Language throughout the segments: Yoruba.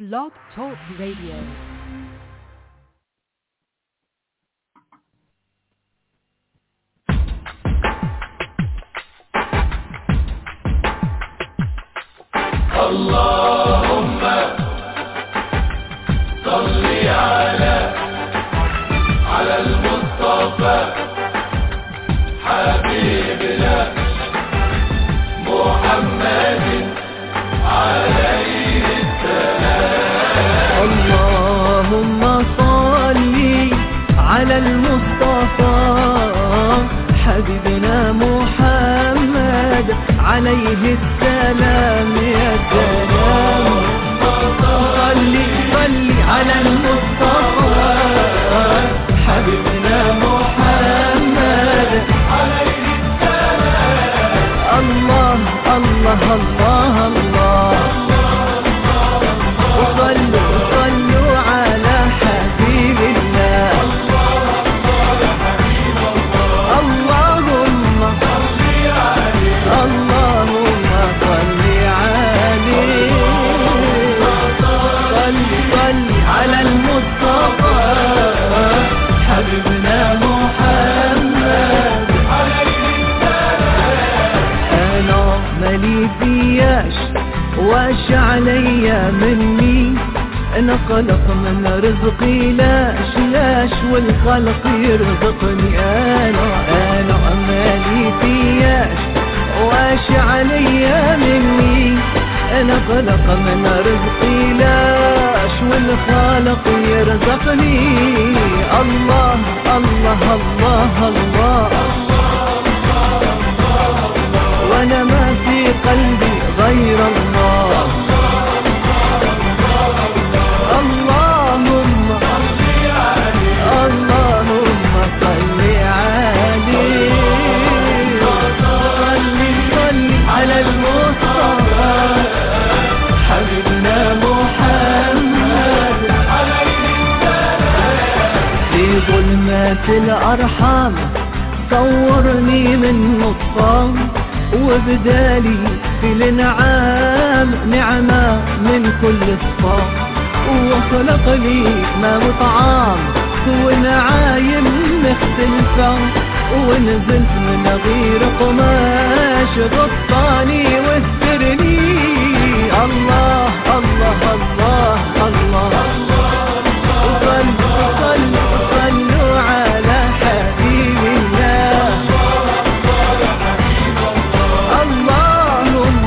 Blog Talk Radio. اللهم صل على على المصطفى حبيبنا محمد عليه اللهم صل على المصطفى حبيبنا محمد عليه السلام يا سلام صل صل على المصطفى حبيبنا محمد عليه السلام الله الله الله الله وصلوا صلوا على حبيب الله اللهم اللهم صل عليه صل صل على المصطفى حبيبنا محمد انا مالي فياش واش عليا مني انا خلق من رزقي لاش لاش والخلق يرزقني انا انا مالي فياش واش عليا مني انا خلق من رزقي لاش والخالق يرزقني الله الله الله, الله وانا ما في قلبي غير الله اللهم اللهم صل عليه صل صل على المصطفى حبيبنا محمد في ظلمات الأرحام صورني من نطفان وبدالي في الانعام نعمة من كل صفام وخلق لي ما مطعام ونعايم مختلفة ونزلت من غير قماش غطاني واسترني الله الله الله الله, وصلوا صلوا صلوا على حبيب الله اللهم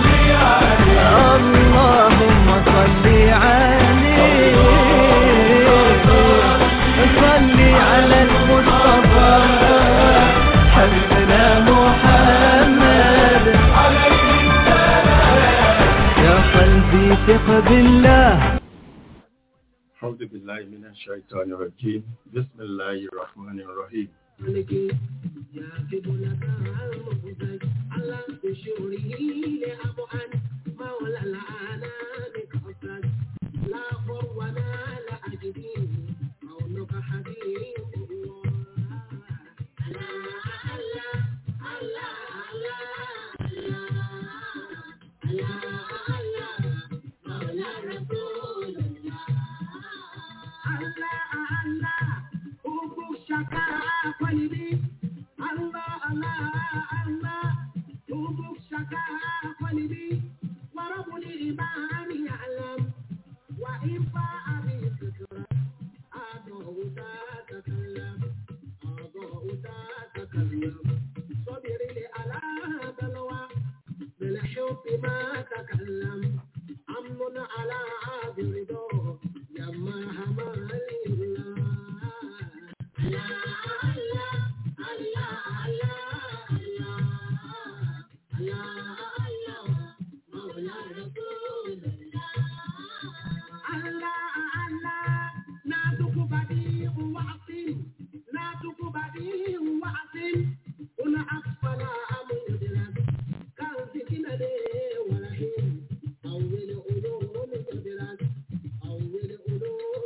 اللهم صل عليه صل على المصطفى حبيبنا محمد يا قلبي ثق بالله أعوذ بالله من الشيطان الرجيم بسم الله الرحمن الرحيم أول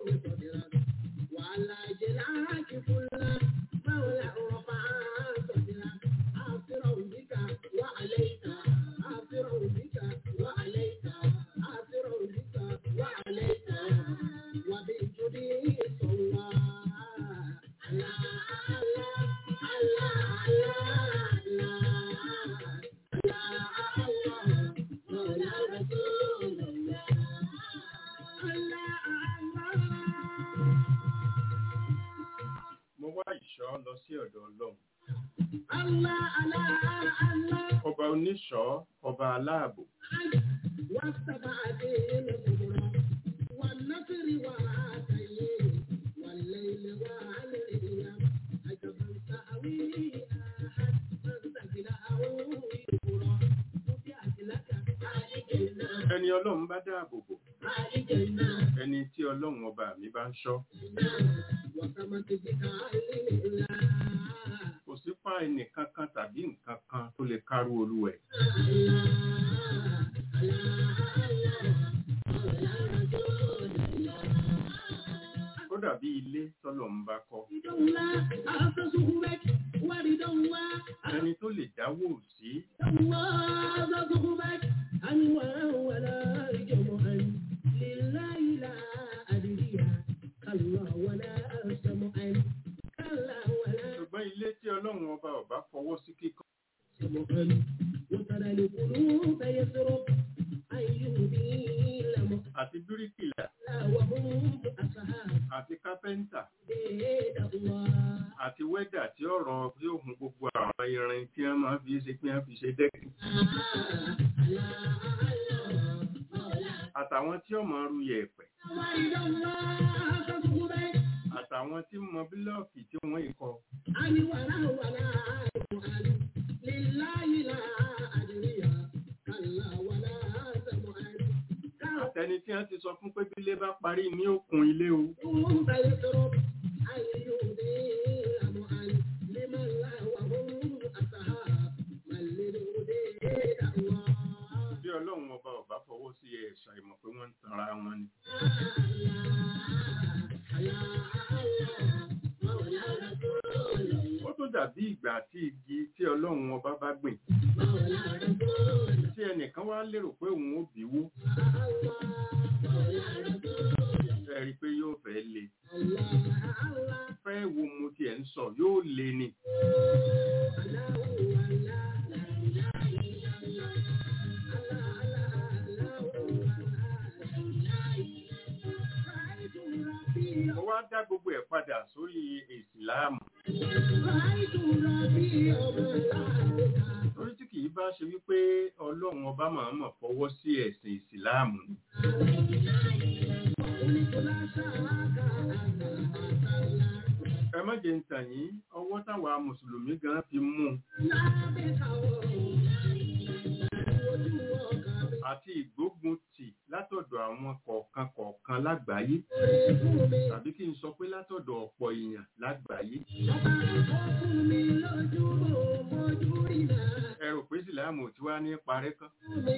ọ lọ sí ọ̀dọ̀ ọlọ́run Allah, Allah, Allah. ọba oníṣọ́ ọba aláàbò والسبعة الكبرى والنصر وعاتيه والليل والأيام عجبا تأوي أحد من سجله يبرى فتحت لك الجنة ẹni ọlọ́run bá dáàbò bò الجنة ẹni tí ọlọ́run ọba mi bá ń ṣọ́ وسمت بك الله kò sí pa ẹnìkan kan tàbí nǹkan kan tó lè kárú olúwẹ̀ ó dàbí ilé tọ́lọ̀ ń bá kọ́ ẹni tó lè dáwó sí ṣùgbọ́n ilé tí ọlọ́run ọba ọba fọwọ́ sí kíkọ́ وترى القلوب يسرق أن يهدي لهم àti bíríkìlà وهم أصحاب àti kápẹ́ńtà بيت الله àti wẹ́dà tí ọ̀rọ̀ bí òun gbogbo àwọn irin tí wọ́n máa fi ṣe pé wọ́n fi ṣe dẹ́kun àtàwọn tí ó máa ru yẹ̀pẹ̀ àtàwọn tí mọ bílọ́ọ̀kì tí wọ́n ikọ̀ àtẹni tí wọ́n ti sọ fún pé bílé bá parí ní òkun ilé o bí ọlọ́run ọba ọba fọwọ́ sí ẹ̀ṣà ìmọ̀ pé wọ́n ń tanra wọn ni ó tó dàbí ìgbà tí igi tí ọlọ́run ọba bá gbìn tí ẹnìkan wá lérò pé òun ó bíwó ẹ rí i pé yóò fẹ́ le fẹ́ wo mo tiẹ̀ ń sọ yóò le ni mo wá dá gbogbo ẹ̀ padà sórí ìsìláàmù torí tí kìí bá ṣe wípé ọlọ́run ọba máa mọ̀ fọwọ́ sí ẹ̀sìn ìsìláàmù ni ẹ má jẹ́ ń tàn yín ọwọ́ táwa mùsùlùmí gan fi mú un àti ìgbógun tì látọ̀dọ̀ àwọn kọ̀ọ̀kan kọ̀ọ̀kan lágbàáyé tàbí kí n sọ pé látọ̀dọ̀ ọ̀pọ̀ èèyàn lágbàáyé ẹ rò pé ìsìláàmù tí wá ní parẹ́ kan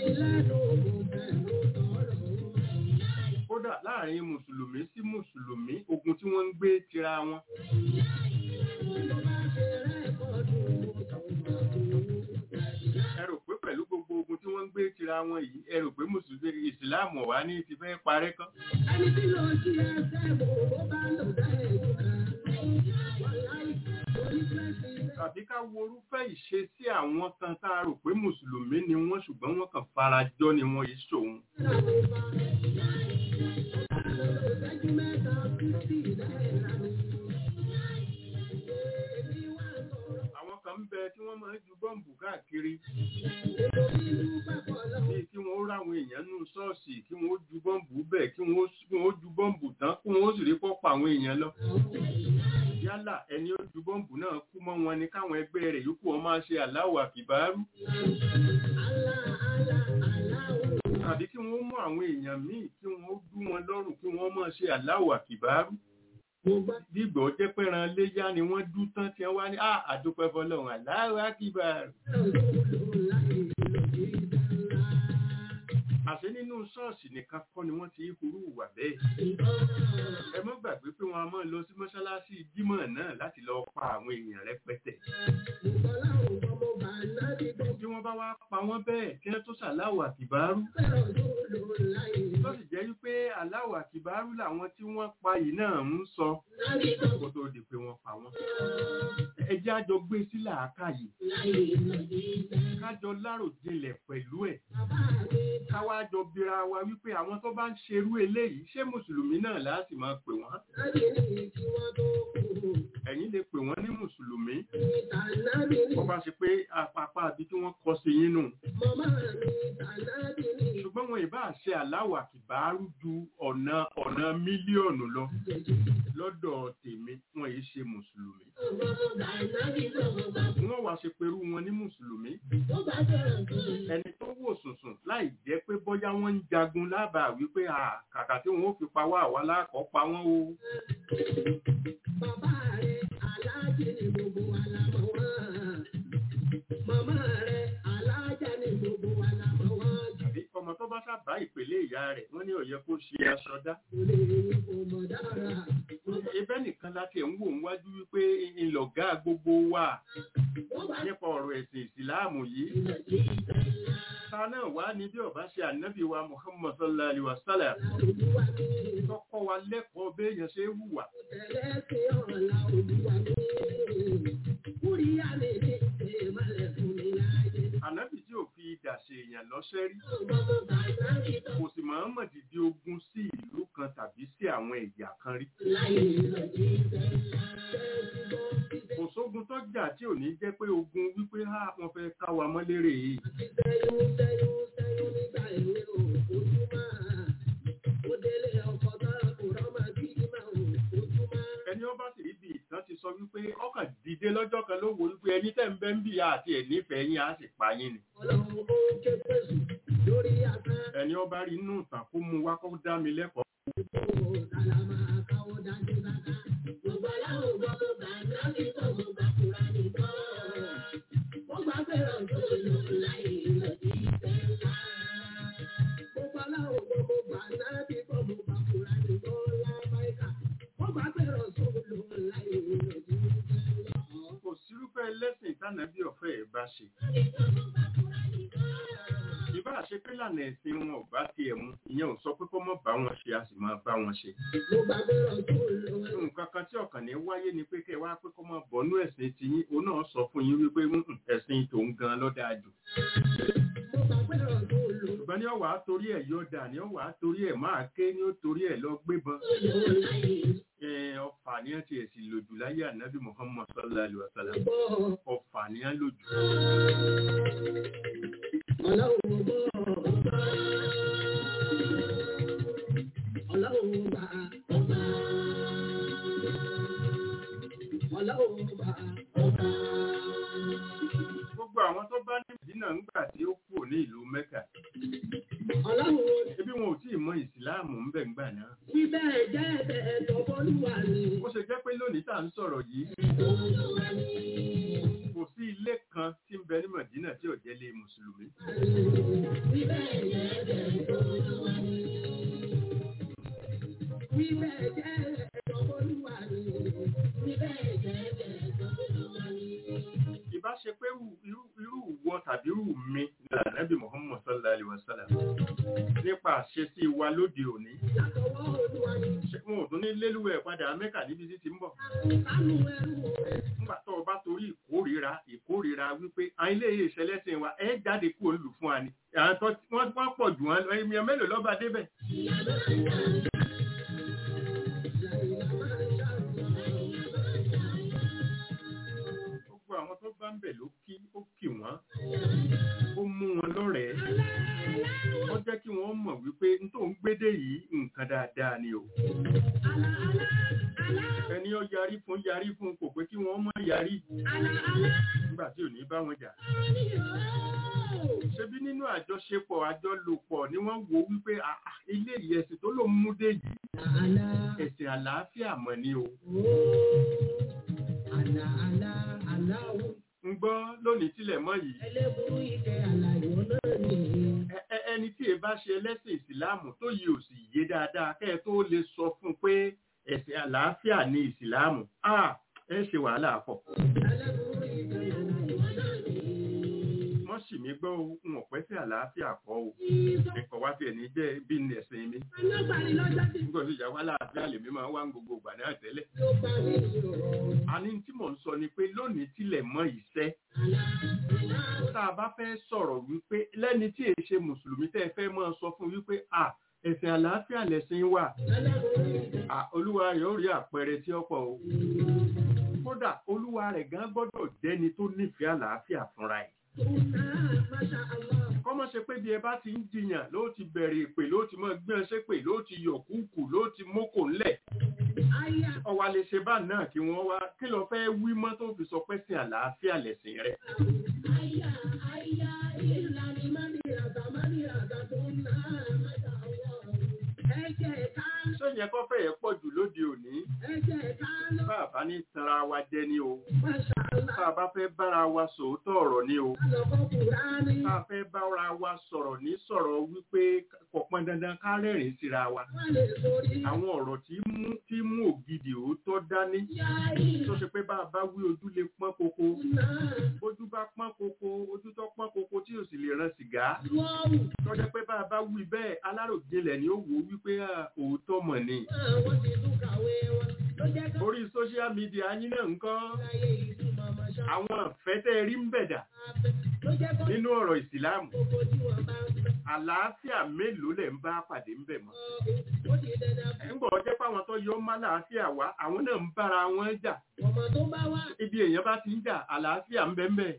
kódà láàrin mùsùlùmí sí mùsùlùmí ogun tí wọ́n ń gbé tira wọn ẹ rò pé pẹ̀lú gbogbo ogun tí wọ́n ń gbé tira wọn yìí ẹ rò pé mùsùlùmí ìsìláàmù wà ní ti fẹ́ parẹ́ kan Ẹni tí lọ sí ẹsẹ̀ bò ó bá lò dá ẹ̀jú kan. Wàláì, orí fẹ́sì rẹ̀. tàbí ká wo orúfẹ́ ìṣesí àwọn kan tá a rò pé mùsùlùmí ni wọ́n ṣùgbọ́n wọ́n kàn farajọ ni wọ́n yìí ṣòun Ìṣẹ́jú mẹ́ta fífì náírà ni. Èmi wá sọ̀rọ̀ àwọn kan ń bẹ tí wọ́n máa ń ju bọ́ǹbù káàkiri nítorí ìlú papọ̀ lọ́wọ́. bíi kí wọ́n ráwọn èèyàn nù ṣọ́ọ̀ṣì kí wọ́n ju bọ́ǹbù bẹ́ẹ̀ kí wọ́n kí wọ́n ju bọ́ǹbù tán kí wọ́n sì rí pọ́pọ̀ àwọn èèyàn lọ. yálà ẹni ó ju bọ́ǹbù náà kú mọ́ wọn ni káwọn ẹgbẹ́ rẹ̀ yòókù wọn máa ṣe aláwọ̀ àkìbárú Àlá àlá àláwọ̀. tàbí kí wọ́n mú àwọn èèyàn míì kí wọ́n dú wọn lọ́rùn kí wọ́n máa ṣe aláwọ̀ àkìbárú Mo gbá dígbò jẹ́ pẹ́ran léyá ni wọ́n dú tán tí wọ́n wá ní "Ah, àdúpẹ́ fọlọ́run aláwọ̀ àkìbárú òòlù láì lòdì dáńlá. àṣẹ nínú ṣọ́ọ̀ṣì nìkan kọ́ ni wọ́n ti hurú ìwà bẹ́ẹ̀ ẹ mọ́ gbàgbé pé wọn a máa lọ sí mọ́ṣáláṣí jímọ̀ náà láti lọ pa àwọn èèyàn rẹpẹtẹ Mo gbọ́ láwọn ọmọ bàálá ní gbọ́. bí wọ́n bá wá pa wọ́n bẹ́ẹ̀ kí wọ́n tó ṣàláwọ̀ àkìbárú Fẹ́ràn òòlù láì tó sì jẹ́ wípé aláwọ̀ àkìbárú làwọn tí wọ́n pa yìí náà ń sọ láì gbọ́. kó tó di pé wọ́n pa wọ́n ẹ jẹ́ àjọ gbé sí làákàyè Láì lòdì dáńlá. kájọ láròjinlẹ̀ pẹ̀lú ẹ̀ Bàbá mi káwá jọ bira wa wípé àwọn tó bá ń ṣerú eléyìí ṣé mùsùlùmí náà láti máa pè wọ́n láti ní kí wọ́n tó kú. ẹ̀yin lè pè wọ́n ní mùsùlùmí tànàbí ni wọ́n bá ṣe pé apapa àbí tí wọ́n kọ sí yín nù màmá mi tànàbí ni ṣùgbọ́n wọn ìbá ṣe aláwà kìbáárù ju ọ̀nà ọ̀nà mílíọ̀nù lọ lọ́dọ̀ tèmi wọn yìí ṣe mùsùlùmí tànàbí lọ́wọ́ bá wọ́n wá ṣe pẹ̀lú wọn ní mùsùlùmí tó bá fẹ́ràn tó lọ. ẹni tó wò sùnsùn láì jẹ́ pé bóyá wọ́n ń jagun lábàá wípé à kàkà tí wọ́n ó fi pa wá àwa lákọ̀ọ́ pa wọ́n o Bàbá rẹ̀ aláàjì ni gbogbo wa la mọ̀ wọ́n. Màmá rẹ̀ aláàjà ni gbogbo wa la mọ̀ wọ́n. àbí ọmọ tó bá sábà ìpele ìyá rẹ̀ wọ́n ní ó yẹ kó ṣe aṣọ dá Kò lè rí kò mọ̀ dára. ibẹ̀ nìkan láti ẹ̀ ń wò ń wájú wípé ńlọ̀gá gbogbo wa Wọ́n bá nípa ọ̀rọ̀ ẹ̀sìn ìsìláàmù yìí tilẹ̀ sí ìtẹ̀lá. ta náà wá ní bí ọba ṣe ànábì wa muhammad sallallahu alaihi wa sallam Olúwa mi, tọkọ wa lẹ́kọ̀ọ́ béèyàn ṣe é hùwà tẹ̀lé sí ọ̀la olúwa mi. Kúríyá mi ní ìmọ̀lẹ̀ fún mi láyé. ànábì tí ò fi idà ṣe èèyàn lọ́ṣẹ́ rí Ọmọ mo bá nábì tó kò sì mọ̀ọ́mọ̀ dìde ogun sí ìlú kan tàbí sí àwọn ẹ̀yà kan rí láyé lọ sí ìtẹ̀lá. Bẹ́ẹ̀ ti gbọ́ sí kò sógun tó jà tí ò ní jẹ́ pé ogun wípé ha wọ́n fẹ́ ká wa mọ́lérè yìí Sẹ́yún sẹ́yún sẹ́yún nígbà èwe ò fojú máa. Ó délé ọkọ̀ tán kò rọ́mọ bí máa ò fojú máa. ẹni ọba sì rí bí ìtàn ti sọ wípé ọkàn dìde lọ́jọ́ kan ló wo wípé ẹni tẹ́ ń bẹ́ ń bì yá àti ẹ̀ nífẹ̀ẹ́ yín á sì pa yín ni Ọlọ́run ó ké pèsè lórí àtàn. ẹni ọba rí inú ìtàn kó mu wá kó dá mi lẹ́kọ̀ọ́ Ó sàlà máa káwọ́ dájú dáká. Gbogbo aláwọ̀ gbọ́ tó gbà náà ní tó mo gbà kúra nìkan. Mo gbà fẹ́ràn tó lò láyé lọ sí ìfẹ́ ńlá. Gbogbo aláwọ̀ gbọ́ mo gbà náà ní tó mo gbà kúra nìkan lábáyíká. Mo gbà fẹ́ràn tó lò láyé lọ sí ìfẹ́ ńlá. kò sírúfẹ́ lẹ́sìn tánàbí ọ̀fẹ́ ẹ̀ bá ṣe ìbá ṣe pé lànà ẹ̀sìn wọn ò bá tiẹ̀ mu ìyẹn ò sọ pé kó mọ̀ bá wọn ṣe a sì máa bá wọn ṣe Mo gbà fẹ́ràn tó lò nǹkan kan tí ọ̀kàn ní wáyé ni pé kẹ́ ẹ wá pé kó mọ̀ bọ́nú ẹ̀sìn tiyín òun náà sọ fún yín wípé "Mm, ẹ̀sìn tòun gan ló dáa jù Mo gbà fẹ́ràn tó lò ṣùgbọ́n ní ọ̀wà torí ẹ̀ yóò dà ní ọ̀wà torí ẹ̀ máa ké ní ó torí ẹ̀ lọ gbébọn láyé Ẹ, ọfà ni ẹ ti ẹ̀ sì lòjù láyé ànábì muhammad sallallahu alayhi wa sallam gbọ́. ọfà ni ẹ lòjù Ọlọ́run gbọ́. Ọlọ́run gbà. Ọlọ́run gbà. gbogbo àwọn tó bá ní ìdínà ńgbà tí ó kù ní ìlú mẹ́kà Ọlọ́run ebi wọn ò tí ì mọ ìsìláàmù ń bẹ̀ ńgbà náà wí bẹ́ẹ̀ jẹ́ ẹ̀bẹ̀ tọ́bọ́lúwà ni. ó ṣe jẹ́ pé lónìí tá à ń sọ̀rọ̀ yìí Olúwa ni. kò sí ilé kan tí ń bẹ ní mọ̀dínà tí ò jẹ́ lé mùsùlùmí Wí bẹ́ẹ̀ jẹ́ ẹ̀bẹ̀ tọ́bọ́lúwà ni. Wí bẹ́ẹ̀ jẹ́ ẹ̀bẹ̀ tọ́bọ́lúwà ni. Wí bẹ́ẹ̀ jẹ́ ẹ̀bẹ̀ tọ́bọ́lúwà ni. ìbá ṣe pé irú- irú irú wọ tàbí irú mi ní ànábì muhammad sallallahu alayhi wa sallam nípa àṣesí wa lóde òní Látọwọ́ Olúwa ni. ṣé wọn ò tún ní lélúwẹ̀ padà mẹ́kà níbi tí ti ń bọ̀ Kánú ẹrú rẹ̀. nígbà tó o bá torí ìkórìíra ìkórìíra wípé àwọn ilé ìṣẹlẹ́sìn wa ẹ jáde kúrò lù fún wa ni àwọn tó wọ́n wọ́n pọ̀ jù wọn lọ èèyàn mélòó lọ́ba débẹ̀ gbogbo àwọn tó bá ń bẹ̀ ló kí ó kì wọ́n ó mú wọn lọ́rẹ̀ẹ́ ó jẹ́ kí wọ́n mọ̀ wípé n tó ń gbédè yìí nǹkan dáadáa ni o ẹni ó yarí fún yarí fún kò pé kí wọ́n má yarí nígbà tí ò ní bá wọn jà ṣebí nínú àjọṣepọ̀ àjọlòpọ̀ ni wọ́n wo wípé "Ah, ah, ilé ìyẹ̀sìn tó ló mú dé yìí ẹ̀sìn àlàáfíà mọ̀ ni o ń gbọ́ lónìí tilẹ̀ mọ́ yìí Ẹ- ẹ- ẹni tí ẹ bá ṣe ẹlẹ́sìn ìsìláàmù tó yìí ò sì yé dáadáa kẹ́ ẹ tó lè sọ fún un pé ẹ̀sìn àlàáfíà ni ìsìláàmù Ah, ẹ ṣe wàhálà pọ̀ wọ́n sì mí gbọ́ o n ò pẹ́ sí àlàáfíà kọ́ o ẹ̀kọ́ wá tiẹ̀ ní jẹ́ bí ní ẹ̀sìn mi nígbà tó ìyàwó àlàáfíà lèmi máa ń wá ń gbogbo ìgbà náà tẹ́lẹ̀ àní tí mò ń sọ ni pé lónìí tilẹ̀ mọ́ ìṣẹ́ tá a bá fẹ́ sọ̀rọ̀ wípé lẹ́ni tí èyí ṣe mùsùlùmí tẹ́ ẹ fẹ́ máa sọ fún wípé à ẹ̀sìn àlàáfíà lẹ̀sìn wà à olúwa rẹ̀ ó rí àpẹẹrẹ tí ó pọ̀ o kódà olúwa rẹ̀ gan gbọ́dọ̀ jẹ́ni tó nífẹ̀ẹ́ àlàáfíà fúnra ẹ̀ kọ́mọ́ ṣe pé bí ẹ bá ti ń jiyàn ló ti bẹ̀rẹ̀ ìpè ló ti mọ gbé ẹṣẹ́ pè ló ti yọ̀ kúkù ló ti mókò ńlẹ̀ ọwà lè ṣe bá náà kí wọ́n wá kí lọ fẹ́ wí mọ́ tó fi sọ pé sin àlàáfíà lẹ̀sìn rẹ̀ ṣó yẹ kó fẹ́ yẹ pọ̀ jù lóde òní bàbá ní tanra wa jẹ ní o bàbá fẹ́ bára wa sòótọ́ ọ̀rọ̀ ní o bá fẹ́ bára wa sọ̀rọ̀ ní sọ̀rọ̀ wípé kò pọn dandan ká rẹ́rìn síra wa àwọn ọ̀rọ̀ tí mú tí mú ògidì òótọ́ dání tó ṣe pé bàbá wí ojú lè pọ́n koko ojú bá pọ́n koko ojú tó pọ́n koko tí ò sì lè ran sìgá tó jẹ́ pé bàbá wí bẹ́ẹ̀ aláròjinlẹ̀ ni ó wò wípé à, òótọ́ mọ̀ ni orí social media yín náà ń kọ́ àwọn àfẹ́tẹ́ rí ń bẹ̀dà nínú ọ̀rọ̀ ìsìláàmù àlàáfíà mélòó lẹ̀ ń bá pàdé ń bẹ̀ mọ́ ń gbọ́ jẹ́ pé àwọn tó yọ má làáfíà wá àwọn náà ń bára wọn jà ibi èèyàn bá ti ń jà àlàáfíà ń bẹ ń bẹ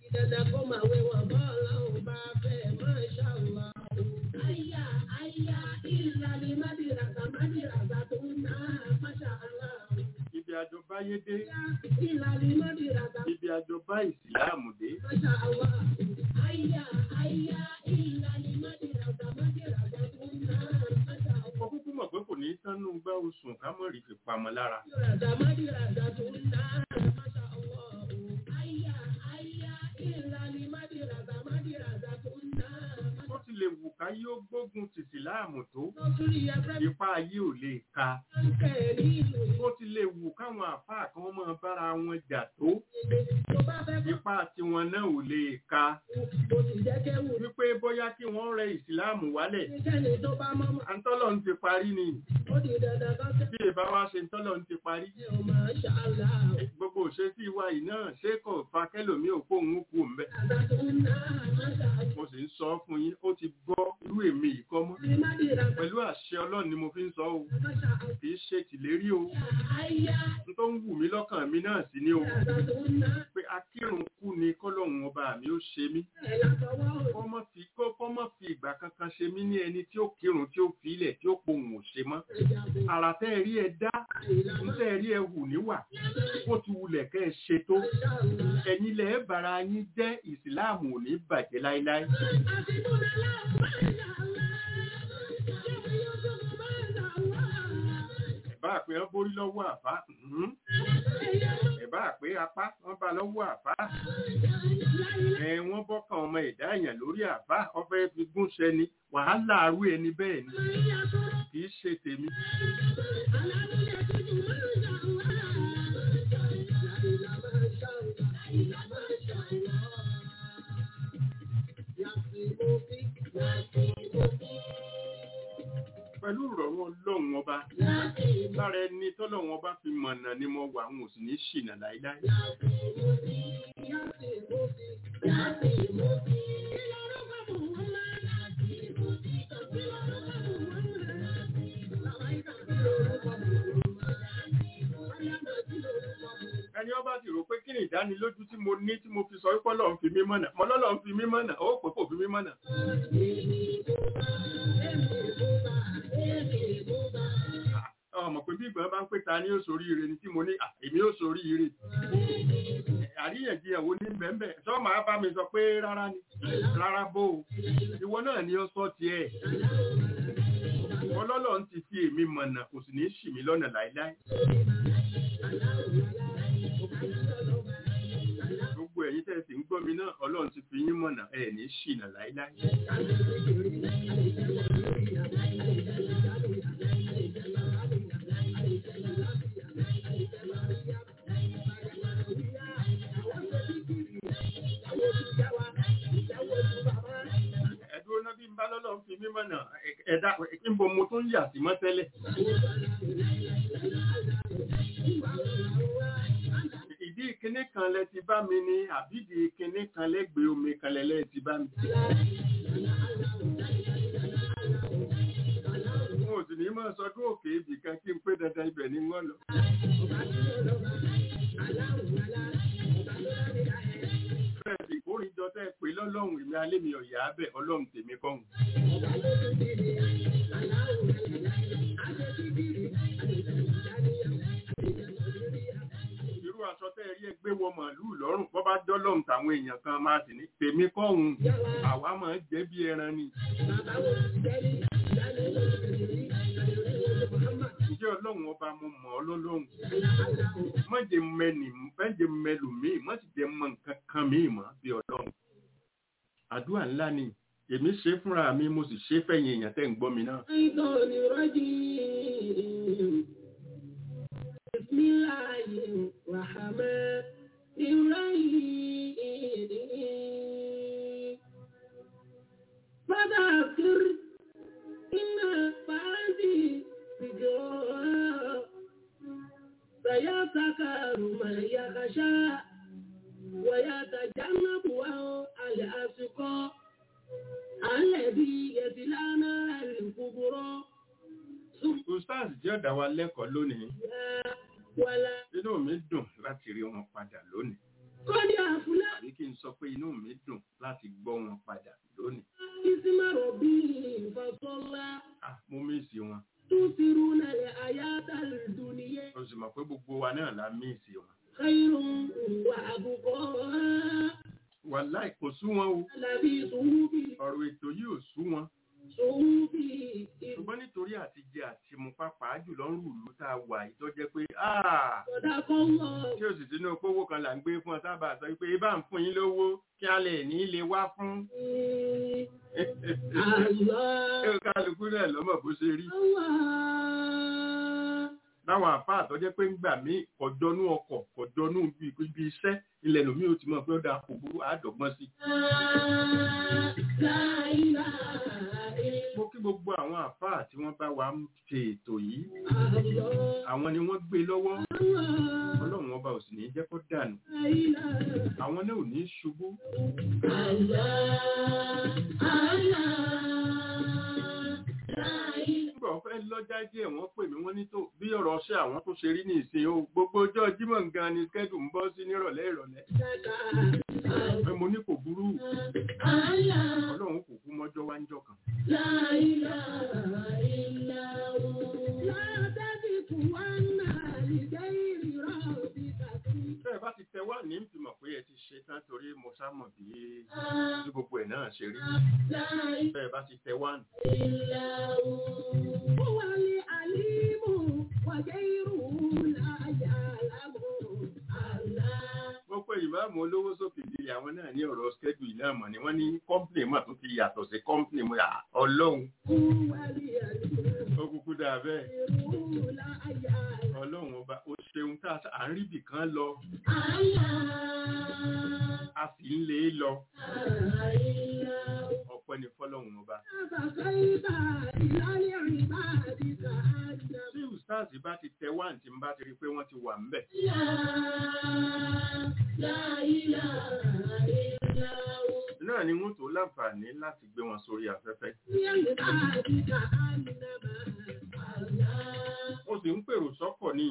ibi àjọ báyé dé ibi àjọ bá ìsìláàmù dé ó kúkú mọ̀ pé kò ní tánú gbá oṣù ká mọ̀ rí fi pamọ́ lára ó ti lè wù ká yóò gbógun ti ìsìláàmù tó ipá ayé ò lè ka ó ti lè wù káwọn àfáà kan máa bára wọn jà tó ipá tiwọn náà ò lè ka wípé bóyá kí wọ́n rẹ ìsìláàmù wálẹ̀ àǹtọ́lọ̀ ń ti parí ni bí ìbá wá ṣe ń tọ́lọ̀ ń ti parí gbogbo òṣèṣì wa yìí náà ṣé kò fa kẹlòmí òpó òun kú mbẹ mo sì ń sọ fún yín ó ti gbọ́ irú èmi yìí kọ́ mọ́ pẹ̀lú àṣẹ ọlọ́run ni mo fi ń sọ o kì í ṣe tìlérí o n tó ń wù mí lọ́kàn mi náà sí ni o pé akírun kú ni kọ́lọ́hún ọba mi ó ṣe mí kọ́mọ́ fi kọ́mọ́ fi ìgbà kankan ṣe mí ní ẹni tí ó kírun tí ó fi ilẹ̀ tí ó pohùn ò ṣe mọ́ àrà tẹ́ ẹ rí ẹ dá ń tẹ́ ẹ rí ẹ hù níwà ó ti wulẹ̀ kẹ́ ẹ ṣe tó ẹ̀yin lẹ̀ ẹ́ bara yín jẹ́ ìsìláàmù ò ní bàjẹ́ láéláé. ẹ̀bá àpé wọ́n borí lọ́wọ́ àfá mhm. ẹ̀bá àpé apá wọ́n bá lọ́wọ́ àfá ẹ̀ wọ́n bọ́kàn ọmọ ẹ̀dá èèyàn lórí àfá ọfẹ́ fi gúnṣẹ́ ni wàhálà arú ẹni bẹ́ẹ̀ ni kì í ṣe tèmi. pẹ̀lú ìrọ̀rùn ọlọ́run ọba lára ẹni tọ́lọ́run ọba fi mọ̀nà ni mo wà àwọn òsì ní ṣìnà láíláí. ẹni ọba sì rò pé kí ni ìdánilójú tí mo ní tí mo fi sọ wípé ọlọ́run fi mí mọ̀nà mo lọ́lọ́run fi mí mọ̀nà ó pé kò fi mí mọ̀nà. ọmọ pé bí ìgbọ́n bá ń pè ta ní òṣòrí ire ni tí mo ní à, èmi òṣòrí ire àríyànjiyàn wo ní bẹ́ẹ̀ sọ máa bá mi sọ pé rárá ni rárá bó o ìwọ náà ni ó sọ tiẹ̀ ọlọ́lọ́ ń ti fi èmi mọ̀nà kò sì ní ṣì mí lọ́nà láíláí gbogbo ẹ̀yin tẹ́ ẹ sì ń gbọ́ mi náà ọlọ́run ti fi yín mọ̀nà ẹ̀ ní ṣìnà láíláí ẹ̀dúró náà bí n bá lọ́lọ́run fi mí mọ̀nà ẹ̀- ẹ̀dá níbo mo tún yà sí mọ́ tẹ́lẹ̀ ìdí ìkíní kan lẹ ti bá mi ní àbídì ìkíní kan lẹ́gbẹ̀ẹ́ omi kan lẹ́lẹ́ ti bá mi. Mo sì ní máa sọdún òkè ibì kan kí n pé dandan ibẹ̀ ni wọ́n lọ. jọ tẹ́ ẹ pé lọ́lọ́run èmi alẹ́ mi ọ̀yà bẹ̀ ọlọ́run tèmi kọ́hùn. irú aṣọ tẹ́ ẹ rí ẹgbẹ́ wọ màálù lọ́rùn bọ́ bá dọ́lọ́run tàwọn èèyàn kan máa sì ní tèmi kọ́hùn àwa máa ń jẹ́ bí ẹran ni. Ǹjẹ́ ọlọ́run ọba mo mọ̀ ọ́ lọ́lọ́run? Má jẹ́ mẹ́nì, má jẹ́ mẹ́lù míì, má sì jẹ́ mọ nǹkan kan míì mọ́ bí ọlọ́run. Àdúrà ńlá ni, èmi ṣe é fúnra mi, mo sì ṣe é fẹ̀yìn èèyàn tẹ́ ń gbọ́ mi náà. الشيطان الرجيم بسم الله الرحمن الرحيم فذكر إن بعدي ذكرى سيذكر من يخشى ويتجنبها الأشقى الذي يصلى نار الكبرى Ustaz jẹ́ ọ̀dà wa lẹ́kọ̀ọ́ lónìí. ولا Inú mi dùn láti rí wọn padà lónìí. قد أفلح Àbí kí n sọ pé inú mi dùn láti gbọ́ wọn padà lónìí. اسم ربه فصلى Ah, mo míìsì wọn. تؤثرون الحياة الدنيا O sì mọ̀ pé gbogbo wa náà la míìsì wọn. خير وأبقى Wàláì kò sú wọn o. الذي صحف Ọ̀rọ̀ ètò yìí ò sú wọn. صحف ṣùgbọ́n nítorí àti jẹ àti mu pàápàá jùlọ ń rùlú tá a wà yìí tó jẹ́ pé "Ah, صدق الله tí ó sì sínú owó kan là ń gbé fún ọ sábà sọ pé ibà ń fún yín lówó kí a lè ní lè wá fún. الله ẹ kálukú náà lọ́mọ̀ bó ṣe rí. الله láwọn àfáà tó jẹ́ pé ń gbà mí kọjọ́nú ọkọ̀ kọjọ́nú ibi ibi iṣẹ́ ilẹ̀ lómi ò ti mọ̀ pé ó dáa kò burú àádọ́gbọ́n sí. لا إله إلا mo kí gbogbo àwọn àfáà tí wọ́n bá wa ń ṣe ètò yìí الله àwọn ni wọ́n gbé lọ́wọ́ الله ọlọ́run ọba ò sì ní jẹ́ kó dànù لا إله àwọn náà ò ní ṣubú nígbà wọ́n fẹ́ lọ́jà díẹ̀ wọ́n pè mí wọ́n ní tó bí ọ̀rọ̀ ṣe àwọn tó ṣe rí ní ìsìn o gbogbo ọjọ́ jímọ̀ gan ni skẹ́dù ń bọ́ sí nírọ̀lẹ́ ìrọ̀lẹ́ pé mo ní kò burú ọlọ́run kò kú mọ́jọ́ wá ń jọ kan bẹ́ẹ̀ bá ti tẹ wá ní ìfìmọ̀ pé ẹ ti ṣe tán torí mo sá mọ̀ bí bí gbogbo ẹ̀ náà ṣe rí bẹ́ẹ̀ bá ti tẹ wá ní. wọ́n pé ìmáàmù olówó sókè ìdílé àwọn náà ní ọ̀rọ̀ skẹ́dù iná mọ̀ ni wọ́n ní kọ́ńpìnì mà tó ti yàtọ̀ sí kọ́ńpìnì mu yà ọlọ́run ó kúkú dáa bẹ́ẹ̀ ọlọ́run ọba ó ṣeun tá a ń rí bì kan lọ a sì ń lé e lọ ọpẹ́ ní fọ́lọ́run ọba. tí ustaz bá ti tẹ wá tí n bá ti rí i pé wọ́n ti wà ńbẹ̀ náà ni wọ́n tó láǹfààní láti gbé wọn sórí afẹ́fẹ́. mo sì ń pèrò sọ́kọ̀ ní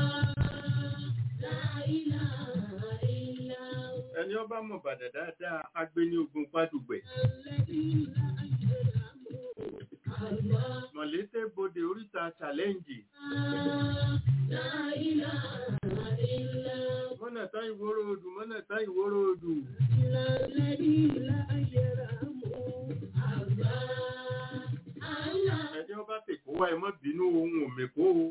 ẹni ọba mọ̀ bàdà dáadáa agbé ní ogun pádùgbẹ̀. mọ̀lété bodè oríta challenge mọ́nàtá ìwóró odù mọ́nàtá ìwóró odù ẹni ọba tèkó wá ẹ mọ́ bínú ohun òmèkó o.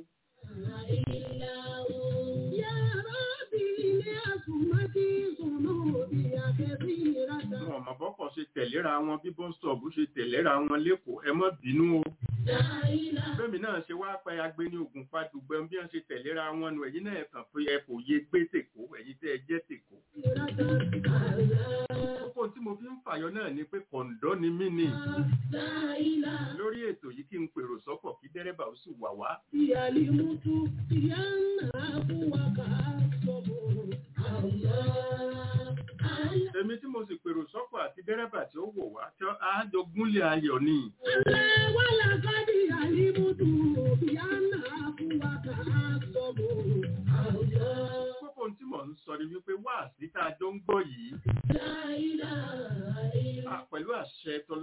wọn ọmọ bọ́kọ̀ ṣe tẹ̀léra wọn bí bọ́sítọ̀ọ̀bù ṣe tẹ̀léra wọn lẹ́kọ̀ọ́ ẹ mọ́ bínú o. bẹ́ẹ̀mi náà ṣe wá pẹ́ agbé ní ogun padùgbẹ́ bí wọ́n ṣe tẹ̀léra wọn nù ẹ̀yin náà kàn pé ẹ kò yé gbé tèkó ẹ̀yin tẹ́ ẹ jẹ́ tèkó. kókó tí mo fi ń fàyọ náà ni pé kọ̀ǹdọ́ ni mí ni lórí ètò yìí kí n pèrò sọ́kọ̀ kí dẹ́rẹ́bà ó sì wà wá. èmi tí mo sì pèrò sọ́kọ̀ àti dẹ́rẹ́bà tí ó wò wá tí á jọ gúnlẹ̀ ayọ̀ ni. kókó tí mò ń sọ ni wípé wá sí tá a jọ ń gbọ́ yìí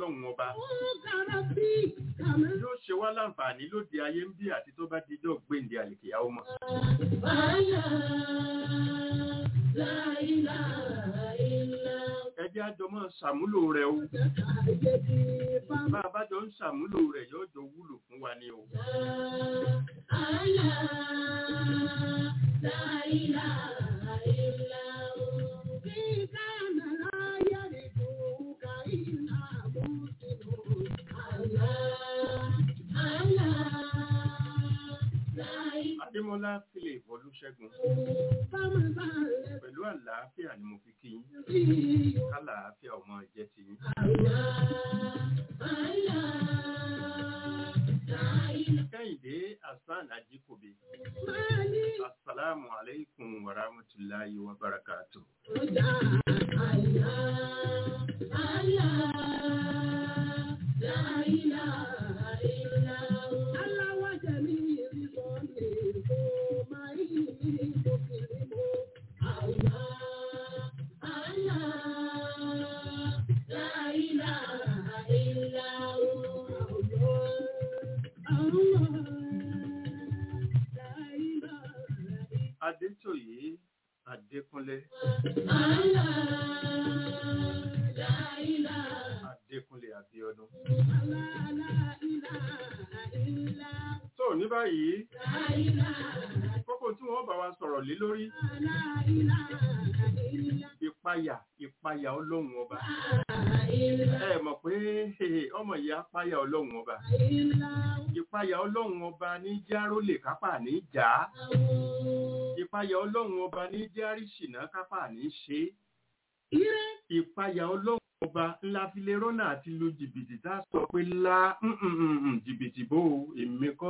ọlọ́run ọba Kàràbí kàmá. yóò ṣe wá láǹfààní lóde ayé ń bí àti tó bá dijọ́ gbèǹde àlìkìyà ọmọ. Bàálà láìlà ìlà. ẹ jẹ́ àjọ máa ṣàmúlò rẹ̀ o Ayé ti bá bá a bá jọ ń ṣàmúlò rẹ̀ yóò jọ wúlò fún wa ni o. àlà láìlà ìlà. Bí kàmá láyé rí kúkà ìlà mùsùlùmí. Àlà àlà láìlà. adémọlá philip olùṣègùn Bámu bá lẹ̀ pẹ̀lú àlàáfíà ni mo fi kí yín sí i. kálàáfíà ọmọ ìjẹ́ ti yín. kẹ́hìndé hasan ajíkòbí asalaamu aleykum wa rahmatulahi wa barakatu. adétòyé adékúnlé adékúnlé abíọ́dún. tó ní báyìí kókó tí wọ́n bá wa sọ̀rọ̀ lé lórí ìpayà ìpayà ọlọ́run ọba ẹ mọ̀ pé ọmọ yìí apáyà ọlọ́run ọba ìpayà ọlọ́run ọba ní járó lè kápá ní jà á ìpayà ọlọ́run ọba ní járíṣìnà kápá ní ṣe é ìpayà ọlọ́run ọba ńlá fi lè rọ́nà àti lu jìbìtì tá a sọ pé lá mm, mm, mm, mm, jìbìtì bò ó èmi kọ́.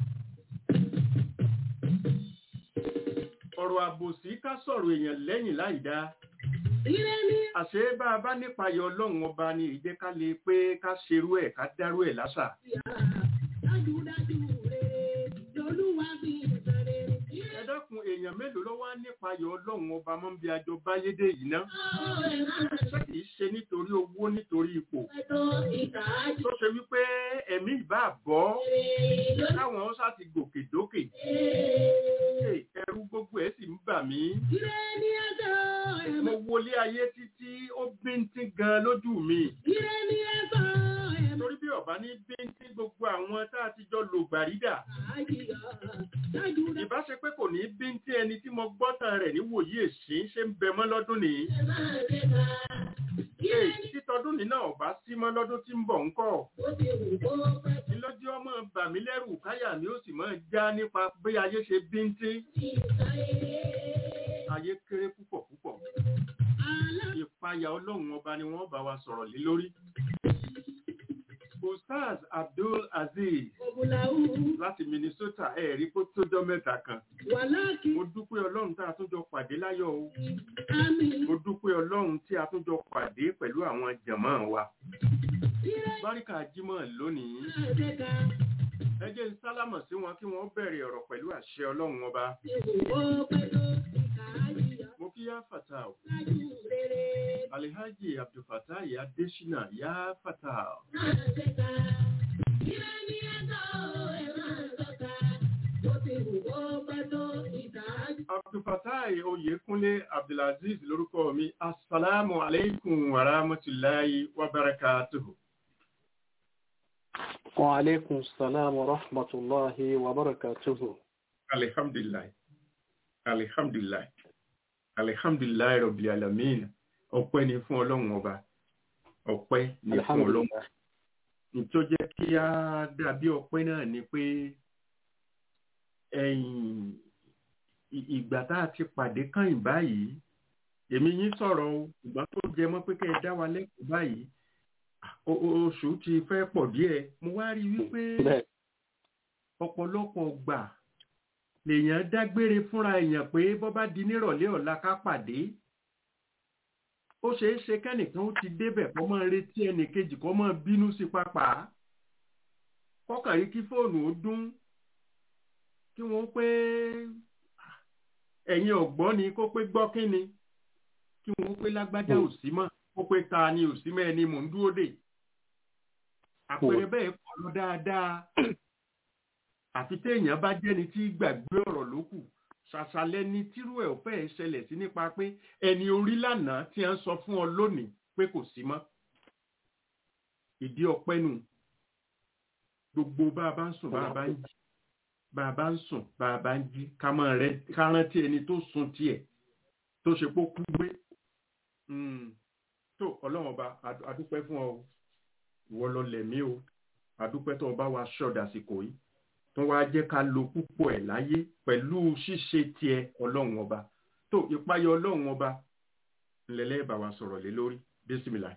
ọ̀rọ̀ àbòsí ká sọ̀rọ̀ èèyàn lẹ́yìn láì dáa àṣé bá a bá nípayà ọlọ́run ọba ni ìjẹ́ ká lè pé ká ṣerú ẹ̀ ká dárú ẹ̀ láṣà. ẹ dákun èèyàn mélòó ló wá nípayà ọlọ́run ọba mọ́ bí ajọ báyédè yìí ná ṣé kìí ṣe nítorí owó nítorí ipò tó ṣe wípé ẹ̀mí ìbá bọ́ káwọn ó sáti gòkè dókè Ṣé ẹ̀rù gbogbo ẹ̀ sì ń bà mí mo wọlé ayé títí ó bíntín gan lójú mi torí bí ọba ní bíntín gbogbo àwọn tá a ti jọ lò gbàrídà ìbá ṣe pé kò ní bíntín ẹni tí mo gbọ́tàn rẹ̀ níwòyí èsì ṣe ń bẹ mọ́ lọ́dún nìyí Ee, títọdún ní náà ọba sí mọ́ lọ́dún tí ń bọ̀ ń kọ́ ìlọ́jú ọmọ bà mí lẹ́rù káyà mi ó sì máa já nípa bí ayé ṣe bíntín ayé kéré púpọ̀ púpọ̀ ìpayà ọlọ́run ọba ni wọ́n bá wa sọ̀rọ̀ lé lórí. Ustaz Abdul Aziz láti Minnesota ẹ̀rí kó tójọ́ mẹ́ta kan. Mo dúpẹ́ ọlọ́run tá a tún jọ pàdé láyọ̀ o. Mo dúpẹ́ ọlọ́run tí a tún jọ pàdé pẹ̀lú àwọn jàmáà wa. Báríkà Jímọ̀ lónìí. Ẹ jẹ́ n sálámọ̀ sí wọn kí wọ́n bẹ̀rẹ̀ ọ̀rọ̀ pẹ̀lú àṣẹ ọlọ́run ọba. Mo kí yá fàtà o. Alihaji Abdulfatai Adesina yá fàtà o. Abdulfatai Oyèkúnlé Abdulaziz lórúkọ mi. Assalamu alaikum wa rahmatulahi wa barakatuhu. وعليكم السلام ورحمة الله وبركاته Alhamdulilayi. Alhamdulilayi. Alhamdulilayi Rabbil Alamin. Ọpẹ́ ni fún Ọlọ́run ọba. Ọpẹ́ ni fún الحمد Ọlọ́run. لله Tó jẹ́ kí á dàbí ọpẹ́ náà ni pé ẹ̀yìn ì- ìgbà tá a ti pàdé kàn báyìí, èmi yín sọ̀rọ̀ o, ìgbà tó jẹ mọ́ pé kẹ́ ẹ dá wa lẹ́kọ̀ọ́ báyìí, o- o- oṣù ti fẹ́ pọ̀ díẹ̀. Mo wá rí i wípé bẹ́ẹ̀ ọ̀pọ̀lọpọ̀ gbà lèèyàn dágbére fúnra èèyàn pé bọ́ bá di nírọ̀lẹ́ ọ̀la ká pàdé ó ṣeé ṣe kẹ́nìkan ó ti débẹ̀ kó máa retí ẹnìkejì kó máa bínú sí pápá kọ́kàn rí kí fóònù ó dún kí wọ́n pé ẹ̀yin ọ̀gbọ́n ni kó pé gbọ́ kí ni kí wọ́n pé lágbájá ò sí mọ́ kó pé ta ni ò sí mọ́ ẹni mò ń dúró dè àpẹẹrẹ bẹ́ẹ̀ kọ́ lọ dáadáa àfi téèyàn bá jẹ́ni tí gbàgbé ọ̀rọ̀ ló kù ṣàṣàlẹ̀ ni tírú ẹ̀ ò fẹ́ ṣẹlẹ̀ sí nípa pé ẹni orí lánàá tí a ń sọ fún ọ lónìí pé kò sí mọ́ ìdí ọpẹ́ nù gbogbo bá a bá ń sùn bá a bá ń jí bá a bá ń sùn bá a bá ń jí ká máa rẹ ká rántí ẹni tó sùn tiẹ̀ tó ṣe pé ó kú gbé Mm. tó ọlọ́run ọba a- a dúpẹ́ fún ọ o. ìwọ lọ lẹ̀mí o a dúpẹ́ tó o bá wa ṣọ́ọ̀dà àsìkò yìí tó wá jẹ́ ká lo púpọ̀ ẹ̀ láyé pẹ̀lú ṣíṣe tiẹ̀ ọlọ́run ọba tó ìpayọ ọlọ́run ọba ńlẹ̀lẹ́ bá wa sọ̀rọ̀ lé lórí bísímìlà.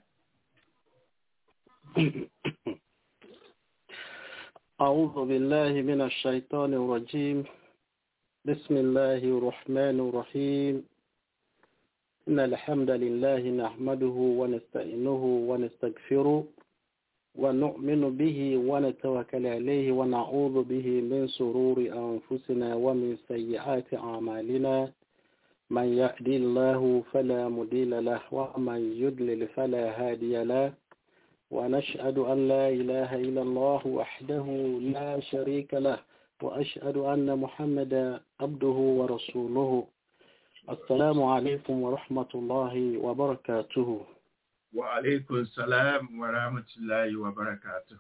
أعوذ بالله من الشيطان الرجيم بسم الله الرحمن الرحيم إن الحمد لله نحمده ونستعينه ونستغفره ونؤمن به ونتوكل عليه ونعوذ به من شرور أنفسنا ومن سيئات أعمالنا من يهدي الله فلا مضل له ومن يضلل فلا هادي له ونشهد أن لا إله إلا الله وحده لا شريك له وأشهد أن محمدا عبده ورسوله السلام عليكم ورحمة الله وبركاته wa aleykum salaam wa rahmatulahi wa barakatu.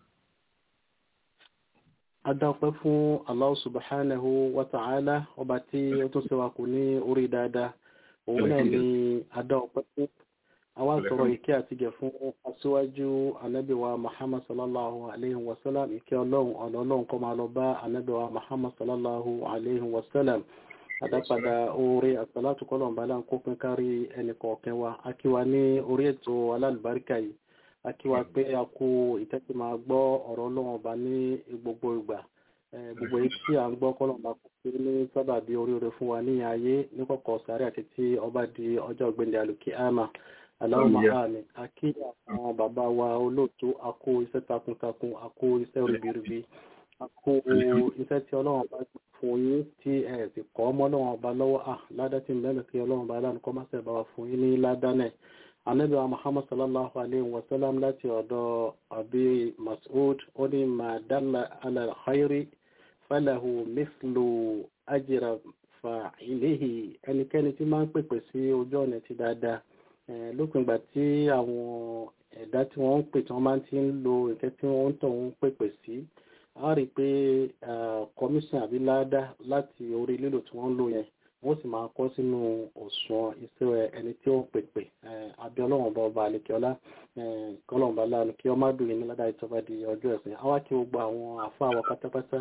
adáwọ̀pẹ́ fún Allah subhanahu wa ta'ala ọba tí ó tún ṣe wa kù ní orí dáadáa òun náà ni adáwọ̀pẹ́ fún àwa sọ̀rọ̀ ìkẹ́ àti gẹ̀ fún aṣíwájú anábìwa Muhammad sallallahu alayhi wa sallam ìkẹ́ ọlọ́run ọ̀nà ọlọ́run kó máa lọ bá anábìwa Muhammad sallallahu alayhi wa sallam àdápadà oore àsàlátù kọ́lọ̀n bá láǹkó pín kárí ẹnì kọ̀ọ̀kan wa akíwa ní orí ètò alálùbáríkà yìí akíwa pé a kú ìtẹ́tí máa gbọ́ ọ̀rọ̀ ọlọ́run ọba ní gbogbo ìgbà Eh, gbogbo èyí tí à ń gbọ́ kọ́lọ̀n bá kó pé ní sábàbí oríire fún wa ní ayé ní kọ̀kọ̀ sáré àti tí ọba di ọjọ́ ọ̀gbẹ́ndẹ̀ àlùkí àmà aláwọ̀ àmì akí àwọn bàbá wa olóòtú akó iṣẹ́ takuntakun akó iṣẹ́ ribiribi akó iṣẹ́ tí ọlọ́run bá fún yín tí ẹ sì kọ́ ọmọ ọlọ́run ọba lọ́wọ́ à ládá tí ń bẹ́ẹ̀ kí ọlọ́run ọba aláàánú kọ́ máa ṣe bá wa fún yín ní ládánẹ̀ anabi wa muhammad sallallahu alayhi wa sallam láti ọ̀dọ̀ abi mas'ud ó ní ma dalla ala khayri falahu mithlu ajra fa'ilihi ẹnikẹ́ni tí máa ń pèpè sí ojú ọ̀nà ti dáadáa Eh, lópin ìgbà tí àwọn ẹ̀dá tí wọ́n ń pè tí wọ́n máa ti ń lo nǹkan tí wọ́n ń tọ̀ ń pèpè sí a rí i pé commission àbí ládá láti orí lílò tí wọ́n ń lò yẹn wọ́n sì máa kọ́ sínú òṣùwọ̀n iṣẹ́ ẹni tí ó ń pèpè abẹ́ ọlọ́run ọba ọba àlekíọ́lá kọ́lọ́run ọba láàánú kí ọmọ àdùn yìí ní ládàá ìjọba di ọjọ́ ẹ̀sìn àwa kí gbogbo àwọn àfa àwọn pátápátá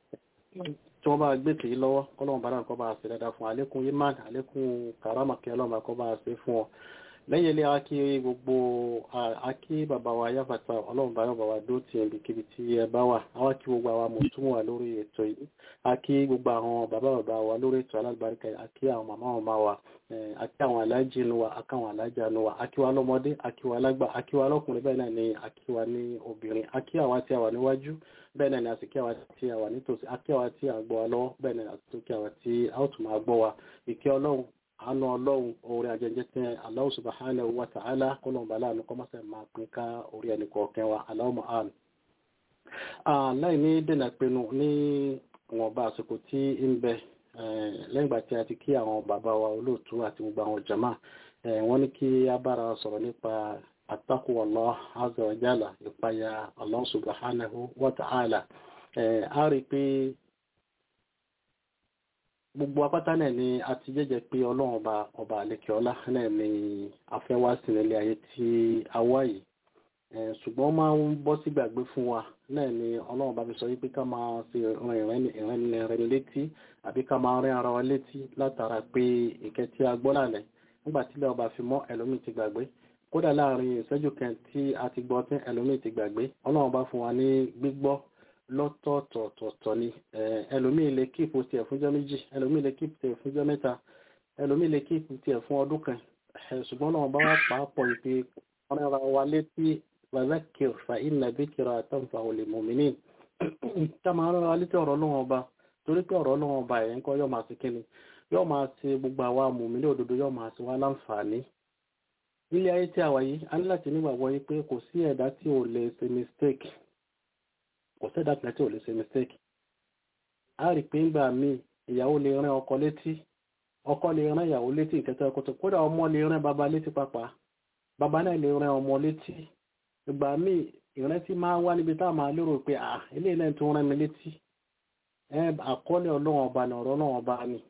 tí wọ́n bá gbé tèyí lọ́wọ́ kọ́lọ́run bá náà kọ́ bá a ṣe dáadáa fún àlékún imán àlékún karama kí ọlọ́run bá kọ́ bá a ṣe fún ọ lẹ́yìn ilé akí gbogbo akí bàbá wa yáfàtà ọlọ́run bá yọ̀bà wa dó ti ẹ̀bí kíbi tí ẹ bá wà àwọn kí gbogbo àwọn mọ̀tún wà lórí ètò yìí akí gbogbo àwọn bàbá bàbá wa lórí ètò alágbàríkà yìí akí àwọn màmá wọn máa wà akí àwọn alájì nu wa akí àwọn alájà nu wa akí wa lọ́mọdé akí wa lágbà akí wa lọ́kùnrin bẹ́ẹ̀ náà ni akí wa ní obìnrin akí àwa tí a wà níwájú bẹ́ẹ̀ náà ni a sì kí àwa tí a wà nítòsí akí àwa tí a gbọ́ wa lọ́wọ́ bẹ́ẹ̀ náà ni a sì kí àwa tí a ó tún máa gbọ́ wa ìkẹ́ ọlọ́run àánú ọlọ́run orí ajẹjẹ tẹ Allah subhanahu wa ta'ala kọlọ̀ bàálà ní kọ́mọ́sẹ̀ máa pín ká orí ẹni kọ̀ọ̀kan wa Allahumma àmín. láì ní dènà pinnu ní ìwọ̀nba àsìkò tí ń bẹ lẹ́yìn ìgbà tí a ti kí àwọn bàbá wa olóòtú àti gbogbo àwọn jama wọ́n ní kí a bára sọ̀rọ̀ nípa attaqwa Allah azza wa jalla ìpayà Allah subhanahu wa ta'ala a rí pé gbogbo apáta náà ni a ti jẹ́jẹ́ pé ọlọ́run ọba ọba àlekè ọlá náà ni afẹ́wá sí nílé ayé tí a wá yìí ṣùgbọ́n máa ń bọ́ sí gbàgbé fún wa náà ni ọlọ́run bá fi sọ wípé ká máa ṣe ìrìn létí àbí ká máa rìn ara wa létí látara pé ìkẹ́ tí a gbọ́ lálẹ́ nígbà tí ilé ọba fi mọ́ ẹlòmíì ti gbàgbé kódà láàrin ìṣẹ́jú kan tí a ti gbọ́ tí ẹlòmíì ti gbàgbé ọlọ́run bá fún wa ní gbígbọ́ lọ́tọ̀ọ̀tọ̀ọ̀tọ̀ ni ẹlòmíì lè kíìpù tiẹ̀ fúnjọ́ méjì ẹlòmíì lè kíìpù tiẹ̀ fúnjọ́ mẹ́ta ẹlòmíì lè kíìpù tiẹ̀ fún ọdún kan ṣùgbọ́n náà bá wà pàápọ̀ ìpè ọ̀rẹ́ ara wa létí wàzákìr fa inna dhikra tanfa'u lil mu'minin ká máa rán wa létí ọ̀rọ̀ Ọlọ́run ọba torí pé ọ̀rọ̀ Ọlọ́run ọba yẹn kọ́ yóò máa ṣe kíni yóò máa ṣe gbogbo àwa mùmínì òdodo yóò máa ṣe wá láǹfààní nílé ayé tí a wà yìí a ní láti nígbàgbọ́ yìí pé kò sí ẹ̀dá tí ò lè ṣe mistake kò sẹ́dá kan tí ò lè ṣe mistake a rí pé ńgbà míì ìyàwó lè rán ọkọ létí ọkọ lè rán ìyàwó létí ìkẹtẹ ọkọ tó kódà ọmọ lè rán bàbá létí pàpà bàbá náà lè rán ọmọ létí ìgbà míì ìrántí máa wá níbi tá a máa lérò pé à eléyìí náà tó rán mi létí ẹ àkọọ́lẹ̀ ọlọ́run ọba ní ọ̀rọ̀ ọlọ́run ọba ni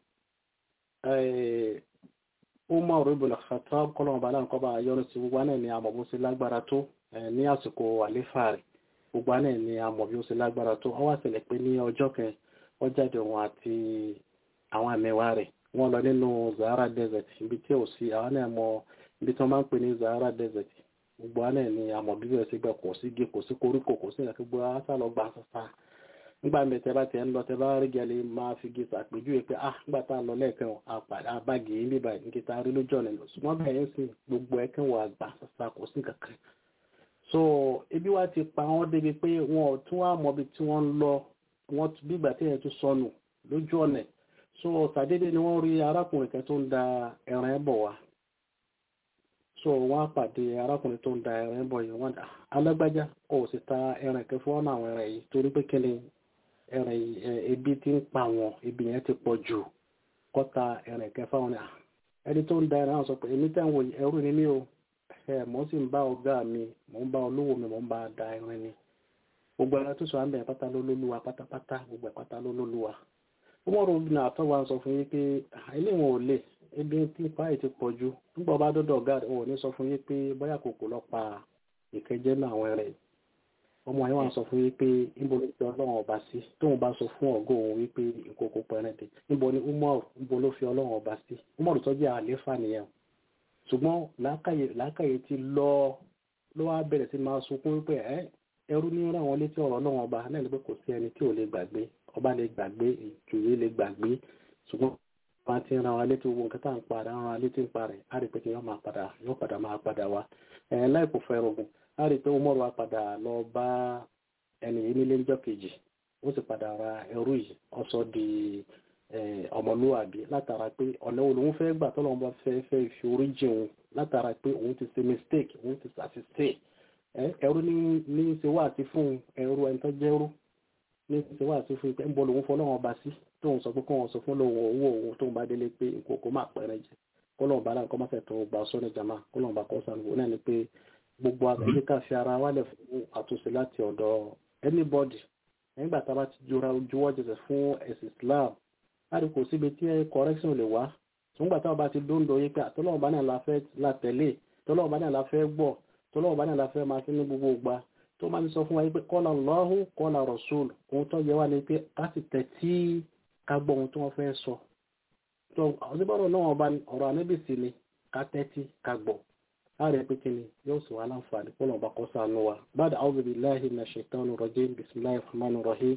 Umar ibn Khattab kọ́lọ́run ọba náà kọ́ bá yọrù sí gbogbo náà ni àmọ̀ bó ṣe lágbára tó ní àsìkò àléfà rẹ̀ gbogbo náà ni àmọ̀ bí ó ṣe lágbára tó ó wá ṣẹlẹ̀ pé ní ọjọ́ kan ó jáde òun àti àwọn àmẹ́wàá rẹ̀ wọ́n lọ nínú Sahara desert ibi tí ò sí àwọn náà mọ ibi tí wọ́n máa ń pè ní Sahara desert gbogbo náà ni àmọ̀ bí ó ṣe gbà kò sí gé kò sí koríko kò sí ìrìnàkí gbogbo àṣà lọ gbà sàṣà nígbà mi tẹ bá tẹ ń lọ tẹ bá rí gẹlẹ máa fi gé sàpèjúwe pé ah nígbà tá a lọ lẹ́ẹ̀kan àbági yìí bíbá yìí níta rí lójú ọ̀nà lọ ṣùgbọ́n bẹ́ẹ̀ yẹn sì gbogbo ẹ̀kan wà gbà sàṣà kò sí kankan so ebi wa ti pa wọn débi pé wọn ò tún wá mọbi tí wọ́n ń lọ wọn bí ìgbà tí yẹn tún sọnù lójú ọ̀nà so sàdédé ni wọ́n rí arákùnrin kan tó ń da ẹran ẹ̀ bọ̀ wá so wọ́n á pàdé arákùnrin tó ń da ẹran ẹ̀ bọ̀ yìí wọ́n alágbájá kò sì ta ẹran kẹfọ wọn àwọn ẹran yìí torí pé kíni ẹran ebi ti ń pa wọn ebi yẹn ti pọ̀ jù kọ́ta ẹran kẹfà wọn ẹni tó ń da ẹran sọ pé èmi tẹ́ ń wò ẹrú ni mí o ẹ mọ̀ sì ń bá ọ̀gá mi mò ń bá olówó mi mò ń bá da ẹran ni gbogbo ẹran tó sọ àmì ẹ̀ pátá ló lóluwa pátápátá gbogbo ẹ̀ pátá ló lóluwa wọ́n rò ní àtọ́wà sọ fún yín pé ilé wọn ò lè ebi tí páì ti pọ̀ jù nígbà bá dọ́dọ̀ ọ̀gá rẹ̀ wọn ò ní sọ fún yín pé bóyá kòkò lọ pa ìkẹjẹ́ náà àwọn ẹran yìí ọmọ yẹn wà sọ fún wípé níbo ló fi ọlọ́run ọba sí tóun bá sọ fún ọgọ́ òun wípé ìkókó pẹrẹndẹ níbo ni umar níbo ló fi ọlọ́run ọba sí umar tó jẹ́ àléfà nìyẹn ṣùgbọ́n làákàyè ti lọ ló wá bẹ̀rẹ̀ sí máa sunkún wípé ẹ ẹrú ní ràn wọ́n létí ọ̀rọ̀ ọlọ́run ọba náà ní pé kò sí ẹni tí ò lè gbàgbé ọba lè gbàgbé ìjòyè lè gbàgbé ṣùgbọ́n wọn ti ràn wá létí gbogbo nǹkan tá à ń padà ràn wá létí ń parẹ́ á rí pé kí wọ́n máa padà yóò padà máa padà wá ẹ̀ láìpò fẹ́ rògùn a rí i pé Umaru wa padà lọ bá ẹni yìí nílé ńjọ́ kejì ó sì padà ra ẹrú yìí ọsọ di ọmọlúwàbí látara pé ọ̀nà wo lòun fẹ́ gbà tọ́lọ́ bá fẹ́ fẹ́ fi orí jẹun látara pé òun ti ṣe mistake òun ti ṣàṣìṣe ẹrú ní ní ṣe wá àti fún ẹrú ẹni tó jẹ́rú ní ṣe wá àti fún ń bọ́ lòun fọ́ lọ́wọ́ ọba sí tóun sọ pé kóun sọ fún lòun owó òun tóun bá délé pé nǹkan kó má pẹ́rẹ́ jẹ kọ́lọ́n bá láǹkọ́ má fẹ́ tó gba sọ́ni jama kọ́lọ́n bá kọ́ sànù náà ni pé gbogbo àgbẹ̀jẹ̀ ká fi ara wálẹ̀ fún àtúnṣe láti ọ̀dọ̀ anybody nígbà tá a bá ti jura juwọ́ jẹsẹ̀ fún ẹ̀sìn Islam láti kò síbi tí correction lè wá nígbà tá a bá ti dóńdó yí pé àtọ́lọ́wọ́n bá náà la fẹ́ la tẹ̀lé tọ́lọ́wọ́n bá náà la fẹ́ gbọ́ tọ́lọ́wọ́n bá náà la fẹ́ máa fi ní gbogbo gbà tó máa ń sọ fún wa yí pé qala Allahu qala Rasul ohun tó yẹ wá ni pé ká sì tẹ̀ tí ká gbọ́ ohun tí wọ́n fẹ́ sọ tó ọ̀sibọ́rọ̀ náà ọba ọ̀rọ̀ anábìsí ni ká tẹ́tí ká gbọ́ ààrẹ pé kí ni yóò sì wá láǹfààní kó lọ́ba kó sànú wa ba'da a'udhu billahi minash shaitani rajim bismillahir rahmanir rahim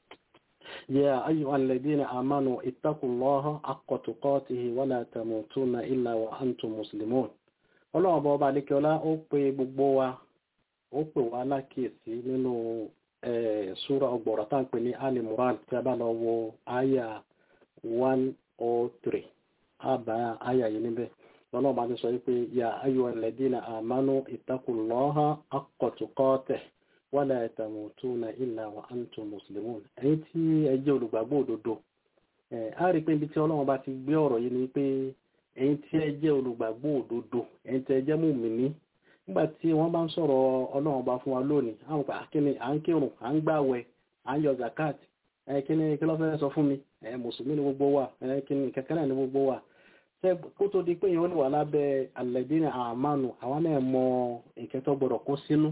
ya ayyuhal ladina amanu ittaqullaha haqqa tuqatihi wa la tamutunna illa wa antum muslimun ọlọ́run ọba ọba adékẹ́ọ́lá ó pe gbogbo wa ó pè wá lákìyèsí nínú súra ọgbọ̀rọ̀ tá à ń pè ní alimuran tí a bá lọ wo àyà one oh three àbá àyà yìí níbẹ̀ lọ́nà bá ti sọ wípé ya ayọ̀ alladina amanu ittaqullaha haqqa tuqatih wala tamutunna illa wa antum muslimun ẹ̀yin tí ẹ jẹ́ olùgbàgbọ́ òdodo a rí pé ibi tí ọlọ́run bá ti gbé ọ̀rọ̀ yìí ni pé ẹ̀yin tí ẹ jẹ́ olùgbàgbọ́ òdodo ẹ̀yin tí ẹ jẹ́ mùmíní nígbà tí wọ́n bá ń sọ̀rọ̀ ọlọ́run bá fún wa lónìí àwọn pa kíni à ń kírun à ń gbàwẹ̀ à ń yọ zakat kíni kí ló fẹ́ sọ fún mi mùsùlùmí ni gbogbo wa kíni kẹ̀kẹ́ náà ni gbogbo wa kó tó di pé èèyàn lè wà lábẹ́ alẹ́dínà àmánu àwọn náà mọ nǹkan tó gbọdọ̀ kó sínú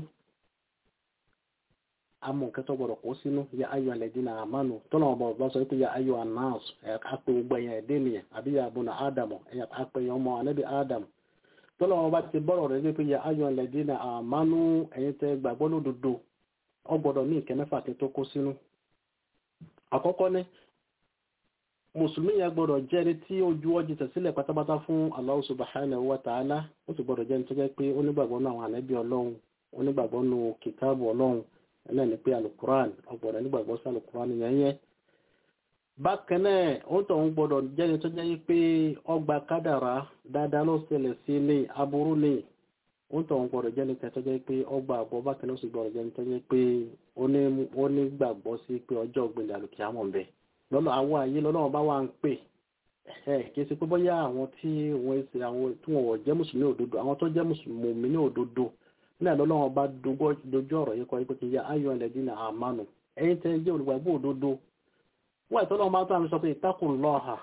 àmọ́ nǹkan tó gbọdọ̀ kó sínú ya ayọ̀ alẹ́dínà àmánu tọ́nà ọba ọba sọ pé ya ayọ̀ anáàs àpè gbogbo ẹ̀yàn ẹ̀dẹ́ nìyẹn àbí ya abúna ádámù àpè ẹ̀yàn ọmọ anábì ádámù tọ́nà ọba ti bọ́rọ̀ rẹ̀ pé ya ayọ̀ alẹ́dínà àmánu ẹ̀yin tẹ́ gbàgbọ́ lódodo ọ gbọdọ̀ ní nǹkan mẹ́fà tó kó sínú àkọ́kọ́ ní mùsùlùmí yẹn gbọ́dọ̀ jẹ́ ẹni tí ó ju ọjọ́ tẹ̀sílẹ̀ pátápátá fún Allah subhanahu wa ta'ala ó sì gbọ́dọ̀ jẹ́ ẹni tó jẹ́ pé onígbàgbọ́ nù àwọn ànábì ọlọ́run onígbàgbọ́ nù kìtáàbù ọlọ́run ẹlẹ́ni ní pé alukuran ọgbọ̀dọ̀ nígbàgbọ́ sí alukuran yẹn yẹn. bákan náà ó tọ̀ ń gbọ́dọ̀ jẹ́ ẹni tó jẹ́ pé ọgbà kádàrá dáadáa ló ṣẹlẹ̀ sí ní aburú ní ó ń tọ̀hún gbọ́dọ̀ jẹ́ nìkan tó jẹ́ pé ọgbà àbọ̀ bákan náà sì gbọ́dọ̀ jẹ́ nìkan tó jẹ́ pé ó ní gbàgbọ́ sí pé ọjọ́ ògbìnlẹ̀ àlùkí àmọ̀ bẹ̀ lọ́nà àwọn àyè lọ́nà bá wà ń pè ẹ̀ kì í ṣe pé bóyá àwọn tí wọ́n ṣe àwọn tí wọ́n jẹ́ mùsùlùmí òdodo àwọn tó jẹ́ mùsùlùmí ní òdodo nílẹ̀ lọ́nà bá dojú ọ̀rọ̀ yìí kọ́ ipò kì í ya ayọ̀ ẹ̀lẹ́dínà àmánu ẹ̀yin tẹ́ jẹ́ olùgbàgbọ́ òdodo wọ́n ẹ̀tọ́ lọ́wọ́ bá tó àmì sọ pé ìtakùn lọ́ọ̀hà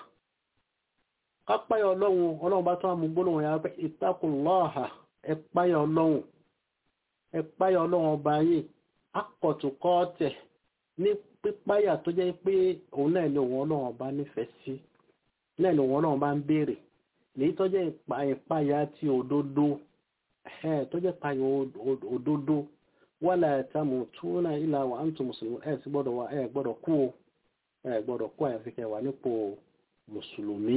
kápáyà ọlọ́run ọlọ́run bá tó àmì gbólóhùn yà pé ìtakùn lọ́ọ̀hà ẹ̀páyà ọlọ́run ẹ̀páyà ọlọ́run ọba yìí akọ̀tùkọ́ tẹ̀ ní pípáyà tó jẹ́ pé òun náà ni òun ọlọ́run ọba nífẹ̀ẹ́ sí náà ni òun ọlọ́run bá ń béèrè lèyí tó jẹ́ ìpáyà ti òdodo tó jẹ́ ìpáyà òdodo wala tamutuna illa wa antum muslimun ẹ̀ sí gbọ́dọ̀ wà ẹ̀ gbọ́dọ̀ kú o ẹ̀ gbọ́dọ̀ kú àyàfi kẹ́ wà nípò mùsùlùmí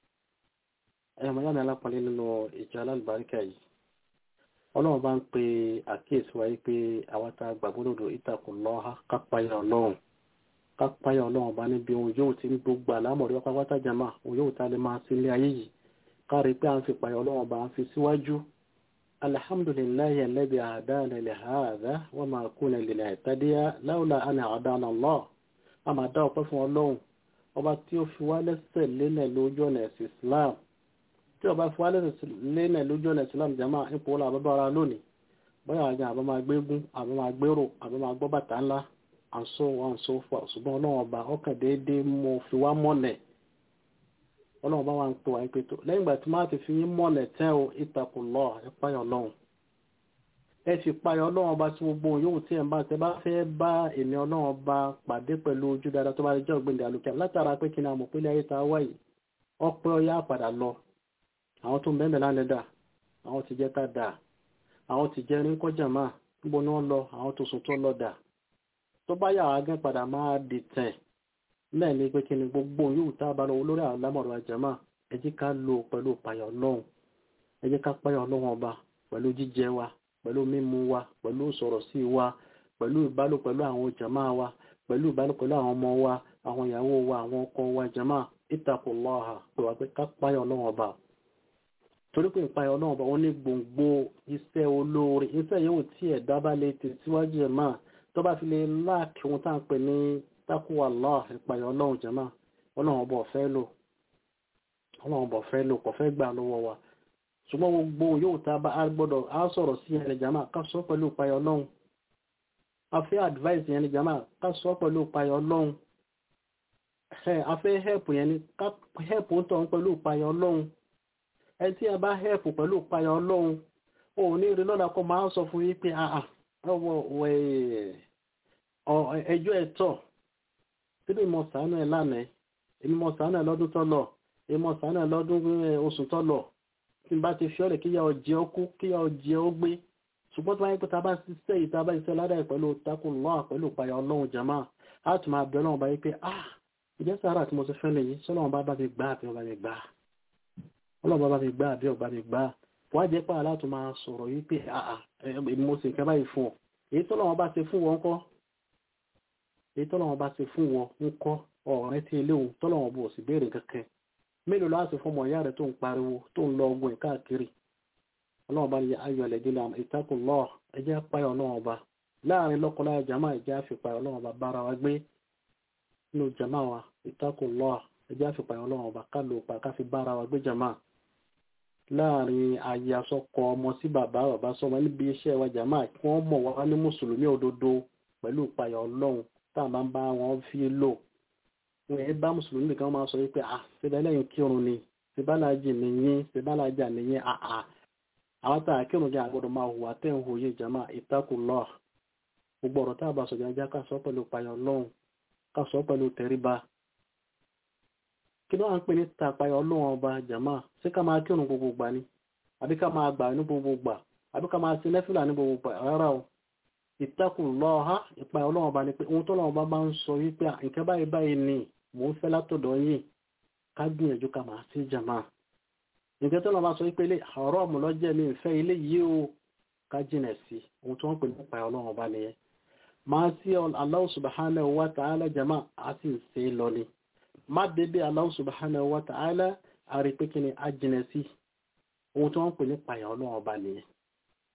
ẹ̀ mọ̀ yára alápàlẹ́ nínú ìjọ alálùbáríkà yìí ọlọ́run bá ń pe àkíyèsí wáyé pé àwọn tá a gbàgbọ́ lòdò ittaqullaha kápáyà ọlọ́run kápáyà ọlọ́run bá níbi ohun yóò ti ń gbogbo àlámọ̀rí wá pátá jama ohun yóò ta lè máa sí ilé ayé yìí kárí pé à ń fi payà ọlọ́run bá ń fi síwájú alhamdulillahi alladhi hadana li hadha wa ma kunna linahtadiya lawla an hadana Allah a máa dá ọpẹ́ fún ọlọ́run ọba tí ó fi wá lẹ́sẹ̀ lélẹ̀ lójú ọ̀nà ẹ̀sìn Islam tí ọba fi wá lẹ́sẹ̀ lélẹ̀ lójú ọ̀nà Islam jama ipò wọlé àbábá ara lónìí bóyá àjà àbá máa gbégún àbá máa gbérò àbá máa gbọ́ bàtà ńlá and so on and so forth ṣùgbọ́n ọlọ́run ọba ọkàn déédéé mo fi wá mọ́lẹ̀ ọlọ́run bá wà ń pè wá pé tó lẹ́yìn ìgbà tí máa ti fi yín mọ́lẹ̀ tẹ́ o ittaqullah ẹ páyọ̀ ọlọ́run ẹ fi páyọ̀ ọlọ́run ọba tí gbogbo yóò tí ẹ̀ ń bá tẹ bá fẹ́ bá èmi ọlọ́run ọba pàdé pẹ̀lú ojú dáadáa tó bá jẹ́ ọ̀gbìnlẹ̀ àlùkẹ́ látara pé kí ni àmọ̀ pélé ayé ta wá yìí ọpẹ́ ọyá padà lọ àwọn tó ń bẹ́ẹ̀ mẹ́lá lẹ́dà àwọn ti jẹ́ tá dà àwọn ti jẹ́ rí kọjá máa níbo ni wọ́n lọ àwọn tó sùn tó lọ dà tó bá yà wá gán padà máa dìtẹ̀ náà ní pé kí ni gbogbo yóò tá a bá lọ lórí àlámọ̀rọ̀ àjàmá ẹ jẹ́ ká lò pẹ̀lú payọ̀ ọlọ́run ẹ jẹ́ ká payọ̀ ọlọ́run ọba pẹ̀lú jíjẹ wa pẹ̀lú mímu wa pẹ̀lú sọ̀rọ̀ sí wa pẹ̀lú ìbálò pẹ̀lú àwọn jàmá wa pẹ̀lú ìbálò pẹ̀lú àwọn ọmọ wa àwọn ìyàwó wa àwọn ọkọ wa jàmá ittaqullaha pé wà pé ká payọ̀ ọlọ́run ọba torí pé ìpayọ̀ ọlọ́run ọba wọn ní gbòǹgbò iṣẹ́ olóore iṣẹ́ yóò tí ẹ̀dá bá lè tẹ̀síwájú ẹ̀ máa tó bá fi lè láàkì ohun tá à ń pè ní tákùwà Allah ìpayọ̀ ọlọ́run jẹ́mà ọlọ́run ọba ọ̀fẹ́ lò ọlọ́run ọba ọ̀fẹ́ lò kò fẹ́ gbà lọ́wọ́ wa ṣùgbọ́n gbogbo yóò tá a gbọ́dọ̀ á sọ̀rọ̀ sí ẹni jẹ́mà ká sọ pẹ̀lú ìpayọ̀ ọlọ́run a fẹ́ advice yẹn ni jẹ́mà ká sọ pẹ̀lú ìpayọ̀ ọlọ́run a fẹ́ help yẹn ni ká help ń tọ̀ pẹ̀lú ìpayọ̀ ọlọ́run ẹ tí a bá help pẹ̀lú ìpayọ̀ ọlọ́run òun ní rí lọ́la kó máa sọ fún yín pé ẹjọ́ ẹ̀tọ́ síbí mo ṣàánú ẹ̀ lánàá èmi mo ṣàánú ẹ̀ lọ́dún tọ́lọ̀ èmi mo ṣàánú ẹ̀ lọ́dún oṣù tọ́lọ̀ tí n bá ti fi ọ̀rẹ́ kíyà ọjẹ́ ó kú kíyà ọjẹ́ ó gbé ṣùgbọ́n tó wáyé pé ta bá ṣiṣẹ́ yìí ta bá ṣiṣẹ́ ládàá pẹ̀lú takunlọ́ pẹ̀lú ìpayà ọlọ́run jama á tún máa bẹ ọlọ́run báyìí pé ah ìjẹ́ sàárà tí mo ti fẹ́ lè yìí sọ́lọ́run bá bá mi gbá àbí ọba mi gbá ọlọ́run bá bá mi gbá àbí ọba mi gbá wọ́n á jẹ́ pé aláàtún máa sọ̀rọ̀ yìí pé ah mo sì nǹkan báyìí fún ọ èyí tọ́lọ́run bá ṣe fún wọn kọ́ èyí tọ́lọ́wọ́n bá ti fún wọn ń kọ́ ọ̀rẹ́ tí ilé òun tọ́lọ́wọ́n bò sí béèrè kankan mélòó láti fún ọmọ ìyá rẹ̀ tó ń pariwo tó ń lọ ogun káàkiri ọlọ́wọ́n bá ní ayọ̀ ẹ̀lẹ́dí la ìtakùn lọ ẹjẹ́ apáyọ̀ ọlọ́wọ́n bá láàrin lọ́kọláya jama ẹjẹ́ àfipáyọ̀ ọlọ́wọ́n bá bára wa gbé nínú jama wa ìtakùn lọ ẹjẹ́ àfipáyọ̀ ọlọ́wọ́n bá ká lò pa ká fi bára wa gbé jama láàrin ayé asọ́kọ ọmọ sí bàbá bàbá sọmọ níbi iṣẹ́ wa jama kí wọ́n mọ̀ wá ní mùsùlùmí òdodo pẹ̀lú ìpayọ̀ ọlọ́run tá a bá ń bá wọn fi lò wọn ẹ bá mùsùlùmí nìkan máa sọ wípé à ṣẹbẹ lẹ́yìn kírun ni ṣẹbàlájì nìyẹn ṣẹbàlájà nìyẹn àà àwọn tá a kírun jẹ àgbọ́dọ̀ máa hùwà tẹ ń hòye ìjàmà ìtakùlọ gbogbo ọ̀rọ̀ tá a bá sọ jẹjẹ ká sọ pẹ̀lú payọ Ọlọ́run ká sọ pẹ̀lú tẹríba kí ló wà ń pè ní tapayọ Ọlọ́run ọba jàmà ṣé ká máa kírun gbogbo gbà ni àbí ká máa gbà ní gbogbo gbà àbí ká máa ṣe nẹfìlà ní gbogbo gbà rárá o ìtakùnlọ́ha ìpa ọlọ́run bá ní pé ohun tọ́lọ́run bá bá ń sọ wípé nǹkan báyìí báyìí ni mò ń fẹ́ látọ̀dọ̀ yìí ká gbìyànjú ká máa sí jàmá nǹkan tọ́lọ́run bá sọ wípé ilé ọ̀rọ̀ ọ̀mù lọ́jẹ́ mi ìfẹ́ ilé yìí o ká jìnà sí ohun tí wọ́n pè nípa ọlọ́run bá nìyẹn máa sí Allah subhanahu wa ta'ala jàmá á sì ń ṣe lọ ni má dédé Allah subhanahu wa ta'ala á rí pé kí ni á jìnà sí ohun tí wọ́n pè nípa ọlọ́run bá nìyẹn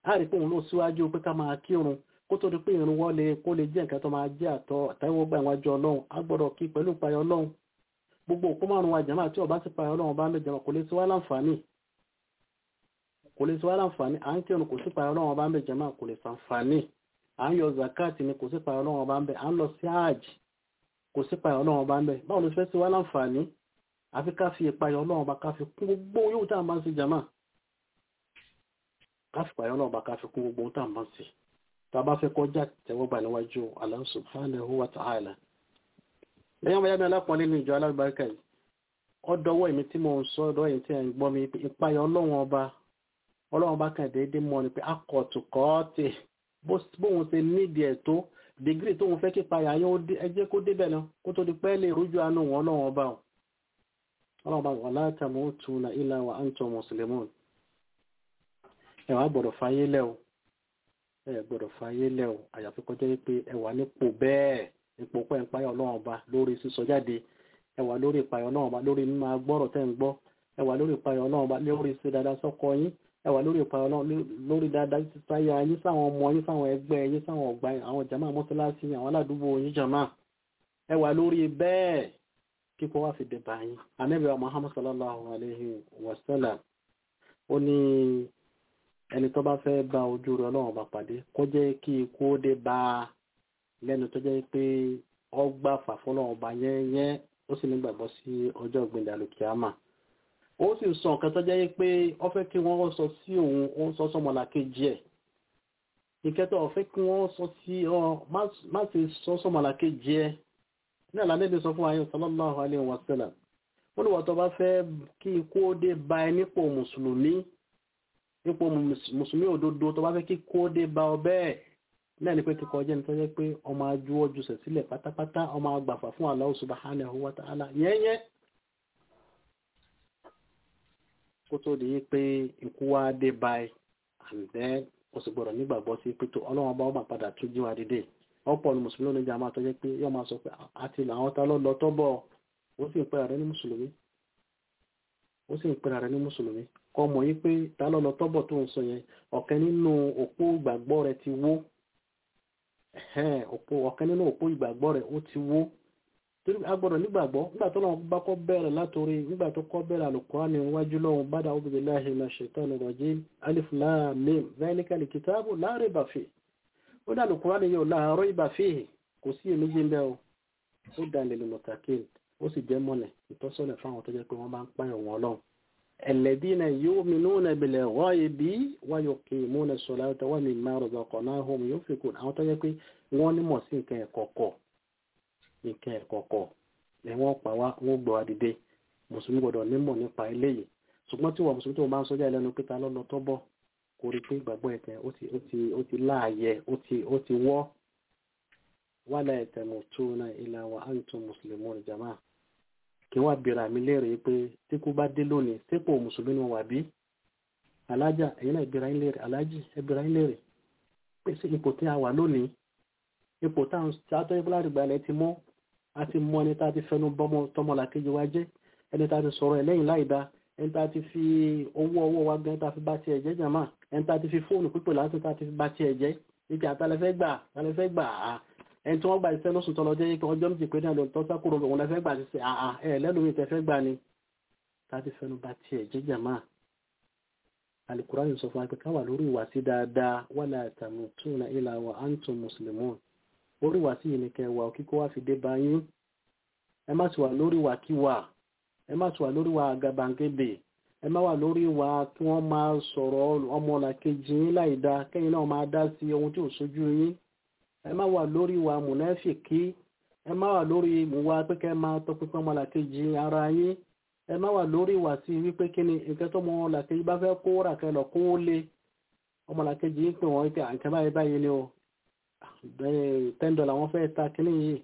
á rí pé òun ló síwájú pé ká máa kírun kó tó di pé irun wọlé kó lè jẹ́ nǹkan tó máa jẹ́ àtọ́ àtẹ́wọ́gbà ìwájú ọlọ́run á gbọ́dọ̀ kí pẹ̀lú ìpayọ̀ ọlọ́run gbogbo òkú márùn wa jàmáà tí ọba sì payọ̀ ọlọ́run bá ń bẹ jàmáà kò lè sí wá láǹfààní kò lè sí wá láǹfààní à ń kírun kò sí payọ̀ ọlọ́run bá ń bẹ jàmáà kò lè sàǹfààní à ń yọ zakat ni kò sí payọ̀ ọlọ́run bá ń bẹ à ń lọ sí hajj kò sí payọ̀ ọlọ́run bá ń bẹ báwo ló fẹ́ sí wá láǹfààní àfi ká fi ìpayọ̀ ọlọ́run bá ká fi kún gbogbo yóò tá à ń bá ń ṣe jàmáà ká fi payọ̀ ọlọ́run bá ká fi kún gbogbo tá à ń bá ń ṣe tá a bá fẹ́ kọjá tẹ́wọ́gbà níwájú Allah subhanahu wa ta'ala lẹ́yìn ọmọ yàgbé alápọ̀nlé ní ìjọ alábàárìkà yìí ọdọwọ́ èmi tí mo ń sọ ọdọ èyí tí ẹ̀ ń gbọ́ mi ìpayọ̀ ọlọ́run ọba ọlọ́run ọba kan déédéé mọ́ ni pé akọ̀tùkọ́ọ̀tì bóun ṣe nídìí ẹ̀ tó dìgírì tóun fẹ́ kí payà yẹn ẹ jẹ́ kó débẹ̀ náà kó tó di pẹ́ lè rújú àánú wọn ọlọ́run ọba o ọlọ́run ọba wà látàmú tuna illa wa antum muslimun ẹ wàá gbọ́dọ̀ fàyè lẹ́ o ẹ gbọ́dọ̀ fàyè lẹ́ o àyàfi kọjá pé ẹ wà nípò bẹ́ẹ̀ ipò pẹ́ ń payọ̀ ọlọ́run ọba lórí sísọ jáde ẹ wà lórí ìpayọ̀ ọlọ́run ọba lórí mímọ̀ agbọ́rọ̀ tẹ́ ń gbọ́ ẹ wà lórí ìpayọ̀ ọlọ́run ọba lórí ṣe dáadáa sọ́kọ yín ẹ wà lórí ìpayọ̀ ọlọ́run lórí dáadáa sáyà yín sáwọn ọmọ yín sáwọn ẹgbẹ́ yín sáwọn ọgbà àwọn jàmáà mọ́sálásí àwọn aládùúgbò yín jàmáà ẹ wà lórí bẹ́ẹ̀ kíkọ́ wá fi dé bá yín Ànábì wa Muhammad sallallahu alayhi wa sallam ó ní ẹni tó bá fẹ́ bá ojú rẹ ọlọ́run ọba pàdé kó jẹ́ kí ikú ó dé bá a lẹ́nu tó jẹ́ pé ọgbà fàfọ́lọ́ ọba yẹ́nyẹ́ ó sì nígbàgbọ́ sí ọjọ́ ìgbìndà lùkìámà ó sì sọ nǹkan tó jẹ́ pé ó fẹ́ kí wọ́n sọ sí òun ó ń sọ sọmọlá kejì ẹ̀ ìkẹtọ̀ ó fẹ́ kí wọ́n sọ sí ọ má sì sọ sọmọlá kejì ẹ̀ ní àlànà sọ fún ayé sallallahu alaihi wasallam ó ní wọ́n tó bá fẹ́ kí ikú ó dé bá ẹ nípò mùsùlùmí nípò mùsùlùmí òdodo tó bá fẹ́ kí ikú ó dé bá ọ bẹ́ẹ̀ náà ni pé kíkọ jẹ́ nítorí pé ọmọ ajúwọ́ jùsẹ̀ sílẹ̀ pátápátá ọmọ agbàfà fún Allah subhanahu wa ta'ala yẹ́yẹ́ kó tó di pé ikú wá dé báyìí and then ó sì gbọ́dọ̀ nígbàgbọ́ sí pé tó ọlọ́wọ́n bá ọmọ padà tún jí wa dìde ọ̀pọ̀ ni mùsùlùmí oníjà máa tọ́jẹ́ pé yọ́ máa sọ pé àti àwọn tá lọ lọ tọ́bọ̀ ó sì ń pera rẹ̀ ní mùsùlùmí ó sì ń pera rẹ̀ ní mùsùlùmí kọ́ mọ̀ yí pé tá lọ lọ tọ́bọ̀ tó ń sọ yẹn ọ̀kẹ́ nínú òpó ìgbàgbọ́ rẹ̀ ti wó òpó ọ̀kan nínú òpó ìgbàgbọ́ rẹ̀ ó ti wó torí agbọ́dọ̀ nígbàgbọ́ nígbà tó lọ́wọ́ bá kọ́ bẹ̀rẹ̀ látòrí nígbà tó kọ́ bẹ̀rẹ̀ Al-Qur'ani níwájú lọ́wọ́ bada a'udhu billahi minash shaitani rajim alif lam mim zalikal kitabu la rayba fihi ó dá Al-Qur'ani yóò la rayba fihi kò sí èméjì ń bẹ́ o ó dá lil muttaqin ó sì jẹ́ mọ́nẹ̀ ìtọ́sọ́nà fáwọn tó jẹ́ pé wọ́n bá ń pààyàn wọn lọ́wọ́ alladhina yu'minuna bil ghaibi wa yuqimuna as-salata wa mimma razaqnahum yunfiqun àwọn tó yẹ pé wọ́n nímọ̀ sí nǹkan ẹ̀kọ̀kọ̀ nǹkan ẹ̀kọ̀kọ̀ ni wọ́n pa wá wọ́n gbọ́ adìde mùsùlùmí gbọ́dọ̀ nímọ̀ nípa eléyìí ṣùgbọ́n tí wọ́n mùsùlùmí tó máa ń sọ́jà lẹ́nu pé ta lọ́lọ́ tọ́bọ̀ kò rí pé ìgbàgbọ́ ẹ̀kẹ́ ó ti láàyè ó ti wọ́ wala tamutunna illa wa antum muslimun jama'a kí wọ́n bèèrè àmì léèrè pé tí kú bá dé lónìí sípò mùsùlùmí ni wọ́n wà bí alájà ẹ̀yin náà ìbéèrè ayé léèrè alájì ẹbẹ̀rẹ̀ ayé léèrè pé sí ipò tí a wà lónìí ipò táwọn tó yẹ fúlàrí gbalẹ̀ ti mọ́ a ti mọ ẹni tá a ti fẹnu bọ́mọ tọmọlà kejì wa jẹ́ ẹni tá a ti sọ̀rọ̀ ẹ̀ lẹ́yìn láìda ẹni tá a ti fi owó ọwọ́ wa gan tá a fi bá tiẹ̀ jẹ́ jàmá ẹni tá a ti fi fóònù pípè láti tá a ti fi bá tiẹ̀ jẹ́ ìjà àtàlẹ́fẹ́ gbà àtàlẹ́fẹ́ gbà á ẹni tí wọ́n gba iṣẹ́ lóṣù tọ́lọ jẹ́ pé ọjọ́ méjì pé náà lè tọ́ sákòrò òun lẹ́fẹ́ gbà ṣiṣẹ́ àà ẹ̀ lẹ́nu mi tẹ́fẹ́ gbà ni láti fẹnu bá tiẹ̀ jẹ́jà máa alukurani sọ fún wa pé káwà lórí ìwà sí dáadáa wala tamutuna illa wa antum muslimun orí ìwà sí yìí ni kẹwà kíkó wá fi dé bá yín ẹ má sì wà lórí ìwà kíwà ẹ má sì wà lórí ìwà àgàbàǹgebè ẹ má wà lórí ìwà kí wọ́n máa sọ̀rọ̀ ọmọlàkejì yín láì dáa kẹ́yìn náà máa dá sí ohun tí ò sójú yín ẹ má wà lórí ìwà mùnáfìkí ẹ má wà lórí ìwà pẹ́kẹ́ máa tọpinpin ọmọlàkejì ara yín ẹ má wà lórí ìwà sí wípé kí ni nǹkan tó ọmọlàkejì bá fẹ́ kó rà kẹlọ̀ kó lé ọmọlàkejì yín pè wọ́n pé àǹkẹ́ báyìí báyìí ni o ten dollar wọ́n fẹ́ ta kíní yìí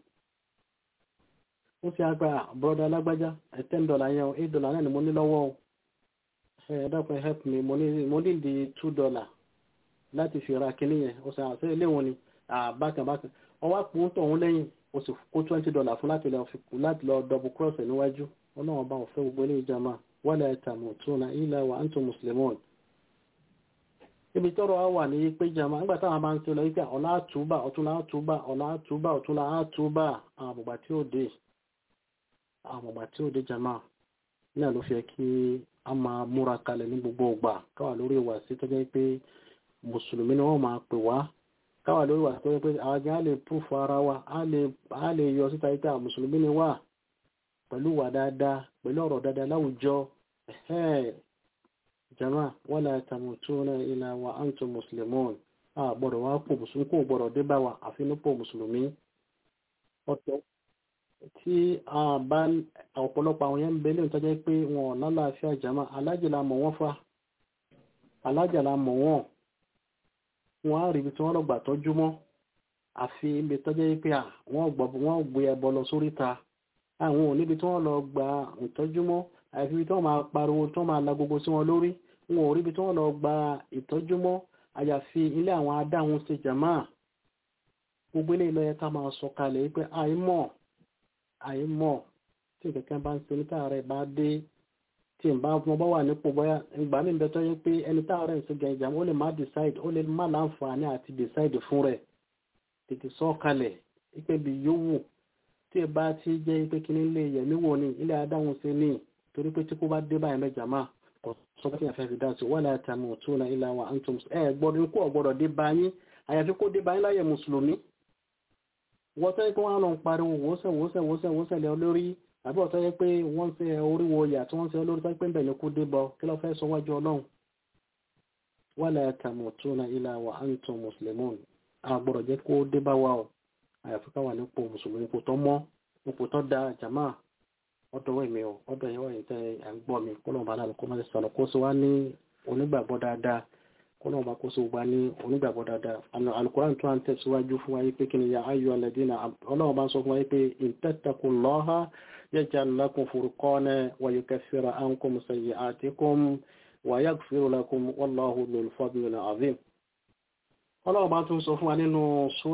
ó fi àgbà bọ́dà alágbájá ten dollar yẹn o eight dollar náà ni mo ní lọ́wọ́ o ẹ dákun help me mo ní di two dollar láti fi ra kíní yẹn ó sàn àṣẹ ilé wọn ni bákan bákan ọwọ́ àpò ń tọ̀hún lẹ́yìn o sì kó twenty dollar fún láti lọ láti lọ double cross ẹ̀ níwájú ọlọ́run bá wọn fẹ́ gbogbo ilé ìjàmà wala tamutuna illa wa antum muslimun ibi tọ́rọ á wà ní pé jama nígbà táwọn máa ń ṣe lọ wípé ọ̀la àtúbà ọ̀túnla àtúbà ọ̀la àtúbà ọ̀túnla àtúbà àwọn àmùgbà tí ó dé àwọn àmùgbà tí ó dé jama náà ló fi kí a máa múra kalẹ̀ ní gbogbo ọgbà káwà lórí ìwà sí tó jẹ́ pé mùsùlùmí ni wọ́n máa pè wá káwà lórí ìwà sí tó jẹ́ pé àwọn gan á lè púfù ara wa á lè yọ síta wípé àwọn mùsùlùmí ni wà pẹ̀lú wà dáadáa pẹ̀lú ọ̀rọ̀ dáadáa láwùjọ jama wala tamutuna ila wa antum muslimun a gbọ́dọ̀ wá pò mùsùlùmí kò gbọ́dọ̀ dé bá wa àfinúpò mùsùlùmí ọ̀tọ̀ tí a bá ọ̀pọ̀lọpọ̀ àwọn yẹn ń belé tó jẹ́ pé wọn lálàáfíà jama alájìlá mọ̀ wọ́n fa alájìlá mọ̀ wọ́n wọn á rí ibi tí wọ́n lọ gbà tọ́jú mọ́ àfi ibi tó jẹ́ pé wọ́n gbé ẹbọ lọ sóríta àwọn ò níbi tí wọ́n lọ gba ìtọ́jú mọ́ àfi ibi tí wọ́n máa pariwo tí wọ́n máa la gbogbo sí wọn lórí wọn ò rí ibi tí wọ́n lọ gba ìtọ́jú mọ́ àyàfi ilé àwọn adáhùn ṣe jàmá gbogbo ilé ìlọyẹ ká máa sọ kalẹ̀ pé àìmọ̀ àìmọ̀ tí kẹ̀kẹ́ bá ń ṣe ní táàrẹ̀ bá dé tí n bá wọn bá wà nípò bóyá ìgbà mi bẹ tó yẹ pé ẹni táàrẹ̀ ń ṣe gẹ̀ ìjàmọ́ ó lè má decide ó lè má láǹfààní àti decide fún rẹ̀ tètè sọ kalẹ̀ ipe bí yówù tí ẹ bá ti jẹ́ pé kí ní ilé yẹ̀mí wò ní ilé adáhùn ṣe ní torí pé tí kò bá dé báyìí mẹ́jà máa kò sọ pé àfẹ́ fi dáàtì wà láti àmì òtún náà ilẹ̀ àwọn antum ẹ gbọ́dọ̀ ikú ọ̀gbọ́dọ̀ dé báyìí àyàfi kó dé báyìí láyé mùsùlùmí wọ́n tẹ́ pé wọ́n á lọ ń pariwo wòósẹ̀ wòósẹ̀ wòósẹ̀ wòósẹ̀ lé olórí àbí ọ̀tọ́ yẹ pé wọ́n ṣe oríwo ọyà tí wọ́n ṣe olórí tó pé ń bẹ̀ ní kó dé bọ kí ló fẹ́ sọ wájú ọlọ́run wà láti àmì òtún náà ilẹ̀ àwọn antum mùsùlùmí àgbọ̀dọ̀ jẹ́ kó dé bá wa o àyàfi ká wà nípò mùsùlùmí kò tọ́ mọ́ ipò tó da jàmáà ọ̀dọ̀ wẹ̀mí o ọ̀dọ̀ yẹn wọ̀nyí tẹ́ ẹ̀ ń gbọ́ mi kọ́nà bá lára kó má ti sọ̀rọ̀ kó sì wá ní onígbàgbọ́ dáadáa kọ́nà bá kó sì wá ní onígbàgbọ́ dáadáa àná alukoran tó à ń tẹ̀síwájú fún wa yìí pé kí ni ya ayọ̀ alẹ́dínà ọlọ́run bá ń sọ fún wa yìí pé ìtẹ́tẹ̀kù lọ́ha yaj'al lakum furqana wa yukaffira ankum sayyi'atikum wa yaghfir lakum wallahu dhul fadlil azim ọlọ́run bá tún sọ fún wa nínú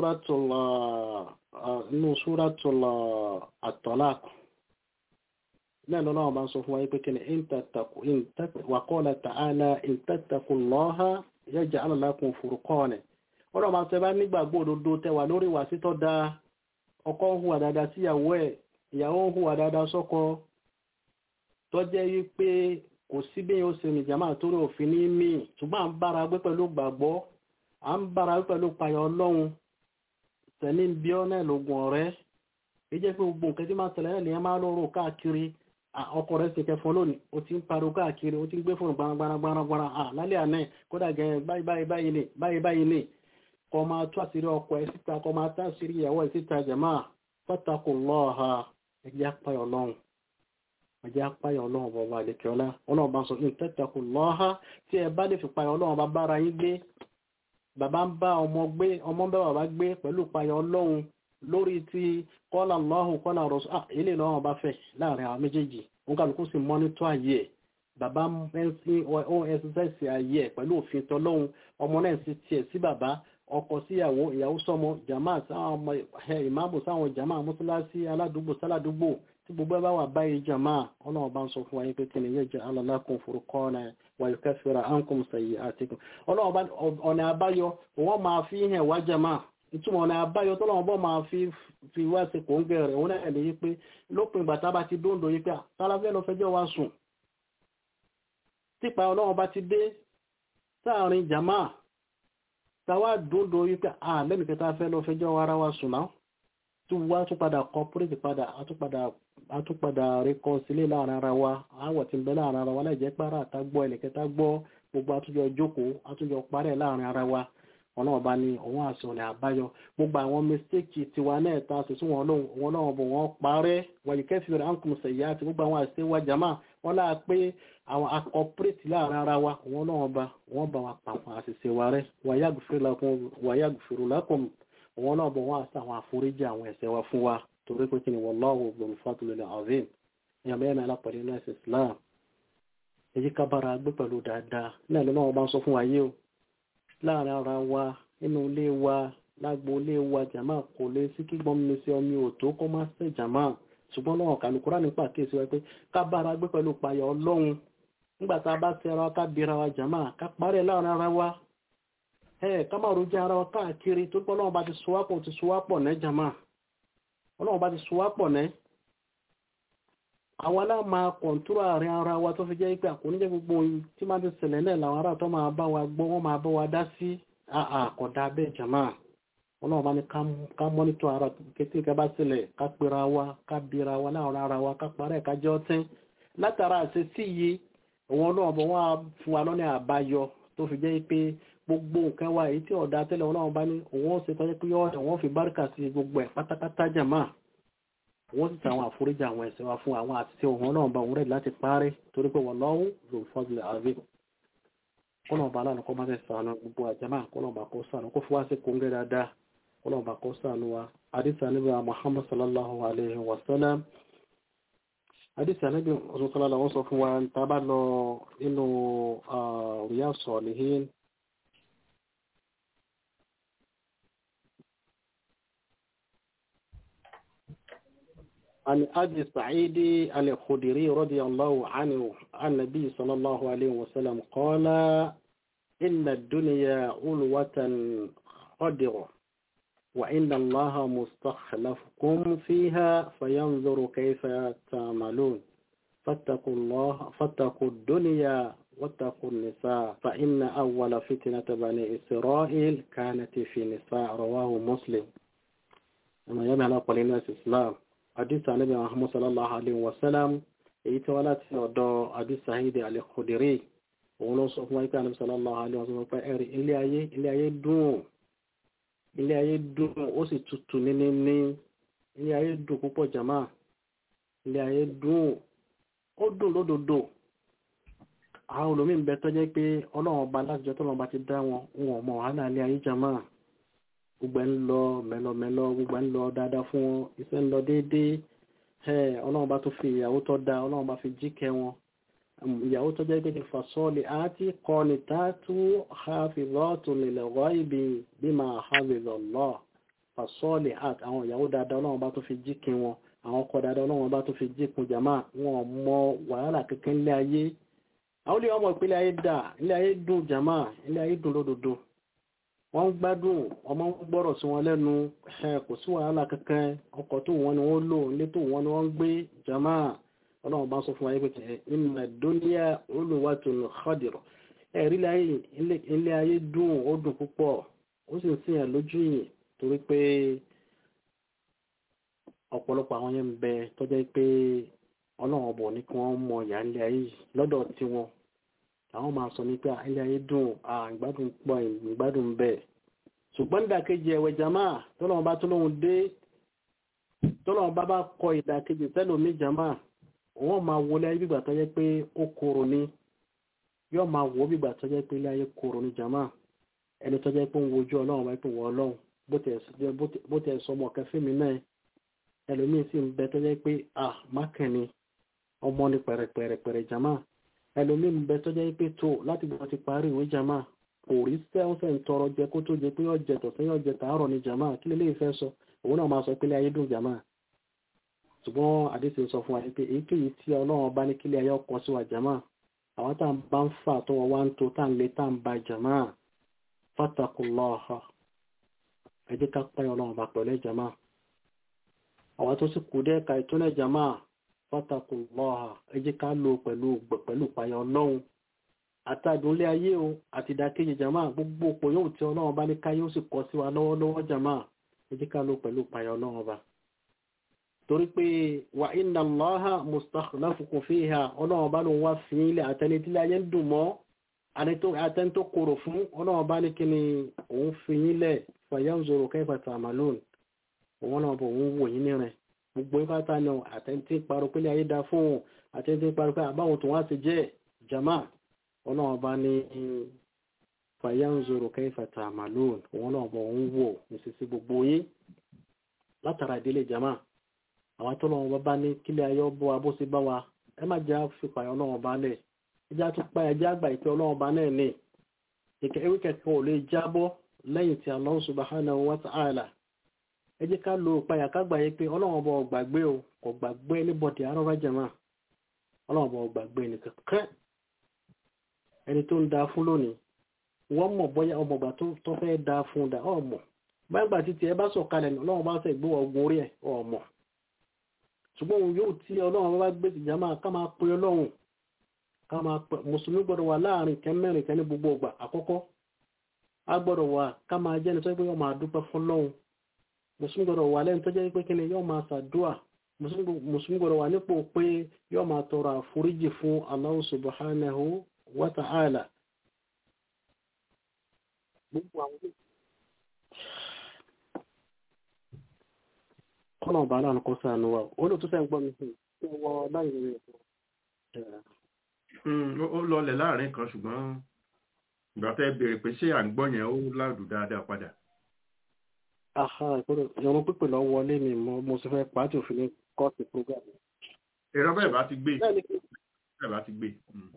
súratul at-talaq náà lọ́nà ọba ń sọ fún wa pé kí ni wàkọ́ọ̀lá tààlà ìtẹ́tẹ̀kùnlọ́ha yaj'al lakum furqana ọ̀rọ̀ ọba tẹ́ bá nígbàgbọ́ òdodo tẹwà lórí wà sítọ́ da ọkọ ń hùwà dáadáa síyàwó ẹ̀ ìyàwó ń hùwà dáadáa sọ́kọ tó jẹ́ wípé kò sí bí yóò ṣe nìjàmá torí òfin ní mí ṣùgbọ́n à ń bára gbé pẹ̀lú gbàgbọ́ à ń bára gbé pẹ̀lú payọ̀ ọlọ́run tẹ̀lé ń bí ọ́ náà lógun ọ̀rẹ́ ìjẹ́ pé gbogbo nǹkan tí máa tẹ̀lé náà lèyàn máa lọ́rọ̀ káàkiri ọkọ̀ rẹ̀ ṣe kẹfọn lónìí o ti ń pariwo káàkiri o ti ń gbé fún gbanagbanagbana lálẹ́ àná kódà gẹ̀ẹ́ báyìí báyìí báyìí ni báyìí báyìí ni kọ́ máa tú àṣírí ọkọ̀ ẹ̀ síta kọ́ máa tú àṣírí ìyàwó ẹ̀ síta jẹ̀má fattaqullaha ẹ̀jẹ̀ apáyọ̀ ọlọ́run ẹ̀jẹ̀ apáyọ̀ ọlọ́run bọ̀bọ̀ àdèkẹ́ọ́lá ọlọ́run bá sọ in tattaqullaha tí ẹ bá lè fi payọ̀ ọlọ́run bá bára yín gbé bàbá ń bá ọmọ gbé ọmọ ń bá bàbá gbé pẹ̀lú payọ̀ ọlọ́run lórí ti kọ́lá lọ́hùn kọ́lá rọ̀sùn ah ilé lọ́wọ́ bá fẹ́ láàrin àwọn méjèèjì wọn kàlùkù sí mọ́nítọ́ ayé ẹ̀ bàbá ohun ẹsẹsẹsẹ ayé ẹ̀ pẹ̀lú òfin tọ́lọ́hun ọmọ náà sì tiẹ̀ sí bàbá ọkọ síyàwó ìyàwó sọmọ jàmá sáwọn ọmọ ìmáàmù sáwọn jàmá mọ́sálásí aládùúgbò sáládùúgbò tí gbogbo ẹ bá wà báyìí jàmá ọlọ́run bá ń sọ fún wa yín pé kí ni yẹ jẹ alalakum furqana wa yukaffira ankum sayyi'atikum ọlọ́run bá ọ̀nà àbáyọ wọ́n máa fi hàn wá jàmá ìtumọ̀ ọ̀nà àbáyọ tó lọ́wọ́ bọ́ máa fi fi wá sí kò ń gẹ̀rẹ̀ òun náà lè yí pé lópin ìgbà tábà ti dóńdó yí pé tálàfẹ́ lọ fẹjọ́ wa sùn típa ọlọ́wọ́ bá ti dé sáàrin jama táwa dóńdó yí pé à lẹ́nu kẹta fẹ́ lọ fẹjọ́ ara wa sùn náà tó wá tún padà kọ́pírẹ́tì padà àtúpadà rékọ́ sílé láàrin ara wa àwọ̀ tí ń bẹ láàrin ara wa láì jẹ́ pàrọ̀ àtàgbọ́ ẹnìkẹta gbọ́ gbogbo àtúnjọ jókòó àtúnjọ parẹ́ láàrin ara wa ọlọ́run bá ní òun àti ọ̀nà àbáyọ gbogbo àwọn mistake tiwa náà ta sí wọn lọ́wọ́ wọn bọ̀ wọ́n parẹ́ wàyí kẹfì rẹ̀ àǹkùn sẹ̀yà àti gbogbo àwọn àṣẹ wa jama wọn láà pé àwọn akọpírẹ́tì láàrin ara wa wọn lọ́wọ́ bá wọn bá wa pa àwọn àṣìṣe wa rẹ́ wàyà gùfèrè lákùn wọn náà bọ̀ wọ́n àṣà àwọn àforíjì àwọn ẹ̀ṣẹ̀ wa fún wa torí pé kí ni wallahu dhul fadlil azim ìyàn bẹ́ẹ̀ náà lápẹ̀lẹ́ náà ẹ̀sìn Islam èyí ká bára gbé pẹ̀lú dáadáa náà lọ́wọ́ wọn bá ń sọ fún wa yé o láàrin ara wa nínú ilé wa lágbo ilé wa jàmá kò lè sí kí gbọ́n mi sí ọmọ òtó kó má sí jàmá ṣùgbọ́n náà kàlùkùrá nípa kéèsì wa pé ká bára gbé pẹ̀lú payọ̀ ọlọ́run nígbà tá a bá ti ara ká bira wa jàmá ká parẹ́ láàrin ara wa ẹ ká máa rojú ara wa káàkiri tó pọ́ ọlọ́run bá ti sowápọ̀ ti sowápọ̀ ní jama ọlọ́run bá ti sowápọ̀ ní àwọn alá máa kọ̀ntúrò àárín ara wa tó fi jẹ́ pé àkóníjẹ́ gbogbo yìí tí máa ti ṣẹlẹ̀ náà làwọn ará tó máa bá wa gbọ́ wọ́n máa bá wa dá sí àkọ̀dá bẹ́ẹ̀ jama ọlọ́run bá ní ká mọ́nítọ̀ ara kété ká bá ṣẹlẹ̀ ká pera wa ká bira wa láàrin ara wa ká parẹ́ ká jẹ́ ọtí látara àṣẹ sí iye òun ọlọ́run bọ̀ wọ́n á fún wa lọ́nà àbáyọ tó fi jẹ́ pé gbogbo nǹkan wa èyí tí ọ̀dà tẹ́lẹ̀ ọlọ́run bá ní òun ó ṣe tọ́jú pé wọ́n fi bárìkà sí gbogbo ẹ̀ pátápátá jàmá wọ́n sì tàwọn àforíjì àwọn ẹ̀ṣẹ̀ wa fún àwọn àti òun ọlọ́run bá òun rẹ̀ láti parí torí pé wọ́n lọ́wọ́ lòun fọ́dúlẹ̀ àbí kọ́lọ́ọ̀bá aláàánú kọ́ máa fẹ́ sànù gbogbo àjàmá kọ́lọ́ọ̀bá kó sànù kó fi wá sí kóńgẹ́ dáadáa kọ́lọ́ọ̀bá kó sànù wa àdìsí àníbà Muhammad sallallahu alayhi wa sallam àdìsí àníbà ọ̀sán sọ́lá wọ́n sọ fún wa tá a bá lọ inú Riyadh Salihin عن أبي سعيد الخدري رضي الله عنه عن النبي صلى الله عليه وسلم قال إن الدنيا علوة خضرة وإن الله مستخلفكم فيها فينظر كيف تعملون فاتقوا الله فاتقوا الدنيا واتقوا النساء فإن أول فتنة بني إسرائيل كانت في نساء رواه مسلم أما يمعنى قول الناس الإسلام àdìsá níbi Muhammad sallallahu alayhi wa sallam èyí tí wọ́n láti ọ̀dọ̀ àdìsá ìdí al-Khudri òun ló sọ fún wa pé ànábì sallallahu alayhi wa sallam pé ẹ̀rí ilé ayé ilé ayé dùn ilé ayé dùn ó sì tutù níní ní ilé ayé dùn púpọ̀ jama ilé ayé dùn ó dùn lódodo àwọn olómi ń bẹ tó jẹ́ pé ọlọ́run ọba láti jọ tọ́lọ́run bá ti dá wọn wọn ò mọ wàhálà ilé ayé jama gbogbo ń lọ mẹlọmẹlọ gbogbo ń lọ dáadáa fún wọn iṣẹ́ ń lọ déédéé ẹ ọlọ́run bá tó fi ìyàwó tó da ọlọ́run bá fi jíkẹ́ wọn ìyàwó tó jẹ́ pé fasọ́ọ̀lì àti kọ́ni tààtú hafizatu lil ghaibi bima hafizallah fasọ́ọ̀lì àti àwọn ìyàwó dáadáa ọlọ́run bá tó fi jíkẹ́ wọn àwọn ọkọ dáadáa ọlọ́run bá tó fi jíkun jàmá wọn mọ wàhálà kankan ilé ayé àwọn olè ọmọ ìpínlẹ̀ ayé dà ilé ayé dùn jàmá ilé ayé dùn lódodo wọ́n ń gbádùn ọmọ ń gbọ́rọ̀ sí wọn lẹ́nu ẹ̀ kò sí wàhálà kankan ọkọ̀ tó wọn ni wọ́n lò ilé tó wọn ni wọ́n ń gbé jama ọlọ́run bá sọ fún wa yìí pé inna dunya ulwatun khadir ẹ̀rí ilé ayé dùn ó dùn púpọ̀ ó sì ń sìn ẹ̀ lójú yìí torí pé ọ̀pọ̀lọpọ̀ àwọn yẹn ń bẹ tọ́jọ́ pé ọlọ́run ọbọ̀ ní kí wọ́n mọ ìyá ilé ayé yìí lọ́dọ̀ tiwọn àwọn máa sọ ní pé ilé ayé dùn ìgbádùn pọ̀ ìgbádùn bẹ́ẹ̀ ṣùgbọ́n ìdàkejì ẹ̀wẹ̀ jama tọ́lọ́wọ́n bá tọ́lọ́wọ́n dé tọ́lọ́wọ́n bá bá kọ ìdàkejì tẹ́lómi jama wọ́n máa wọlé ayé bígbà tó jẹ́ pé ó korò ní yóò máa wọ́ bígbà tó jẹ́ pé ilé ayé korò ní jama ẹni tó jẹ́ pé ń wojú ọlọ́run bá pè wọ́ ọlọ́run bó tẹ̀ sọ ọmọ kẹfẹ́ mi náà ẹlòmíín sì ń bẹ tó jẹ́ pé ah mákẹ́ni ọmọ ní pẹ̀rẹ̀pẹ̀rẹ̀pẹ̀rẹ̀ jama ẹlòmíín bẹ tó jẹ́ pé tó láti gbọ́ ti parí ìwé jama kò rí sẹ́wọ́sẹ̀ ń tọrọ jẹ kó tó jẹ pé ọjẹ tọ̀sẹ̀ yóò jẹ tààrọ̀ ní jama kí lè léyìí fẹ́ sọ òun náà máa sọ pé ayé dùn jama ṣùgbọ́n àdéhùn sọ fún wa pé èyíkéyìí tí ọlọ́run bá ní kílé ayé ọkọ̀ sí wa jama àwọn tá à ń bá ń fà tó wọn wá ń to tá à ń lé tá à ń ba jama fatakullaha ẹ jẹ́ ká pẹ́ ọlọ́run bá pẹ̀lú jama àwọn tó sì kú dẹ́ka ìtúnẹ̀ jama fatakullaha ẹ jẹ́ ká lò pẹ̀lú pẹ̀lú ìpayà ọlọ́run àtàdúnlé ayé o àti ìdákéjì jama gbogbo òpó yóò tí ọlọ́run bá ní káyé ó sì kọ́ sí wa lọ́wọ́lọ́wọ́ jama ẹ jẹ́ ká lò pẹ̀lú ìpayà ọlọ́run bá torí pé wà inna Allaha mustakhlafukum fiha ọlọ́run bá lóun wá fi ilẹ̀ àtẹnitílé ayé ń dùn mọ́ àtẹni tó korò fún ọlọ́run bá ní kí ni òun fi yín lẹ̀ fayanzuru kayfa ta'malun òun náà bọ̀ òun wò yín nírin gbogbo ìpátá ni àtẹ́ntí parọ́ pé ayé dá fún òun àtẹ́ntí parọ́ pé àbáwọn tó wá ti jẹ́ jama ọlọ́run bá ní fayanzuru kayfa ta'malun òun náà bọ̀ òun wò nísìsí gbogbo yín látara ìdílé jama àwọn tó lọ́wọ́ bá ní kílẹ̀ ayé ọbọ̀ abó sí bá wa ẹ má jẹ́ fipá ọlọ́run bá lẹ̀ ẹjá tó pa ẹjá àgbà ìpè ọlọ́run bá náà ní ìkẹ́ ewé kẹ̀kẹ́ ò lè jábọ́ lẹ́yìn tí Allah subhanahu wa ta'ala ẹ jẹ́ ká lo ìpayà ká gbà yé pé ọlọ́run bọ̀ gbàgbé o kò gbàgbé níbọ̀dì arọ́bá jẹ̀mọ́ ọlọ́run bọ̀ gbàgbé nìkan kẹ́ ẹni tó ń da fún lónìí wọ́n mọ̀ bóyá ọmọgbà tó fẹ́ da fún un dà ọmọ gbàgbà títí ẹ bá sọ̀kalẹ̀ ọlọ́run bá fẹ́ gbé ọgbọ́n orí ẹ̀ ọmọ ṣùgbọ́n òun yóò tí ọlọ́run bá gbé ìjà máa ká máa pe ọlọ́run ká máa pe mùsùlùmí gbọ́dọ̀ wà láàrin kẹ́mẹ́rin kẹ́ ní gbogbo ọgbà àkọ́kọ́ a gbọ́dọ̀ wà ká máa jẹ́ ní tó pé yóò máa dúpẹ́ fún ọlọ́run mùsùlùmí gbọ́dọ̀ wà lẹ́nu tó jẹ́ pé kí ni yóò máa ṣàdúà mùsùlùmí gbọ́dọ̀ wà nípò pé yóò máa tọrọ àforíjì fún Allah subhanahu wa ta'ala gbogbo àwọn kọ́nà ọba aláàánú kọ́ sáà níwá olóòtú fẹ́ ń gbọ́ mi fún wọ láyé rẹ̀ ó lọlẹ̀ láàrin kan ṣùgbọ́n ìgbà tẹ́ béèrè pé ṣé à ń gbọ́ yẹn ó láàdù dáadáa padà. aha ìpínlẹ̀ ìrún pípè lọ wọlé mi mo mo sì fẹ́ pàtó òfin ní kọ́ọ̀tù program. èrò bẹ́ẹ̀ bá ti gbé bẹ́ẹ̀ bá ti gbé.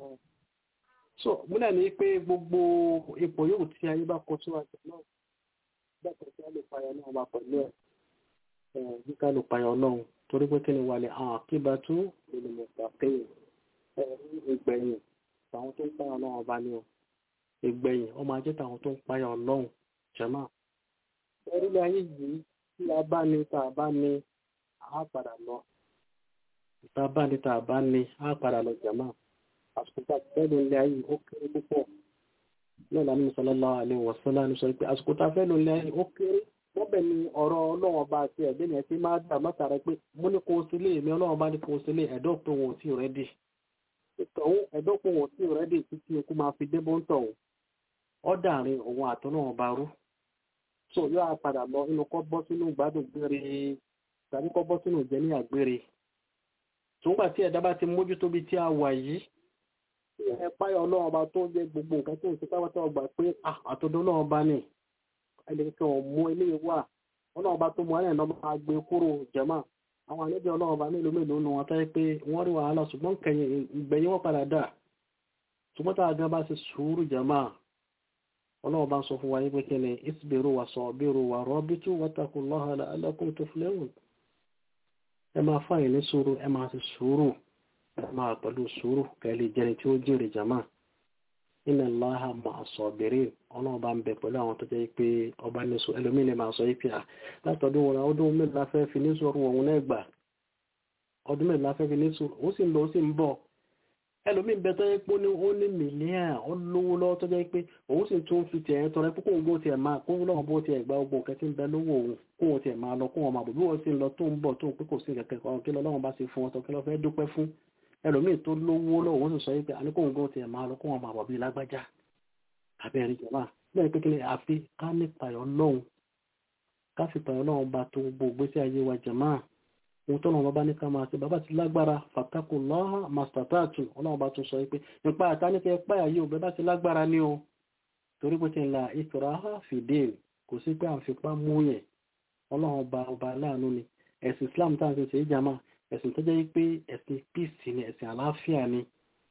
so múlẹ̀ ní pé gbogbo ipò yòówù tí ayé bá kọ síwájú náà bẹ́ẹ̀ kọ́ sí á lè fàyà náà wà pẹ̀lú ẹ̀ kíkà ló payọ ọlọ́run torí pé kí ni wà lè àwọn àkíbá tó lè mọ̀ pàtẹ́yìn ìgbẹ̀yìn àwọn tó ń payọ ọlọ́run ọba ni o ìgbẹ̀yìn ọmọ ajé tàwọn tó ń payọ ọlọ́run jẹ́mà orílẹ̀ ayé yìí tí a bá ní tá a bá ní a padà lọ tá a bá ní tá a bá ní a padà lọ jẹ́mà àsìkò tá a fẹ́ lò ilé ayé ó kéré púpọ̀ náà lànà sallallahu alaihi wasallam sọ pé àsìkò tá a fẹ́ lò ilé ayé ó kéré wọ́n bẹ̀ ni ọ̀rọ̀ ọlọ́run ọba àti ẹ̀dẹ́ ni ẹ ti máa dà mọ́tàrà pé mo ní kó o sílé èmi ọlọ́run bá ní kó o sílé ẹ̀dọ́ pé wọn ò tí ì rẹ́dì ìtọ̀hún ẹ̀dọ́ pé wọn ò tí ì rẹ́dì títí ikú máa fi débó ń tọ̀hún ọ̀dàrin òun àtọ́nà ọba rú so yóò á padà lọ inú kọ́ bọ́ sínú gbádùn gbére tàbí kọ́ bọ́ sínú ìjẹ́ ní àgbére tòǹgbà tí ẹ̀dá bá ti mójútó bí tí a wà yìí ẹ páyọ̀ ọlọ́run ọba tó jẹ́ gbogbo nǹkan tó ń ṣe pápátá ọgbà pé àtọ́dọ́ ọlọ́run ọba ni ẹnìkan ọmọ ilé wà ọlọ́run bá tó mọ ẹ̀rìn lọ́mọ agbè kúrò jẹ̀mọ́ àwọn àlejò ọlọ́run bá mélòó mélòó nu wọn táyé pé wọ́n rí wàhálà ṣùgbọ́n kẹyìn ìgbẹ̀yìn wọn padà dà ṣùgbọ́n tá a gan bá ṣe sùúrù jẹ̀mọ́ ọlọ́run bá ń sọ fún wa pé kí ni isbiru wa sabiru wa rabitu wattaqullaha la'allakum tuflihun ẹ máa fàyè ní sùúrù ẹ máa ṣe sùúrù ẹ máa pẹ̀lú sùúrù kẹ́lẹ́ jẹni tí ó jèrè jẹ̀mọ́ inna allaha ma'a sabirin ọlọ́run bá ń bẹ pẹ̀lú àwọn tó jẹ́ pé ọba níṣu ẹlòmíín lè máa sọ yìí pé à látọ̀dún wọn ọdún mélòó la fẹ́ fi ní sọ̀rọ̀ òun náà gbà ọdún mélòó la fẹ́ fi ní sọ̀rọ̀ ó sì ń lọ ó sì ń bọ̀ ẹlòmíín bẹ tó jẹ́ pé ó ní mílíọ̀n ó lówó lọ́wọ́ tó jẹ́ pé òun sì tún fi tiẹ̀ tọrẹ pé kóun bó tiẹ̀ máa kóun lọ́wọ́ bó tiẹ̀ gba ogbó kẹ́tí ń bẹ lówó òun kóun tiẹ̀ máa lọ kóun máa bò bí wọ́n sì ń lọ tó ń bọ̀ tó ń pé kò sí kẹ̀kẹ́ kan kí lọ́wọ́ bá ṣe fún ọ tó kí lọ́ fẹ́ dúpẹ́ fún ẹlòmíín tó lówó lọ́wọ́ òun sì sọ yìí pé àníkóun gbó tiẹ̀ máa lọ kóun máa bọ̀ bí lágbájá abẹ́rẹ́ ìjọba bẹ́ẹ̀ pé kíni àfi ká ní payọ̀ lọ́hùn ká fi payọ̀ lọ́hùn bá tó gbogbo ìgbésí ayé wa jẹ̀má ohun tó lọ́wọ́ bá ní ká máa ṣe bàbá ti lágbára fàtàkù lọ́hà màsítàtàtù ọlọ́run bá tún sọ pé nípa àtàníkẹ́ páyà yìí ò bẹ́ẹ̀ bá ti lágbára ní o torí pé kí n la ìtura fìdí kò sí pé à ń fipá mú yẹn ọlọ́run ọba ọba aláàánú ni ẹ̀sìn Islam tá à ń ṣe ìjàmá ẹ̀sìn tó jẹ́ pé ẹ̀sìn peace ni ẹ̀sìn àlàáfíà ni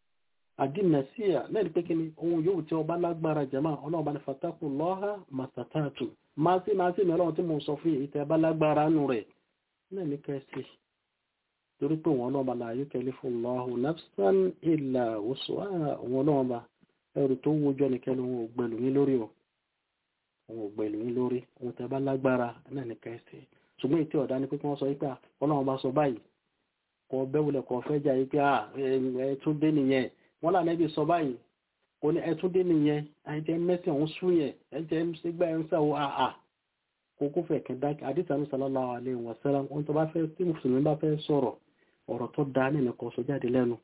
àdínàsíà lẹ́yìn pé kí ni ohun yóò tí ọba lágbára jẹ́mà ọlọ́run bá ní fatakù lọ́ha màsàtàtù máa sí máa sí mi ọlọ́run tí mo sọ fún yìí tẹ́ bá lágbára nù rẹ̀ náà ní kẹ́sì torí pé wọn ọlọ́run bá la yukallifu Allahu nafsan illa wus'aha wọn ọlọ́run bá ẹrù tó wójọ́ ní kẹ́lu wọn ò gbẹ̀lú yín lórí o wọn ò gbẹ̀lú yín lórí ohun tẹ́ bá lágbára náà ní kẹ́sì ṣùgbọ́n ètò ọ̀dá ni pé kí wọ́n sọ wípé ọlọ́run bá sọ báyìí kọ bẹ́wulẹ̀ kọ fẹ́ jà yìí pé ẹ tún dé nìyẹn wọ́n là nẹ́bí sọ báyìí kò ní ẹtún dé nìyẹn ẹjẹ mẹ́sì ọ̀hún sún yẹn ẹjẹ sígbà ẹ̀ ń sàwọ́ àà kò kó fẹ̀ kẹ́ dákẹ́ àdìsánú sallallahu alaihi wasallam ohun tó bá fẹ́ tí mùsùlùmí bá fẹ́ sọ̀rọ̀ ọ̀rọ̀ tó dáa nínú kan sọ jáde lẹ́nu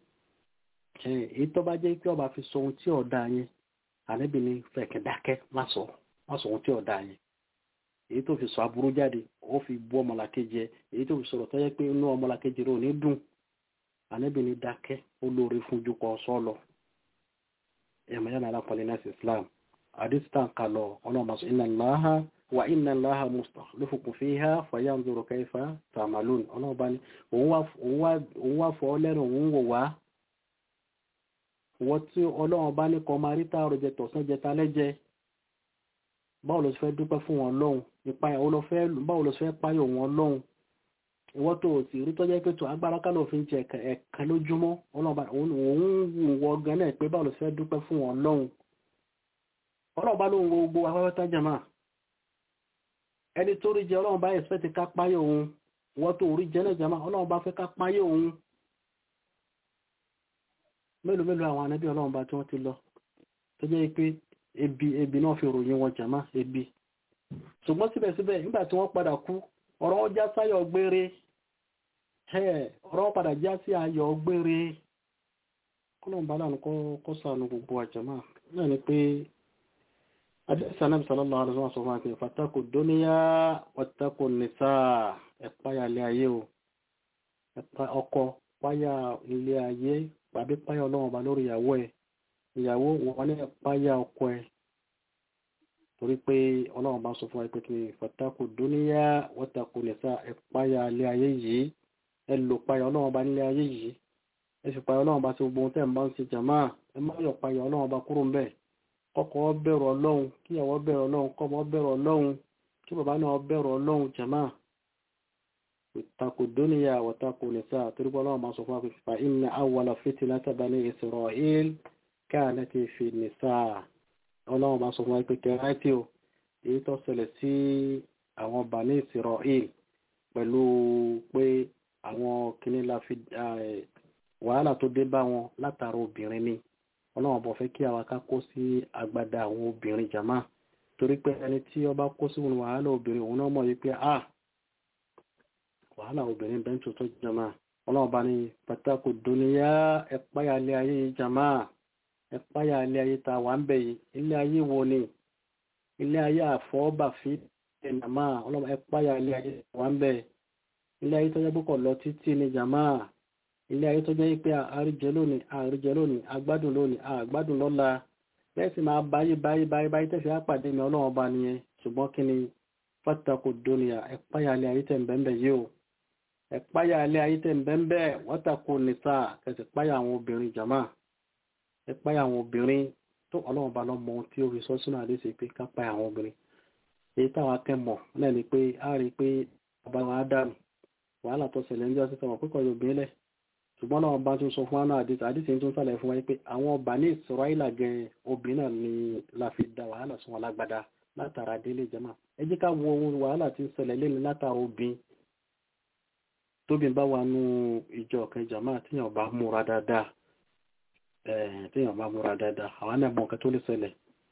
èyí tó bá jẹ́ pé ọba fi sọ ohun tí ò dáa yẹn ànábì ní fẹ̀ kẹ́ dákẹ́ má sọ má sọ ohun tí ò dáa yẹn èyí tó fi sọ aburú jáde ó fi bú ọmọlàkejì èyí tó fi sọ̀rọ̀ tó yẹ pé inú ọmọlàkejì rẹ̀ ò ní dùn ànábì ní dákẹ́ ó lóore fún ju kọ́ sọ́ọ̀lọ̀ ẹ̀mọ̀ yánà alápọ̀lẹ̀ náà sí islam àdìsítà ń kalọ̀ ọlọ́mọ sọ inna Allaha wa inna Allaha mustakhlifukum fiha fayanzuru kayfa ta'malun ọlọ́ọ̀bá ni òun wá fọ́ lẹ́nu òun wò wá wọ́n tí ọlọ́run bá ní kọ́ máa rí táàrọ̀ jẹ tọ̀sán jẹ talẹ́ jẹ báwo ló fẹ́ dúpẹ́ fún wọn lọ́hùn ìpayà báwo ló fẹ́ páyọ̀ wọn lọ́hùn ìwọ́n tó o sì rí tọ́jọ́ pé tó agbára kálọ̀ fi ń jẹ ẹ̀ka lójúmọ́ òun wù wọ́ gan náà pé báwo ló fẹ́ dúpẹ́ fún wọn lọ́hùn ọlọ́run bá ló ń wo gbogbo afẹ́fẹ́ jama ẹni tó rí jẹ ọlọ́run bá ẹ̀sẹ̀ ti ká páyé òun wọ́n tó rí jẹ náà jama ọlọ́run bá fẹ́ ká páyé òun mélòó mélòó àwọn anábí ọlọ́run bá tí wọ́n ti lọ tó jẹ́ pé ebi ebi náà fi ròyìn wọn jama ebi ṣùgbọ́n síbẹ̀síbẹ̀ nígbà tí wọ́n padà kú ọ̀rọ̀ wọn já sáyọ̀ gbére ọ̀rọ̀ wọn padà já sí ayọ̀ gbére kọ́lọ̀ bá lánàá kọ́ sànù gbogbo àjàmá náà ni pé adẹ́sí anábì sallallahu alaihi wasallam sọ fún akẹ́ fatakù dúníyà watakù nìsá ẹ̀páyà ilé ayé o ọkọ páyà ilé ayé tàbí páyà ọlọ́run bá lórí ìyàwó ẹ̀ ìyàwó wọn ní ẹ̀páyà ọkọ ẹ̀ torí pé ọlọ́run bá sọ fún wa pé kí fatakù dúníyà watakù nìsá ẹ̀páyà ilé ayé yìí ẹ lò páyà ọlọ́run bá nílé ayé yìí ẹ sì páyà ọlọ́run bá ti gbogbo ohun tẹ́ ń bá ń ṣe jàmá ẹ má yọ páyà ọlọ́run bá kúrò ń bẹ̀ kọ́kọ́ bẹ̀rù ọlọ́run kíyàwó bẹ̀rù ọlọ́run kọ́mọ bẹ̀rù ọlọ́run kí bàbá náà bẹ̀rù ọlọ́run jàmá ìtakò dúníyà wọ̀takò nìsá torí pé ọlọ́run bá sọ fún wa pé fa inna awwala fitnata bani Isra'il kanat fi nìsá ọlọ́run bá sọ fún wa pé kẹrẹ́tì o èyí tó ṣẹlẹ̀ sí àwọn bani Isra'il pẹ̀lú pé àwọn kìnnì la fi wàhálà tó dé bá wọn látara obìnrin ni ọlọ́run bọ̀ fẹ́ kí àwa ká kó sí agbada àwọn obìnrin jàmá torí pé ẹni tí ó bá kó sí wọn wàhálà obìnrin òun náà mọ̀ wípé a wàhálà obìnrin bẹ́ẹ̀ tó tó jàmá ọlọ́run bá ní pàtàkì dúníyà ẹ̀páyà ilé ayé yìí jàmá ẹ̀páyà ilé ayé ta wà ń bẹ̀ yìí ilé ayé wo ni ilé ayé àfọ́bàfí jàmá ọlọ́run ẹ̀páyà ilé ayé wà ń bẹ̀ ilé ayé tó yẹ púpọ̀ lọ títí ni jàmá ilé ayé tó jẹ́ pé àríjẹ lónìí àríjẹ lónìí agbádùn lónìí àgbádùn lọ́la bẹ́ẹ̀ sì máa báyé báyé báyé báyé tẹ̀sí àpàdé mi ọlọ́run ọba nìyẹn ṣùgbọ́n kí ni fátàkù dúnìyà ẹ̀páyà ilé ayé tẹ̀ ń bẹ́ẹ̀ yìí o ẹ̀páyà ilé ayé tẹ̀ ń bẹ́ẹ̀ wátàkù nìsa kẹsì páyà àwọn obìnrin jàmá ẹ̀páyà àwọn obìnrin tó ọlọ́run ọba lọ́mọ ohun tí ó fi sọ sínú àdéṣe pé ká páyà àwọn obìnrin èyí táwọn akẹ́mọ̀ náà ni pé a rí i pé bàbá wọn á dànù wàhálà tó ṣẹlẹ̀ ń jọ́ sí sọ̀rọ̀ pípọ̀ yóò bí lẹ̀ ṣùgbọ́n náà bá tún sọ fún àná àdìsí àdìsí tún sàlẹ̀ fún wa pé àwọn ọba ní ìsọ̀rọ̀ìlà gẹ obìnrin náà ni la fi da wàhálà sún wọn lágbada látara délé jama ẹ jẹ́ ká wo ohun wàhálà tí ń ṣẹlẹ̀ lẹ́nu látara obìn tóbi bá wà nù ìjọ kan jama tíyàn bá múra dáadáa tíyàn bá múra dáadáa àwọn náà mọ nǹkan tó lè ṣẹlẹ̀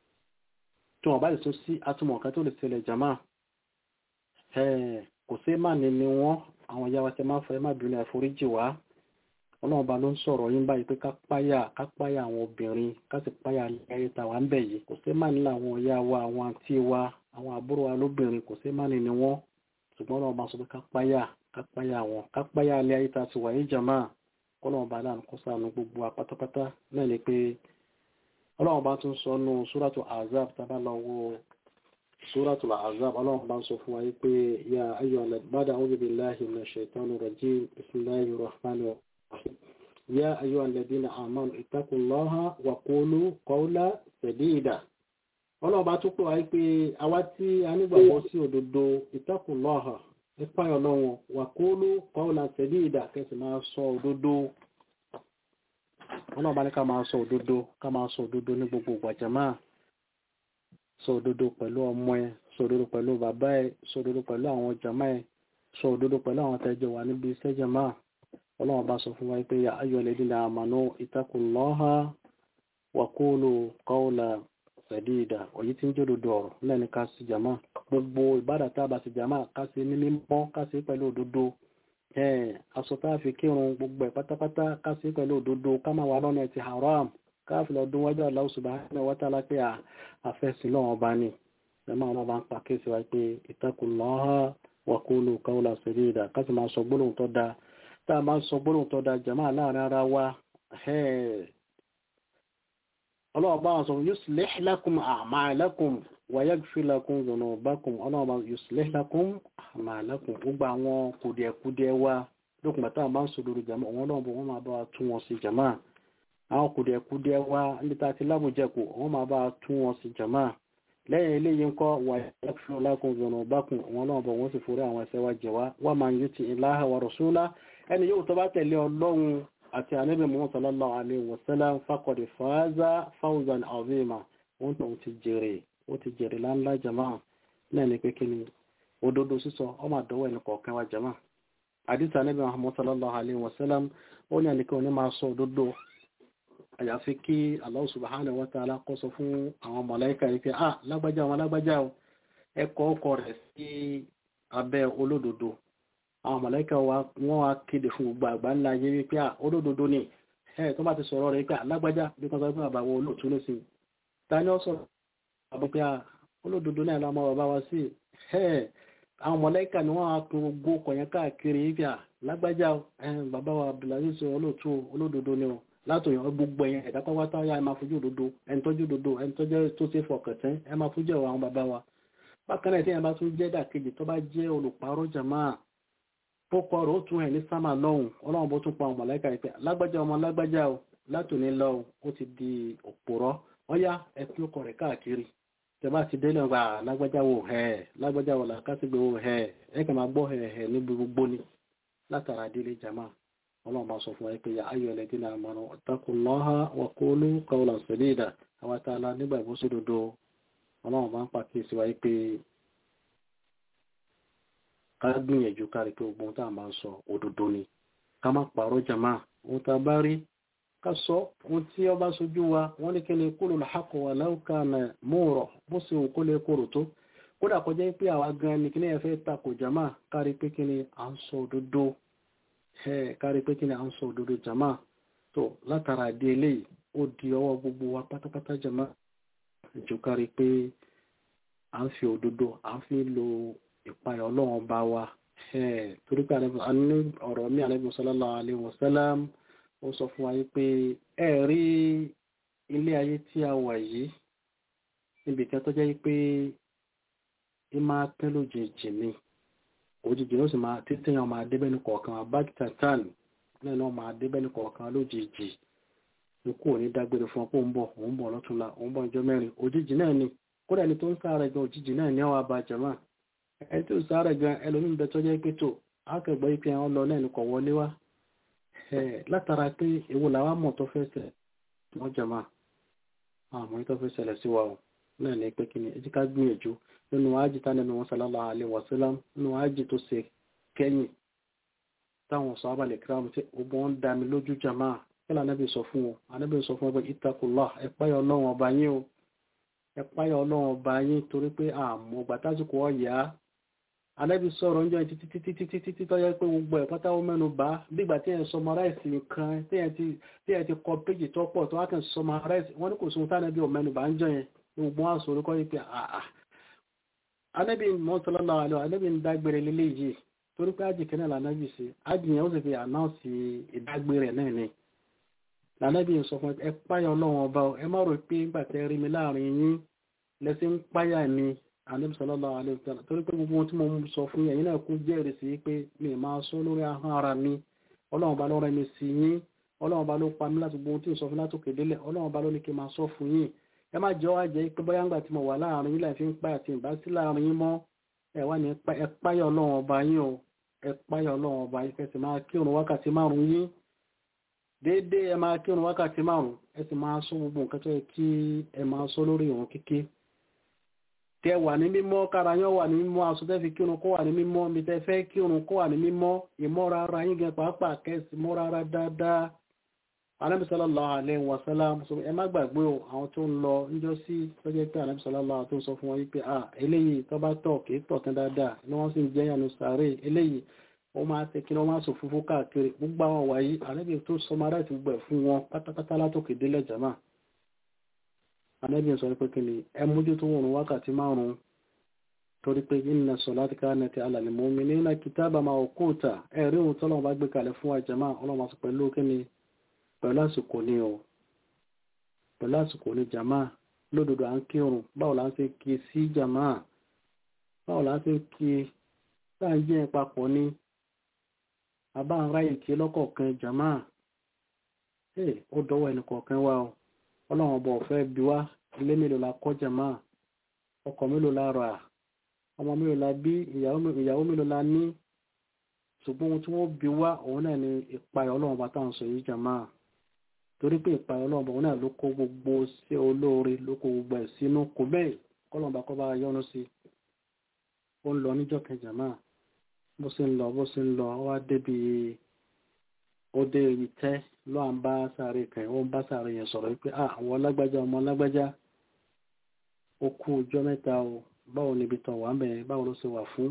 tí wọn bá lè tún sí atúmọ̀ nǹkan tó lè ṣẹlẹ̀ jama kò sí má ní ni wọn àwọn ìyá wa tẹ máa fẹ́ má bínú àforíjì wá ọlọ́run bá ló ń sọ̀rọ̀ yín báyìí pé ká páyà ká páyà àwọn obìnrin ká sì páyà ayé tàwa ń bẹ̀ yìí kò sí má nílò àwọn ìyá wa àwọn àǹtí wa àwọn àbúrò wa lóbìnrin kò sí má ní ni wọ́n ṣùgbọ́n ọlọ́run bá sọ pé ká páyà ká páyà wọn ká páyà alẹ́ ayé tá a ti wà yìí jàmá ọlọ́run bá láàánú kó sànù gbogbo wa pátápátá náà ni pé ọlọ́run bá tún sọ nù súrátù azab tábà lọ wo súrátù azab ọlọ́run bá ń sọ fún wa yìí pé ya ayyuhal ba'da a'udhu billahi minash shaitanir rajim bismillahir rahmanir يا أيها الذين آمنوا اتقوا الله وقولوا قولا سديدا ọlọ́ọ̀bá tó pọ̀ wáyé pé àwa tí a nígbàgbọ́ sí òdodo ìtàkùnlọ́hà nípa ọlọ́run wà kóólú kọ́ọ̀lá sẹ̀díìdà kẹsì máa sọ òdodo ọlọ́ọ̀bá ní ká máa sọ òdodo ká máa sọ òdodo ní gbogbo gbàjàmá sọ òdodo pẹ̀lú ọmọ ẹ sọ òdodo pẹ̀lú bàbá ẹ sọ òdodo pẹ̀lú àwọn jàmá ẹ sọ òdodo pẹ̀lú àwọn tẹ́jọ wà níbi iṣẹ́ jàmá ọlọ́run bá sọ fún wa pé ayọ̀ lẹ́dínlẹ̀ àmànú ìtakùnlọ́ha wàkúlù kọ́ọ̀là sẹ̀díìdà òyí tí ń jẹ́ òdodo ọ̀rọ̀ lẹ́ni ká sí jàmá gbogbo ìbádà tá a bá sí jàmá ká sí ní mímọ́ ká sí pẹ̀lú òdodo aṣọ tá a fi kírun gbogbo ẹ̀ pátápátá ká sí pẹ̀lú òdodo ká máa wà lọ́nà ti haram ká fi lọ́dún wájú Allah subhanahu wa ta'ala pé àfẹ́sìn lọ́wọ́ bá ní ẹ̀mọ́ àwọn bá ń pa kéèsì wa pé ìtakùnlọ́ha wàkúlù kọ́ọ̀là sẹ̀díìdà ká sì máa sọ gbólóhùn tó dáa tá a máa sọ gbólóhùn tó da jàmá láàrin ara wa ọlọ́wọ́ bá wọn sọ yuslih lakum a'malakum wa yaghfir lakum dhunubakum ọlọ́wọ́ bá yuslih lakum a'malakum gbogbo àwọn kùdìẹ̀kùdìẹ̀ wa lókùn bàtà máa ń sọdọ̀rọ̀ jàmá òun náà bọ̀ wọ́n máa bá wa tún wọn sí jàmá àwọn kùdìẹ̀kùdìẹ̀ wa níbi tá a ti lábùjẹ̀kù wọ́n máa bá wa tún wọn sí jàmá lẹ́yìn eléyìí ńkọ́ wà yaghfir lakum dhunubakum òun náà bọ̀ wọ́n sì forí àwọn ẹ̀ṣẹ̀ wa jẹ̀ wá wa man yuti illaha wa rasulahu ẹni yóò tó bá tẹ̀lé ọlọ́run àti ànábì Muhammad sallallahu alaihi wasallam faqad faza fawzan azima òun tó ti jèrè ó ti jèrè láńlá jama náà ni pé kí ni òdodo sísọ ọmọ àdọ́wọ́ ẹni kọ̀ọ̀kan wa jama àdìsá níbi Muhammad sallallahu alayhi wa sallam ó ní ẹnìkan ní máa sọ òdodo àyàfi kí Allah subhanahu wa ta'ala kó sọ fún àwọn mọ̀láìkà yìí pé ah lágbájá wọn lágbájá o ẹ kọ ọkọ rẹ̀ sí abẹ́ olódodo àwọn mọ̀láìkà wọ́n wá kéde fún gbogbo àgbà ńlá yé wípé à olódodo ni ẹ tó bá ti sọ̀rọ̀ rẹ̀ pé alágbájá bí kan sọ pé àbàwọ̀ olóòtú ló sì ta ni ó sọ̀rọ̀ àbọ̀ pé à olódodo náà la máa bàbá wa sí ẹ àwọn mọ̀láìkà ni wọ́n á pin gbogbo ọkọ̀ yẹn káàkiri wípé à lágbájá ẹ bàbá wa Abdulaziz olóòtú olódodo ni o látòyàn gbogbo ẹ̀yẹn ẹ̀dá pátá yá ẹ máa fojú òdodo ẹni tọ́jú òdodo ẹni tọ́jú tó ṣe fọkàntán ẹ máa fojú ẹ̀wọ̀ àwọn bàbá wa bákan náà tí ẹ bá tún jẹ́ dàkejì tó bá jẹ́ olùparọ́ jàmáà pópọ̀ rẹ̀ ó tún ẹ̀ ní sámà lọ́hùn ọlọ́run bó tún pa ọmọ láìka ìpẹ́ lágbájá ọmọ lágbájá o látòní lọ́hùn ó ti di òpòrọ́ ọyá ẹkún ọkọ̀ rẹ̀ káàkiri tẹ́bá ti délé ọgbà lágbájá wo ẹ̀ lágbájá wo làkásígbè wo ẹ̀ ẹ̀ kàn máa gbọ́ ẹ̀ ẹ̀ níbi gbogbo ni látara délé jama ọlọ́run bá sọ fún ẹ pé ya ayọ̀ ẹlẹ́dín náà mọ̀nà taqullaha wa qulu qawlan sadida àwọn tá a la nígbà ìbúsódodo ọlọ́run bá ń pàkíyèsí wáyé pé ká gbìyànjú kárí pé gbogbo tá a máa ń sọ òdodo ni ká má pààrọ̀ jàmá ohun tá a bá rí ká sọ ohun tí ó bá sojú wa wọ́n ní kíni qulul haqqa walau kana mura bó ṣe òun kó lè kóró tó kódà kọjá pé àwa gan ni kíni ẹ fẹ́ takò jàmá kárí pé kíni à ń sọ òdodo kárí pé kíni à ń sọ òdodo jàmá tó látara di eléyìí ó di ọwọ́ gbogbo wa pátápátá jàmá jù kárí pé à ń fi òdodo à ń fi lo ìpayà ọlọ́run bá wa torí pé ọ̀rọ̀ mi àlẹ́bí sallallahu alaihi wasallam ó sọ fún wa yí pé ẹ rí ilé ayé tí a wà yìí níbi kan tó jẹ́ pé ẹ máa tẹ́ lójijì ni òjijì ló sì máa títí yàn máa débẹ́ ní kọ̀ọ̀kan abájítàtàn náà náà máa débẹ́ ní kọ̀ọ̀kan lójijì ní kò ní dágbére fún ọ pé òun bọ̀ òun bọ̀ lọ́túnla òun bọ̀ ọjọ́ mẹ́rin òjijì náà ni kódà ẹni tó ń sáré gan òjijì náà ní àwọn abàjẹ́mọ́ ẹni tó sáré gan ẹlòmíín bẹ tọ́jú pé tó akẹgbọ́ yìí pé àwọn lọ náà ní kò wọlé wá látara pé èwo làwa mọ̀ tó fẹ́ ṣẹlẹ̀ wọ́n jẹ̀mọ́ àmọ́ tó fẹ́ ṣẹlẹ̀ sí wa o náà ní pé kí ni ẹ jẹ́ ká gbìyànjú nínú ájì tá nínú wọn sallallahu alaihi wasallam nínú ájì tó ṣe kẹ́yìn táwọn sọ abalẹ̀ kíráàmù tí gbogbo wọn dá mi lójú jàmá kí lóò anábì sọ fún wọn anábì sọ fún wọn pé ittaqullah ẹ páyà ọlọ́run ọba yín o ẹ páyà ọlọ́run ọba yín torí pé àmọ́ gbàtásìkò ọ̀yà anábì sọ̀rọ̀ ń jọ títí títí títí títí tó yẹ pé gbogbo ẹ̀ pátá ó mẹ́nu bá bígbà tí ẹ̀ ń sọmaráìsì nǹkan tí ẹ̀ ti kọ péjì tó pọ̀ tó wá kàn sọmaráìsì wọ́n ní kò sóhun tánàbí ò mẹ́nu bá ń jọ yẹn gbogbo wọn sọ orúkọ yìí pé àà anábì mọ́sálọ́lá àlọ́ anábì ń dágbére lílé yìí torí pé ájì kẹ́nà lànàbì sí ájì yẹn ó sì fi ànáùsì ìdágbére náà ni lànàbì ń sọ fún ẹ páyà ọlọ́run ọba ẹ má rò pé nígbà tẹ́ rí mi láàrin yín lẹ́sìn ń páyà mi ànábì sallallahu alaihi wasallam torí pé gbogbo ohun tí mo sọ fún yẹn náà kú jẹ́rìí sí pé mi máa sọ lórí ahọ́n ara mi ọlọ́run bá lọ́rẹ́ mi sí yín ọlọ́run bá ló pa mí láti gbogbo ohun tí ń sọ fún látòkè délẹ̀ ọlọ́run bá ló ní kí n máa sọ fún yín ẹ má jẹ́ wá jẹ́ pé bóyá ńgbà tí mo wà láàrin yín láì fi ń páyà tí ń bá sí láàrin yín mọ́ ẹ wá ní ẹ páyà ọlọ́run ọba yín o ẹ páyà ọlọ́run ọba yín kẹsì máa kírun wákàtí márùn yín déédéé ẹ máa kírun wákàtí márùn ẹ sì máa sọ gbogbo nǹkan tó yẹ kí ẹ máa sọ lórí ìrun kíkí tẹ wà ní mímọ́ kára yán wà ní mímọ́ aṣọ tẹ́ fi kírun kó wà ní mímọ́ mi tẹ́ fẹ́ kírun kó wà ní mímọ́ ìmọ́ra ara yín gan pàápàá kẹ́sì mọ́ra ara dáadáa Ànábì sallallahu alaihi wasallam ẹ má gbàgbé o àwọn tó ń lọ níjọ́ sí lọ́jọ́ pé Ànábì sallallahu tó ń sọ fún wọn wípé à eléyìí tó bá tọ̀ kì í tọ̀ tán dáadáa ni wọ́n sì ń jẹ́ yànnú sàárè eléyìí ó máa ṣe kí wọ́n máa sọ fúnfún káàkiri gbogbo àwọn wàyí Ànábì tó sọmará ti gbẹ̀ fún wọn pátápátá látòkè délẹ̀ jàmáà Ànábì sọ pé kí ni ẹ mójútó wọn wákàtí márùn-ún torí pé inna salati kanat ala al-mu'minina kitaban mawquta ẹ̀rí ohun tọ́lọ́wọ́n bá gbé kalẹ̀ fún wa jàmáà ọlọ́wọ́n sọ pẹ̀lú kí ni pẹ̀lú àsìkò ní o pẹ̀lú àsìkò ní jàmáà lódodo à ń kírun báwo la ń ṣe kí sí jàmáà báwo la ń ṣe kí tá ń jẹ́ papọ̀ ní àbá ń ráyè kí lọ́kọ̀ọ̀kan jàmáà ẹ̀ ó dọ́wọ́ ẹnì kọ̀ọ̀kan wa o ọlọ́run ọba ọ̀fẹ́ bí wá ilé mélòó la kọ́ jàmáà ọkọ̀ mélòó la rà ọmọ mélòó la bí ìyàwó mélòó la ní ṣùgbọ́n ohun tí wọ́n bí wá òun náà ni ìpayọ̀ ọlọ́run bá táwọn sọ yìí jàmáà torí pé ìpayọ̀ ọlọ́run òun náà ló kó gbogbo sí olóore ló kó gbogbo ẹ̀ sínú kò bẹ́ẹ̀ kọ́lọ́mbà kọ́ bá yọ́nú sí ó ń lọ níjọ́ kẹjà máa bó ṣe ń lọ bó ṣe ń lọ ó wá débi ó dé ìtẹ́ ló à ń bá sáré kan ó ń bá sáré yẹn sọ̀rọ̀ wípé ah àwọn lágbájá ọmọ lágbájá ó kú ọjọ́ mẹ́ta o báwo níbi tán wà ń bẹ̀rẹ̀ báwo ló ṣe wà fún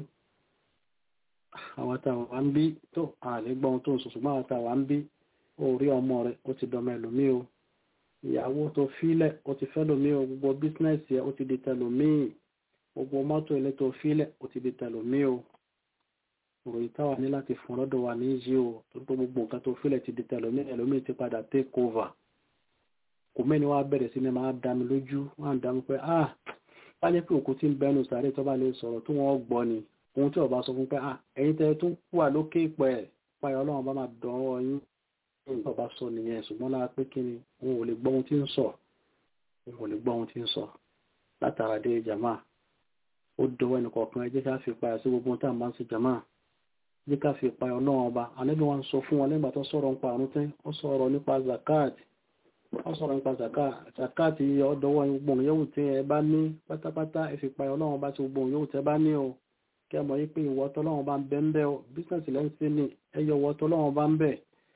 àwọn àtàwà ń bí tó àlè gbọ́n tó ń sọ ṣùgbọ́n àwọn àtàwà ń bí ó rí ọmọ rẹ̀ ó ti dọmọ ẹlòmíì o ìyàwó tó fílẹ̀ ó ti fẹ́ lòmíì o gbogbo bísínẹ́sì ẹ̀ ó ti di tẹlòmíì gbogbo mọ́tò ilé tó fílẹ̀ ó ti di tẹlòmíì o ìròyìn táwa ní láti fún lọ́dọ̀ wa ní yìí o tó tó gbogbo nǹkan tó fílẹ̀ ti di tẹlòmíì ẹlòmíì ti padà take over kò mẹ́ni wá bẹ̀rẹ̀ sí ni máa dá mi lójú wọ́n á dá mi pé ah wá ní pé òkú tí ń bẹnu sàárè tó bá lè sọ̀rọ̀ tó wọ́n gbọ́ ni ohun tí ọba sọ fún pé ah ẹ̀yin tẹ́ tún wà lókè pẹ̀ páyọ̀ ọlọ́run bá máa dánwọ́ yín ní ọba sọ nìyẹn ṣùgbọ́n lára pé kí ni òun ò lè gbọ́ ohun tí ń sọ òun ò lè gbọ́ ohun tí ń sọ látara dé jàmá ó dọwọ́ ẹnì kọ̀ọ̀kan ẹ jẹ́ ká fi payà sí gbogbo ohun tá à ń bá ń ṣe jàmá jẹ́ ká fi payọ̀ ọlọ́run ọba ànábì wọn sọ fún wọn lẹ́gbàá tó sọ̀rọ̀ nípa àrùn tẹ́ ó sọ̀rọ̀ nípa zakat ó sọ̀rọ̀ nípa zakat zakat ọdọwọ́ gbogbo yòówù tí ẹ bá ní pátápátá ẹ fi payọ̀ ọlọ́run ọba tí gbogbo yòówù tẹ́ bá ní o kẹ́ mọ̀ yí pé ìwọ tọ́lọ́run bá ń bẹ ń bẹ o bísíǹsì lẹ́yìn sí ni ẹyọ ìwọ tọ́lọ́run bá ń bẹ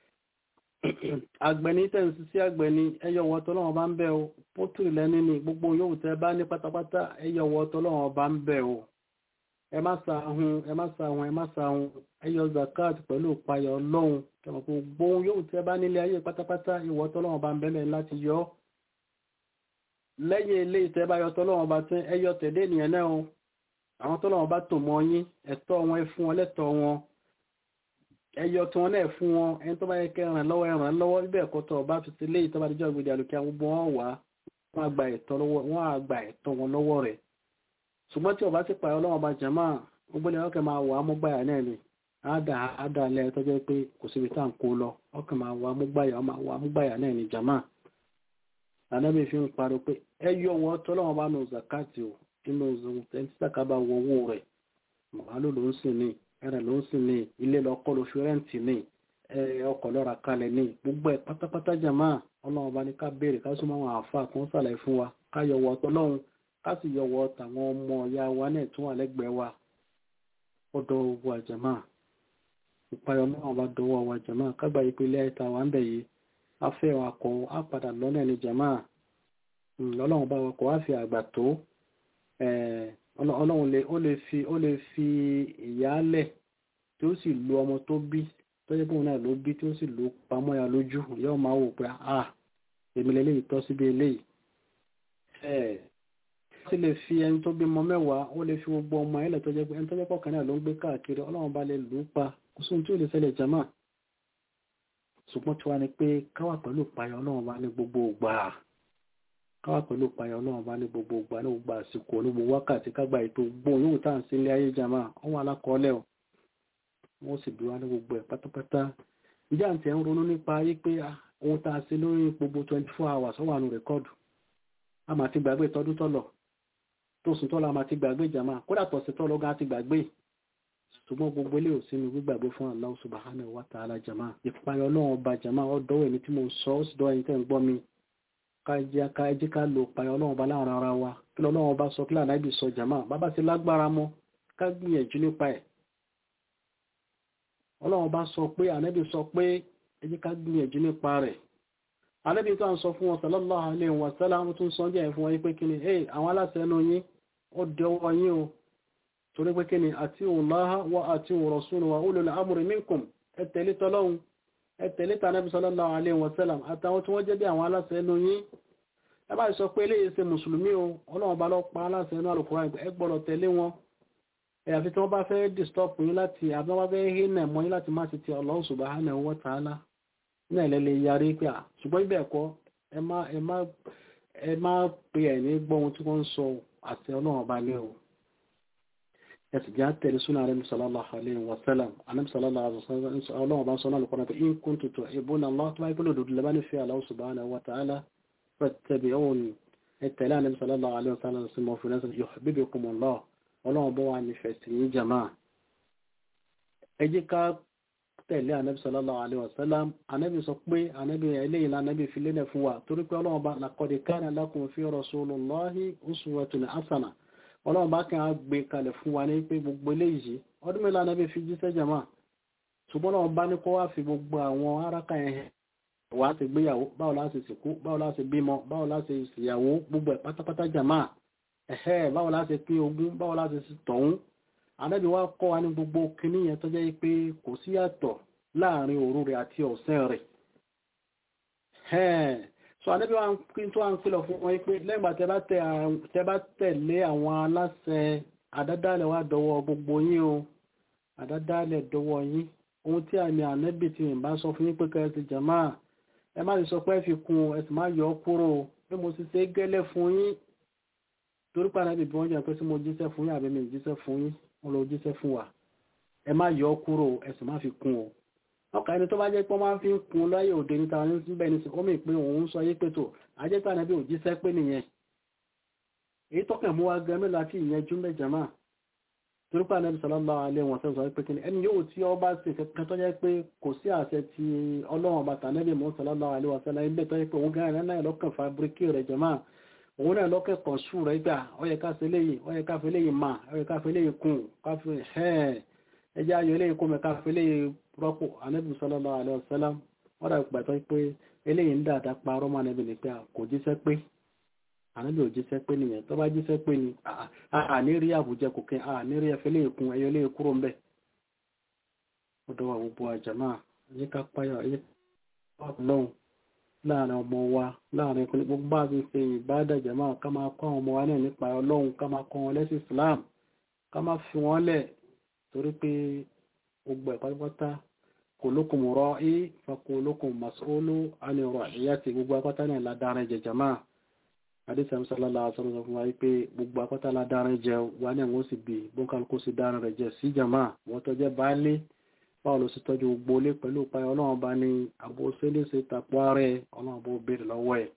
àgbẹ̀ni tẹ̀sí sí àgbẹ̀ni ẹyọ ìwọ tọ́lọ́run bá ń bẹ o pótìrì lẹ́ni ni gbogbo yòówù tẹ́ bá ní pátápátá ẹyọ ìwọ tọ́lọ́run bá ń bẹ o ẹ má sàhun ẹ má sàhun ẹ má sàhun ẹyọ zakat pẹ̀lú ìpayọ̀ ọlọ́run kẹmọ̀ pé gbogbo yòówù tẹ́ bá nílé ayé pátápátá ìwọ tọ́lọ́run bá ń bẹ lẹ́yìn láti yọ lẹ́yìn ilé ìtẹ́ bá yọ tọ́lọ́run bá tẹ́ ẹyọ tẹ̀lé ènìyàn náà o àwọn tó lọ́wọ́ bá tò mọ́ yín ẹ̀tọ́ wọn ẹ fún wọn lẹ́tọ̀ wọn ẹyọ tí wọn náà fún wọn ẹni tó bá yẹ kẹ́ ràn lọ́wọ́ ẹ ràn lọ́wọ́ bíbẹ̀ ẹ̀kọ́ tó ọba fi sílé ìtọ́ba díjọ́ ìgbèdè àlùkí àwọn gbogbo wọn wà wọn àgbà ẹ̀tọ́ lọ́wọ́ wọn àgbà ẹ̀tọ́ wọn lọ́wọ́ rẹ̀ ṣùgbọ́n tí ọba ti pààyàn ọlọ́wọ́ bá jẹ̀mọ́ gbogbo ni ọkẹ́ máa wà á mú gbàyà náà ni àádà àádà alẹ́ tó jẹ́ pé kò síbi tá à ń kó lọ ọkẹ́ máa wà á mú gbàyà ọmọ wà á mú gbàyà náà ni jàmá ànábì fi ń pariwo pé ẹ yọ wọ tọ́lọ́wọ́n bá nù zakati o nínú ẹni tí sàkà bá wọ owó rẹ̀ màálù ló ń sìn ní ẹrẹ̀ ló ń sìn ní ilé lọ́kọ́ ló fi rẹ́ǹtì ní ọkọ̀ lọ́ra kalẹ̀ ní gbogbo ẹ̀ pátápátá jàmá ọlọ́run bá ní ká béèrè ká súnmọ́ àwọn àáfàá kan sàlàyé fún wa ká yọwọ́ tọ́lọ́run ká sì yọwọ́ tàwọn ọmọ ìyá wa náà tún wà lẹ́gbẹ̀ẹ́ wa ó dọ̀ owó àjàmá ìpayọ̀ náà bá dọwọ́ wa jàmá kágbà yìí pé ilé ẹ̀ta wa ń bẹ̀ yìí afẹ́ wa kọ̀ á padà lọ́nà ní jàmá ọlọ́run bá wa kọ̀ á fi àgbà tó ọlọ́run lè ó lè fi ó lè fi ìyálẹ̀ tí ó sì lu ọmọ tó bí tó jẹ́ bóun náà ló bí tí ó sì lu pamọ́ ya lójú yóò máa wò pé à èmi lè léyìí tọ́ síbi eléyìí ẹ̀ ó sì lè fi ẹni tó bímọ mẹ́wàá ó lè fi gbogbo ọmọ ẹlẹ̀ tó jẹ́ pé ẹni tó jẹ́ pọ̀kan náà ló ń gbé káàkiri ọlọ́run bá lè lù ú pa kò sóhun tí ò lè ṣẹlẹ̀ jama ṣùgbọ́n tí wàá ní pé káwà pẹ̀lú ìpayọ̀ ọlọ́run bá ní gbogbo ògbà káwà pẹ̀lú ìpayọ̀ ọlọ́run bá ní gbogbo ògbà ní gbogbo àsìkò ní gbogbo wákàtí kágbà ètò gbóhùn yóò tá à ń sí ilé ayé jama ọwọ́ alákọọ́lẹ̀ o wọ́n sì bí wá ní gbogbo ẹ̀ pátápátá ìjà àti ẹ̀ ń ronú nípa ayé pé ohun tá a ṣe lórí gbogbo twenty four hours ó wà nù rẹ́kọ́ọ̀dù a máa ti gbàgbé tọdún tọ́lọ̀ tó sùn tọ́lọ̀ a máa ti gbàgbé jama kódà tọ̀sí tọ́lọ̀ gan ti gbàgbé ṣùgbọ́n gbogbo ilé ò sínú gbígbàgbé fún Allah subhanahu wa ta'ala jama ìpayọ̀ ọlọ́run ọba jama ọdọ́wọ̀ ẹni tí mo sọ ó sì dọ́ ẹni tẹ́ ń gbọ́ mi ká ẹjí ká lo ìpayọ̀ ọlọ́run ọba láàrin ara wa kí lọ́lọ́run ọba sọ kí lànà ibi sọ jama bàbá ti lágbára mọ́ ká gbìyànjú nípa ẹ̀ ọlọ́run bá sọ pé ànábì sọ pé ẹ jẹ́ ká gbìyànjú nípa rẹ̀ ànábì tó à ń sọ fún wọn sallallahu alaihi wa sallam tún sọ jẹ́ fún wọn pé kí ni hey àwọn aláṣẹ ẹnu yín ó dẹ ọwọ́ yín o torí pé kí ni ati'u Allaha wa ati'u rasulahu wa ulul amri minkum ẹ tẹ̀lé tọ́lọ́hun ẹ tẹ̀lé tànábì sallallahu alaihi wa sallam àtàwọn tí wọ́n jẹ́ bí àwọn aláṣẹ ẹnu yín ẹ bá sọ pé eléyìí ṣe mùsùlùmí o ọlọ́run bá lọ pa aláṣẹ ẹnu Al-Qur'an ẹ gbọ́dọ̀ tẹ̀lé wọn àfi tí wọ́n bá fẹ́ disturb yín láti àbí wọ́n bá fẹ́ hínà mọ́ yín láti má ti ti Allah subhanahu wa ta'ala ní ẹ̀lẹ́lẹ̀ yarí pé à ṣùgbọ́n ibẹ̀ ẹ̀kọ́ ẹ má ẹ má ẹ má pe ẹ̀ ní gbọ́ ohun tí wọ́n ń sọ àti ọlọ́run ọba lé o ẹ sì jẹ́ àtẹ̀lé súnà rẹ̀ sallallahu alaihi wa sallam ànábì sallallahu alaihi wa sallam ọlọ́run ọba ń sọ náà lọ́kọ́ náà pé in kuntum tuhibbuna Allah tó báyìí pẹ̀lú òdòdó lẹ́bàá nífẹ̀ẹ́ Allah subhanahu wa ta'ala fattabi'uni ẹ tẹ̀lé ànábì sallallahu alaihi wa sallam sí mọ́ fún ẹ̀sìn yuhbibkumullah ọlọ́run bọ́ wa nífẹ̀ẹ́ sí yín jàmá ẹ jẹ́ ká tẹ̀lé anabi sallallahu alayhi wa sallam anabi sọ pé anabi eléyìí la anabi fi lélẹ̀ fún wa torí pé ọlọ́run bá laqad kana lakum fi rasulillahi uswatun hasana ọlọ́run bá kàn á gbé kalẹ̀ fún wa ní pé gbogbo eléyìí ọdún mélòó anabi fi jíṣẹ́ jama ṣùgbọ́n ọlọ́run bá ní kó wá fi gbogbo àwọn araka yẹn hàn wà á ti gbéyàwó báwo la ṣe sìnkú báwo la ṣe bímọ báwo la ṣe ìyàwó gbogbo ẹ̀ pátápátá jama ẹ̀hẹ́ báwo la ṣe pín ogún báwo la ṣe tọ̀hún ànábì wa kọ́ wa ní gbogbo kinní yẹn tó jẹ́ pé kò sí yàtọ̀ láàrin òru rẹ̀ àti ọ̀sán rẹ̀ so ànábì wa kí tó à ń kìlọ̀ fún wọn pé lẹ́gbàá tẹ bá tẹ̀lé àwọn aláṣẹ àdádálẹ̀ wa dọwọ́ gbogbo yín o àdádálẹ̀ dọwọ́ yín ohun tí àmì ànábì tí mi bá sọ fún yín pé kẹ́ ti jàmá ẹ má lè sọ pé ẹ fi kún ẹ sì má yọ ọ́ kúrò bí mo ti ṣe gẹ́lẹ́ fún yín torí pé ànábì bí wọ́n jẹ́ pé tí mo jíṣẹ́ fún yín àbí mi jíṣẹ́ fún yín wọn lọ jíṣẹ́ fún wa ẹ má yọ kúrò ẹ sì má fi kún o ọkà ẹni tó bá jẹ́ pé wọ́n máa fi ń kun láyé òde níta ní síbẹ̀ ní sí omi pé òun sọ yé pé tó ajẹ́pẹ́ ànábì ò jíṣẹ́ pé nìyẹn èyí tọ́kàn mú wa gan mélòó àti ìyẹn jú mẹ́jọ máa torí pé ànábì sallallahu alaihi wasallam sọ pé kíni ẹni yóò tí ọ bá ṣe kankan tó jẹ́ pé kò sí àṣẹ ti ọlọ́run bàtà ànábì mọ́ sallallahu alaihi wasallam ilé tó jẹ́ pé òun gan náà lọ́kàn fabrikí rẹ̀ jẹ́ máa òun náà lọ́kẹ́kọ̀ọ́ sùn rẹ̀ gbà ó yẹ ká ṣe léyìí ó yẹ ká fi léyìí mà ó yẹ ká fi léyìí kùn ká fi ẹ̀ ẹjẹ́ ayọ̀ eléyìí kó mi ká fi léyìí rọ́pò anábì sallallahu alaihi wasallam wọ́n dà gbà tó pé eléyìí ń dáadáa parọ́ mọ́ anábì ní pé kò jíṣẹ́ pé anábì ò jíṣẹ́ pé nìyẹn tó bá jíṣẹ́ pé ni àní rí àbújẹ kò kí àní rí ẹfẹ́ léyìí kùn ẹyọ léyìí kúrò ńbẹ̀ ó dọ́wọ́ gbogbo àjàmá ẹ̀yẹ ká páyọ̀ ẹ̀yẹ lọ́hùn láàrin ọmọ wa láàrin ìpínlẹ̀ gbogbo bá ti ṣe ìbádàjẹ́ máa ká máa kọ́ àwọn ọmọ wa náà nípa ọlọ́run ká máa kọ́ wọn lẹ́sìn Islam ká máa fi wọ́n lẹ̀ torí pé gbogbo ẹ̀ pátápátá kulukum ra'i fa kulukum mas'ulu ani ra'iyati gbogbo apátá náà ládárin jẹ jama àdìsí àmì sálálà sọ̀rọ̀ sọ fún wa pé gbogbo apátá ládárin jẹ wa náà wọ́n sì bì bóńkálukú sì dárin rẹ̀ jẹ sí jama wọ́n tó jẹ́ baálé báwo ló sì tọ́jú gbogbo ilé pẹ̀lú ìpayà ọlọ́run bá ní àbò sẹ́lẹ̀sẹ̀ tapọ̀ ààrẹ ọlọ́run bó béèrè lọ́wọ́ ẹ̀.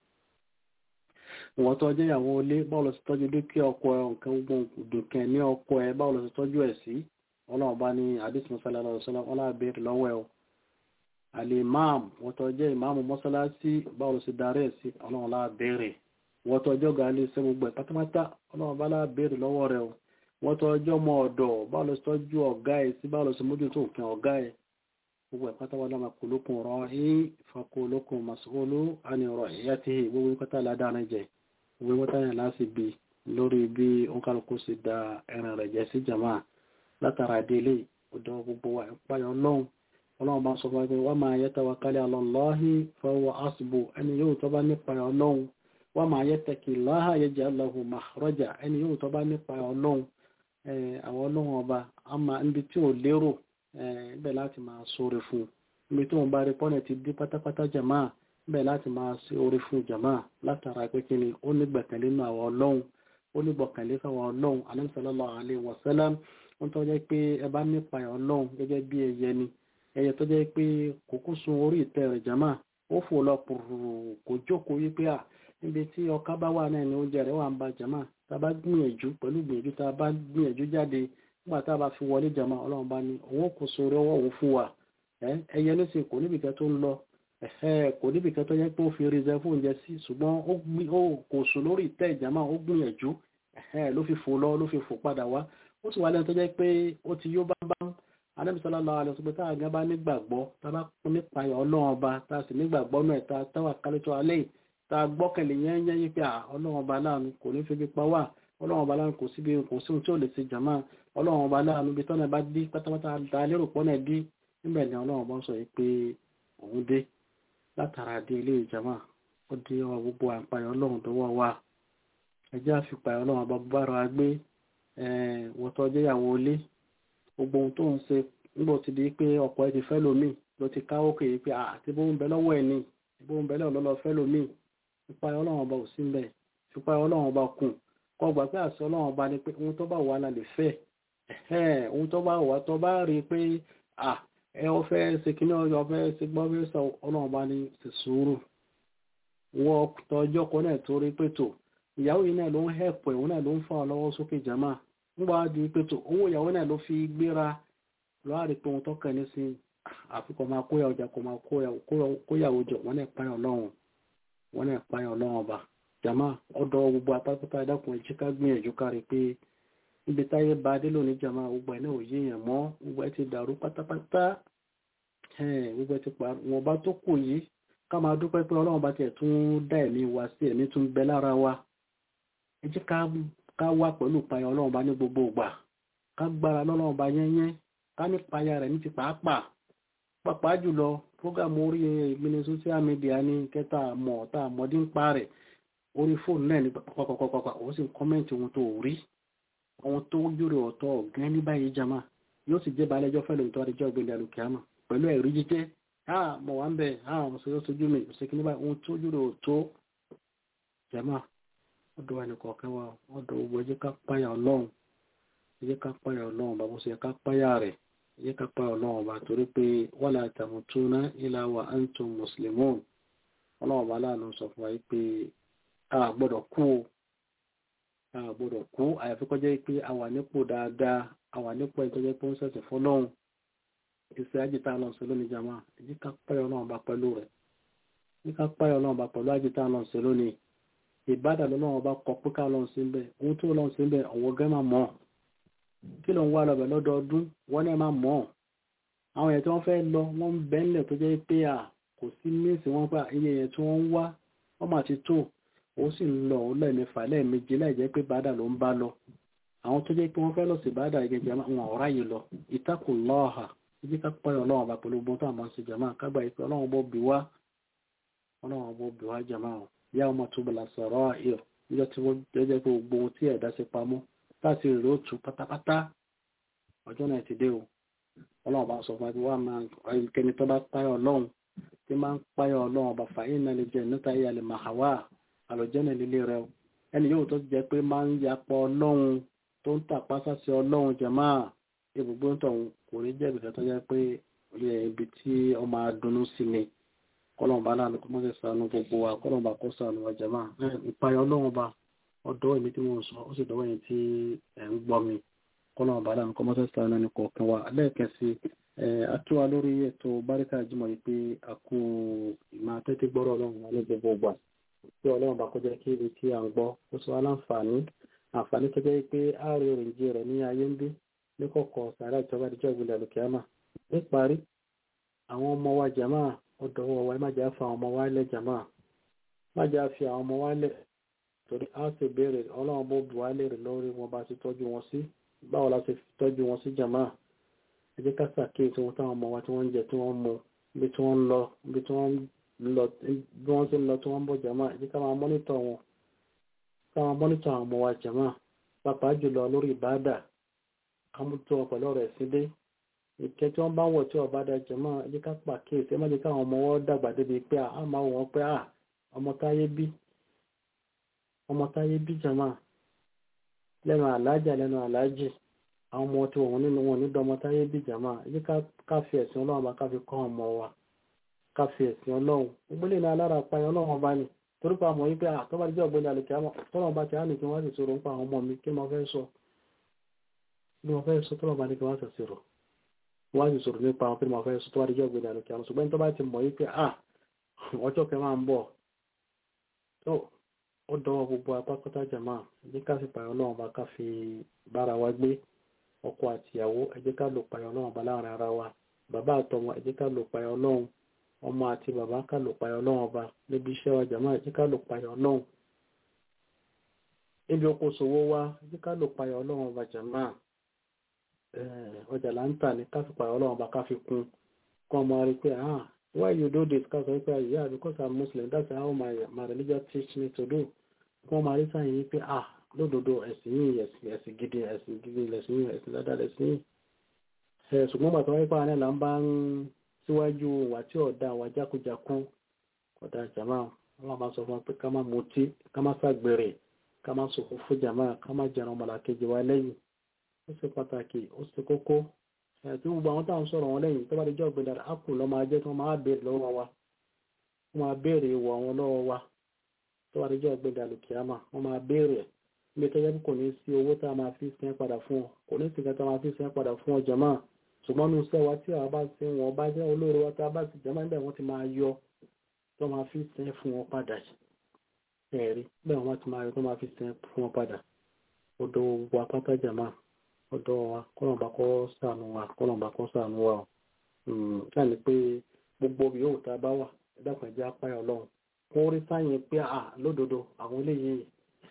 ìwọ́n tó jẹ́ ìyàwó ilé báwo ló sì tọ́jú dúkìá ọkọ ẹ̀ nǹkan gbogbo dùnkẹ́ ní ọkọ ẹ̀ báwo ló sì tọ́jú ẹ̀ sí ọlọ́run bá ní àdìsí sallallahu alaihi wasallam ọlọ́run béèrè lọ́wọ́ ẹ̀ o. àlè máàmù wọ́n tó jẹ́ ìmáàmù mọ́sálásí báwo ló sì darí ẹ̀ sí ọlọ́run lá béèrè wọ́n tó jọ́ gàálí iṣẹ́ gbogbo ẹ̀ pátápátá ọlọ́run bá lá béèrè lọ́wọ́ rẹ̀ o wọ́n tó ọjọ́ mọ ọ̀dọ̀ báwo ló tọ́jú ọ̀gá ẹ̀ sí báwo ló sì mójútó òfin ọ̀gá ẹ̀ gbogbo ẹ̀ pátá wọn náà máa kulukun rọ ẹ̀ fakulukun mas'ulu àni ọ̀rọ̀ ìyá ti hì gbogbo pátá ládàá jẹ gbogbo pátá yẹn láti bi lórí bí òǹkàlùkù sì da ẹran rẹ̀ jẹ sí jama látara délé ọ̀dọ̀ gbogbo wa ìpayọ̀ ọlọ́run ọlọ́run bá sọ fún wa pé wa ma yatawakkal ala Allahi fahuwa hasbu ẹni yóò tọ́ bá nípa ọlọ́run wa ma yattaqillaha yaj'al lahu makhraja ẹni yóò tọ́ bá nípa ọlọ́run àwọn ọlọ́run ọba a máa níbi tí ò lérò ibẹ̀ láti máa sóre fún níbi tí wọ́n bá rí pọ́nẹ̀ ti dí pátápátá jàmá ibẹ̀ láti máa sí orí fún jàmá látara pé kí ni ó ní gbẹ̀kẹ̀lé nínú àwọn ọlọ́run ó ní gbọ̀kẹ̀lé fáwọn ọlọ́run Ànábì sallallahu alaihi wasallam wọ́n tó jẹ́ pé ẹ bá nípa ẹ̀ ọlọ́run gẹ́gẹ́ bí ẹyẹ ni ẹyẹ tó jẹ́ pé kòkó sun orí ìtẹ́ rẹ̀ jàmá ó fò lọ pùrù kò jókòó yí pé à níbi tí ọká bá wà náà ni oúnjẹ rẹ̀ wà ń ba jàmá tá a bá gbìyànjú pẹ̀lú gbìyànjú tá a bá gbìyànjú jáde nígbà tá a bá fi wọlé jàmá ọlọ́run bá ní òun kò sórí ọwọ́ òun fún wa ẹyẹ ní sìn kò níbìkẹ́ tó ń lọ kò níbìkẹ́ tó yẹ pé ó fi rìzẹ́ fún oúnjẹ sí ṣùgbọ́n ó kò sùn lórí ìtẹ́ ìjàmá ó gbìyànjú ló fi fò lọ ló fi fò padà wá ó sì wà lẹ́nu tó jẹ́ pé ó ti yó bámbám Ànábì sallallahu alaihi wasallam tá a gan bá nígbàgbọ́ tá a bá nípa ọlọ́run ọba tá a sì nígbàgbọ́ náà tá a táwà kálítọ́ alẹ́ yìí tá a gbọ́kànlé yẹn yẹn yí pé ọlọ́run ọba láàánú kò ní fi pa wá ọlọ́run ọba láàánú kò síbi kò sí ohun tí ò lè ṣe jàmá ọlọ́run ọba láàánú ibi tọ́nà bá dí pátápátá ta lérò pọ́nà dí níbẹ̀ ni ọlọ́run ọba sọ pé òun dé látara dé ilé ìjàmá ó dé ọ gbogbo àpáyọ ọlọ́run dọwọ́ wa ẹjẹ́ àfipáyọ ọlọ́run ọba bára wa gbé wọ́tọ́ jẹ́yàwó ilé gbogbo ohun tó ń ṣe nígbà tí di pé ọkọ ẹ ti fẹ́ lómi ló ti káwó kéye pé àti bó ń bẹ lọ́wọ́ ẹ̀ ní bó ń bẹ lọ́wọ́ fẹ́ lómi ìpayọ ọlọ́run ọba ò sí mbẹ̀ ìpayọ ọlọ́run ọba kùn kọ́ gbà pé àṣẹ ọlọ́run ọba ni pé ohun tó bá wà la lè fẹ́ ohun tó bá wà tó bá rí i pé ẹ ọ fẹ́ ṣe kíní ọyọ fẹ́ ṣe gbọ́ fẹ́ sọ ọlọ́run ọba ní ti sùúrù wọ́n tọjọ́ kan náà torí pé tó ìyàwó yìí náà ló ń hẹ̀pọ̀ òun náà ló ń fà ọ lọ́wọ́ sókè jàmá ńgbà di pé tó owó ìyàwó náà ló fi gbéra lọ́wọ́ àrí pé ohun tó kàn ní sí àfikọ́ máa kóyà ọjà kó máa kóyàwó jọ wọ́n náà páyà ọlọ́run wọ́n náà páyà ọlọ́run ọba jama ọ̀dọ̀ gbogbo apátápátá ẹ̀dàkùn ẹ̀jí ká gbìyànjú kárí pé níbi táyé bá dé lónìí jama gbogbo ẹ̀ náà ò yéèyàn mọ́ gbogbo ẹ̀ ti dàrú pátápátá gbogbo ẹ̀ ti pa wọn bá tó kù yìí ká máa dúpẹ́ pé ọlọ́run bá tiẹ̀ tún dá ẹ̀mí wa sí ẹ̀mí tún bẹ lára wa ẹ jẹ́ ká wá pẹ̀lú ìpayà ọlọ́run bá ní gbogbo ìgbà ká gbára lọ́lọ́run bá yẹ́nyẹ́ ká ní ìpayà rẹ̀ ní ti pàápàá pàápàá jùlọ prógámù orí ìgbìnì social media ní kẹta àmọ́ tá àmọ́dé ń pa rẹ̀ orí fóònù náà ní pàpàpàpàpà ó sì ń kọ́mẹ́ǹtì ohun tó rí ohun tó júrò ọ̀tọ̀ ọ̀gán ní báyìí jama yóò sì jẹ́ balẹ̀jọ́ fẹ́ lóòótọ́ àdéjọ́ ìgbìnì àlùkìámà pẹ̀lú ẹ̀rí jíjẹ́ ah mo wà ń bẹ̀ ah mo sọ sojú mi mo sì kí ní báyìí ohun tó júrò ọ̀tọ̀ jama ọ̀dọ̀ wa nìkan kan wa ọ̀dọ̀ gbogbo ẹ jẹ́ ká páyà ọlọ́run ẹ jẹ́ ká páyà ọlọ́run bá bó ṣe ká páyà rẹ̀ ẹ jẹ́ ká páyà ọlọ́run bá torí pé wala tamutuna illa wa antum muslimun ọlọ́run bá láàánú sọ fún wa pé a gbọ́dọ̀ kú o a gbọ́dọ̀ kú àyàfi kó jẹ́ pé a wà nípò dáadáa a wà nípò ẹni tó jẹ́ pé ó ń ṣẹ̀sìn fọlọ́run ìṣe àjẹtà lọ sí lónìí jama ẹ jẹ́ ká páyà ọlọ́run bá pẹ̀lú rẹ̀ ẹ jẹ́ ká páyà ọlọ́run bá pẹ̀lú àjẹtà lọ sí lónìí ìbádà lọ́wọ́ bá kọ pé ká lọ́n sí bẹ́ẹ̀ ohun tó lọ́n sí bẹ́ẹ̀ ọ̀wọ́ gẹ́ máa mọ̀ kí ló ń wá lọ́bẹ̀ lọ́dọọdún wọ́n náà máa mọ̀ àwọn èèyàn tí wọ́n fẹ́ lọ wọ́n ń bẹ́ ńlẹ̀ tó jẹ́ pé à kò sí míìsì wọn pa iye èèyàn tí wọ́n ń wá wọ́n máa ti tó ó sì ń lọ ó lẹ́ẹ̀mẹ́fà lẹ́ẹ̀mejì láì jẹ́ pé bàdà ló ń bá lọ àwọn tó jẹ́ pé wọ́n fẹ́ lọ sí bàdà gẹ́gẹ́ wọn ọ̀rá yìí lọ ìtakùn lọ́ọ̀hà ibi ká pẹ́ ọlọ́run bá pẹ̀lú gbọ́n tó àmọ́ sí jàmá kágbà yìí pé ọlọ́run bó bí wá ọlọ́run bó bí wá jàmá o yá ọmọ tó bọ̀lá sọ̀rọ̀ ayọ̀ níjọ́ tí wọ́n jẹ́jẹ́ pé gbogbo ohun tí ẹ̀dá ṣe pamọ́ láti rèrè ó tù pátápátá ọjọ́ náà ti dé o ọlọ́run bá sọ fún wa pé wọ́n máa ẹnikẹ́ni tó bá páyọ̀ ọlọ́run tí máa ń páyọ̀ ọlọ́run ọba fàyín náà lè jẹ́ níta ìyá lè máa wá àlọ́jẹ́ náà lílé rẹ o ẹni yóò tó jẹ́ pé máa ń yapọ̀ ọlọ́run tó ń tàpá sáṣẹ ọlọ́run jẹ̀má ibùgbé ń tọ̀hún kò ní jẹ́ ibìkan tó jẹ́ pé ibi tí ọ máa dunnú sí ni kọlọ́n bá láàánú kó mọ́sẹ̀ sànú gbogbo wa kọlọ́n bá kó sànú wa jẹ̀má ìpayọ̀ ọlọ́run bá ọ̀dọ́ èmi tí mo sọ ó sì dọ́wọ́ yẹn tí ẹ̀ ń gbọ́ mi kọlọ́n bá láàánú kó mọ́sẹ̀ sànú ẹni kọ̀ọ̀kan wa lẹ́ẹ̀kẹ́sì àtúwà lórí ètò báríkà jímọ̀ yìí pé a kú ìmọ̀ tẹ́tí gbọ́rọ̀ ọlọ́run wa ní gbogbo ìgbà tí ọlọ́run bá kọjá kí ibi tí à ń gbọ́ ó sọ aláǹfààní àǹfààní tó jẹ́ pé a rí òrìǹjì rẹ̀ ní ayé ń bí ní kọ̀kọ̀ sàrà ìjọba ìjọ ìgbìlẹ̀ lùkìámà níparí àwọn ọmọ wa jàmá ọ̀dọ̀ wọ̀ wá má jà fa àwọn ọmọ wa lẹ̀ jàmá má jà fi àwọn ọmọ wa lẹ̀ torí a sì béèrè ọlọ́run bó bu wa léèrè lórí wọn bá ti tọ́jú wọn sí báwo la ti tọ́jú wọn sí jàmá ẹ jẹ́ ká ṣàkíyèsí wọn táwọn ọmọ wa tí wọ́n ń jẹ tí wọ́n ń mu ibi tí wọ́n ń lọ ibi tí wọ́n ń lọ bí wọ́n ti ń lọ tí wọ́n ń bọ̀ jàmá ẹ jẹ́ ká máa mọ́nítọ̀ wọn ká máa mọ́nítọ̀ àwọn ọmọ wa jàmá pàápàá jùlọ lórí ìbáàdà ká mú tó wọn pẹ̀lú ọ̀rọ̀ ẹ̀sìn dé ìkẹ́ tí wọ́n bá wọ̀ tí ọba da jàmá ẹ jẹ́ ká pàkíyèsí ẹ má jẹ́ káwọn ọmọ wọn dàgbà débi pé a máa wọ̀ pé a ọmọ táyé bí ọmọ táyé bí jàmá lẹ́nu àlájà lẹ́nu àlájì àwọn ọmọ tí wọn nínú wọn nídọ̀ ọmọ táyé bí jàmá ẹ jẹ́ ká fi ẹ̀sìn ọlọ́run bá ká fi kọ́ ọmọ wa ká fi ẹ̀sìn ọlọ́run gbogbo lè ní alára apáyọ ọlọ́run bá ní torí pa àmọ́ yí pé àtọ́bá jẹ́ ọ̀gbẹ́ni àlùkí àmọ́ tọ́lọ́run bá ti á ní kí wọ́n sì sọ̀rọ̀ nípa àwọn ọmọ mi kí wọ́n fẹ́ sọ kí wọ́n fẹ́ sọ tọ́lọ́run bá ní kí wọ́n sì sọ̀rọ̀ wọ́n sì sọ̀rọ̀ nípa àwọn kí wọ́n fẹ́ sọ tó wá jẹ́ ọ̀gbẹ́ni àlùkí àmọ́ ṣùgbọ́n tó bá ti mọ̀ yí pé à ọjọ́ kẹ máa ń bọ̀ tó ó dọwọ́ gbogbo apákọ́tà jàmá ní ká fi pààyàn ọlọ́run bá ká fi bára wa gbé ọkọ àtìyàwó ẹ jẹ́ ká lò pààyàn ọlọ́run bá láàrin ara wa bàbá àtọmọ ẹ jẹ́ ká lò pààyàn ọlọ́run ọmọ àti bàbá ká lò payọ ọlọ́run ọba níbi iṣẹ́ wa jàmáà jí ká lò payọ ọlọ́run níbi oko ṣòwò wa jí ká lò payọ ọlọ́run ọba jàmáà ọjà là ń tà ní ká fi payọ ọlọ́run ọba ká fi kún kọ́ ọmọ rí pé ah why you do this ká sọ pé yeah because i'm muslim that's how my my religion teach me to do kọ́ ọmọ rí sáyẹn yìí pé ah lódodo ẹ̀sìn yìí ẹ̀sìn gidi ẹ̀sìn gidi lẹ̀sìn yìí ẹ̀sìn dáadáa lẹ̀sìn yìí ṣùgbọ́n bàtà wáyé pàrọ̀ náà là ń bá ń síwájú wà tí ọ̀dá wà jákujàkú ọ̀dá jama wọn bá sọ fún pé ká má mutí ká má ṣàgbèrè ká má sòkò fún jama ká má jẹun ọmọlàkejì wa lẹ́yìn ó ṣe pàtàkì ó ṣe kókó ẹ̀tí gbogbo àwọn táwọn sọ̀rọ̀ wọn lẹ́yìn tó bá di jọ́ gbẹ̀dà ápù lọ́ máa jẹ́ tí wọ́n máa béèrè lọ́wọ́ wa wọ́n máa béèrè ìwọ̀ àwọn lọ́wọ́ wa tó bá di jọ́ gbẹ̀dà lùkìámà wọ́n máa béèrè ilé tó yẹ kò ní sí owó tá a máa fi sẹ́ padà fún ọ kò ní sí nǹkan tá a máa fi sẹ́ padà fún ọ jama ṣùgbọ́n ní iṣẹ́ wa tí àwọn bá ṣe wọn bá jẹ́ olóore wa tá a bá sì jẹ́ máa ń bẹ̀ wọ́n ti máa yọ tó máa fi sẹ́ fún wọn padà ẹ̀rí bẹ́ẹ̀ wọ́n ti máa yọ tó máa fi sẹ́ fún wọn padà ọ̀dọ̀ wa pátá jàmá ọ̀dọ̀ wa kọ́lọ̀mbà kọ́ sànù wa kọ́lọ̀mbà kọ́ sànù wa ọ̀ káà ní pé gbogbo yóò tá a bá wà ẹ̀dàpọ̀ ẹ̀jẹ̀ apáyà ọlọ́run kó rí sáyẹn pé à lódodo àwọn eléyìí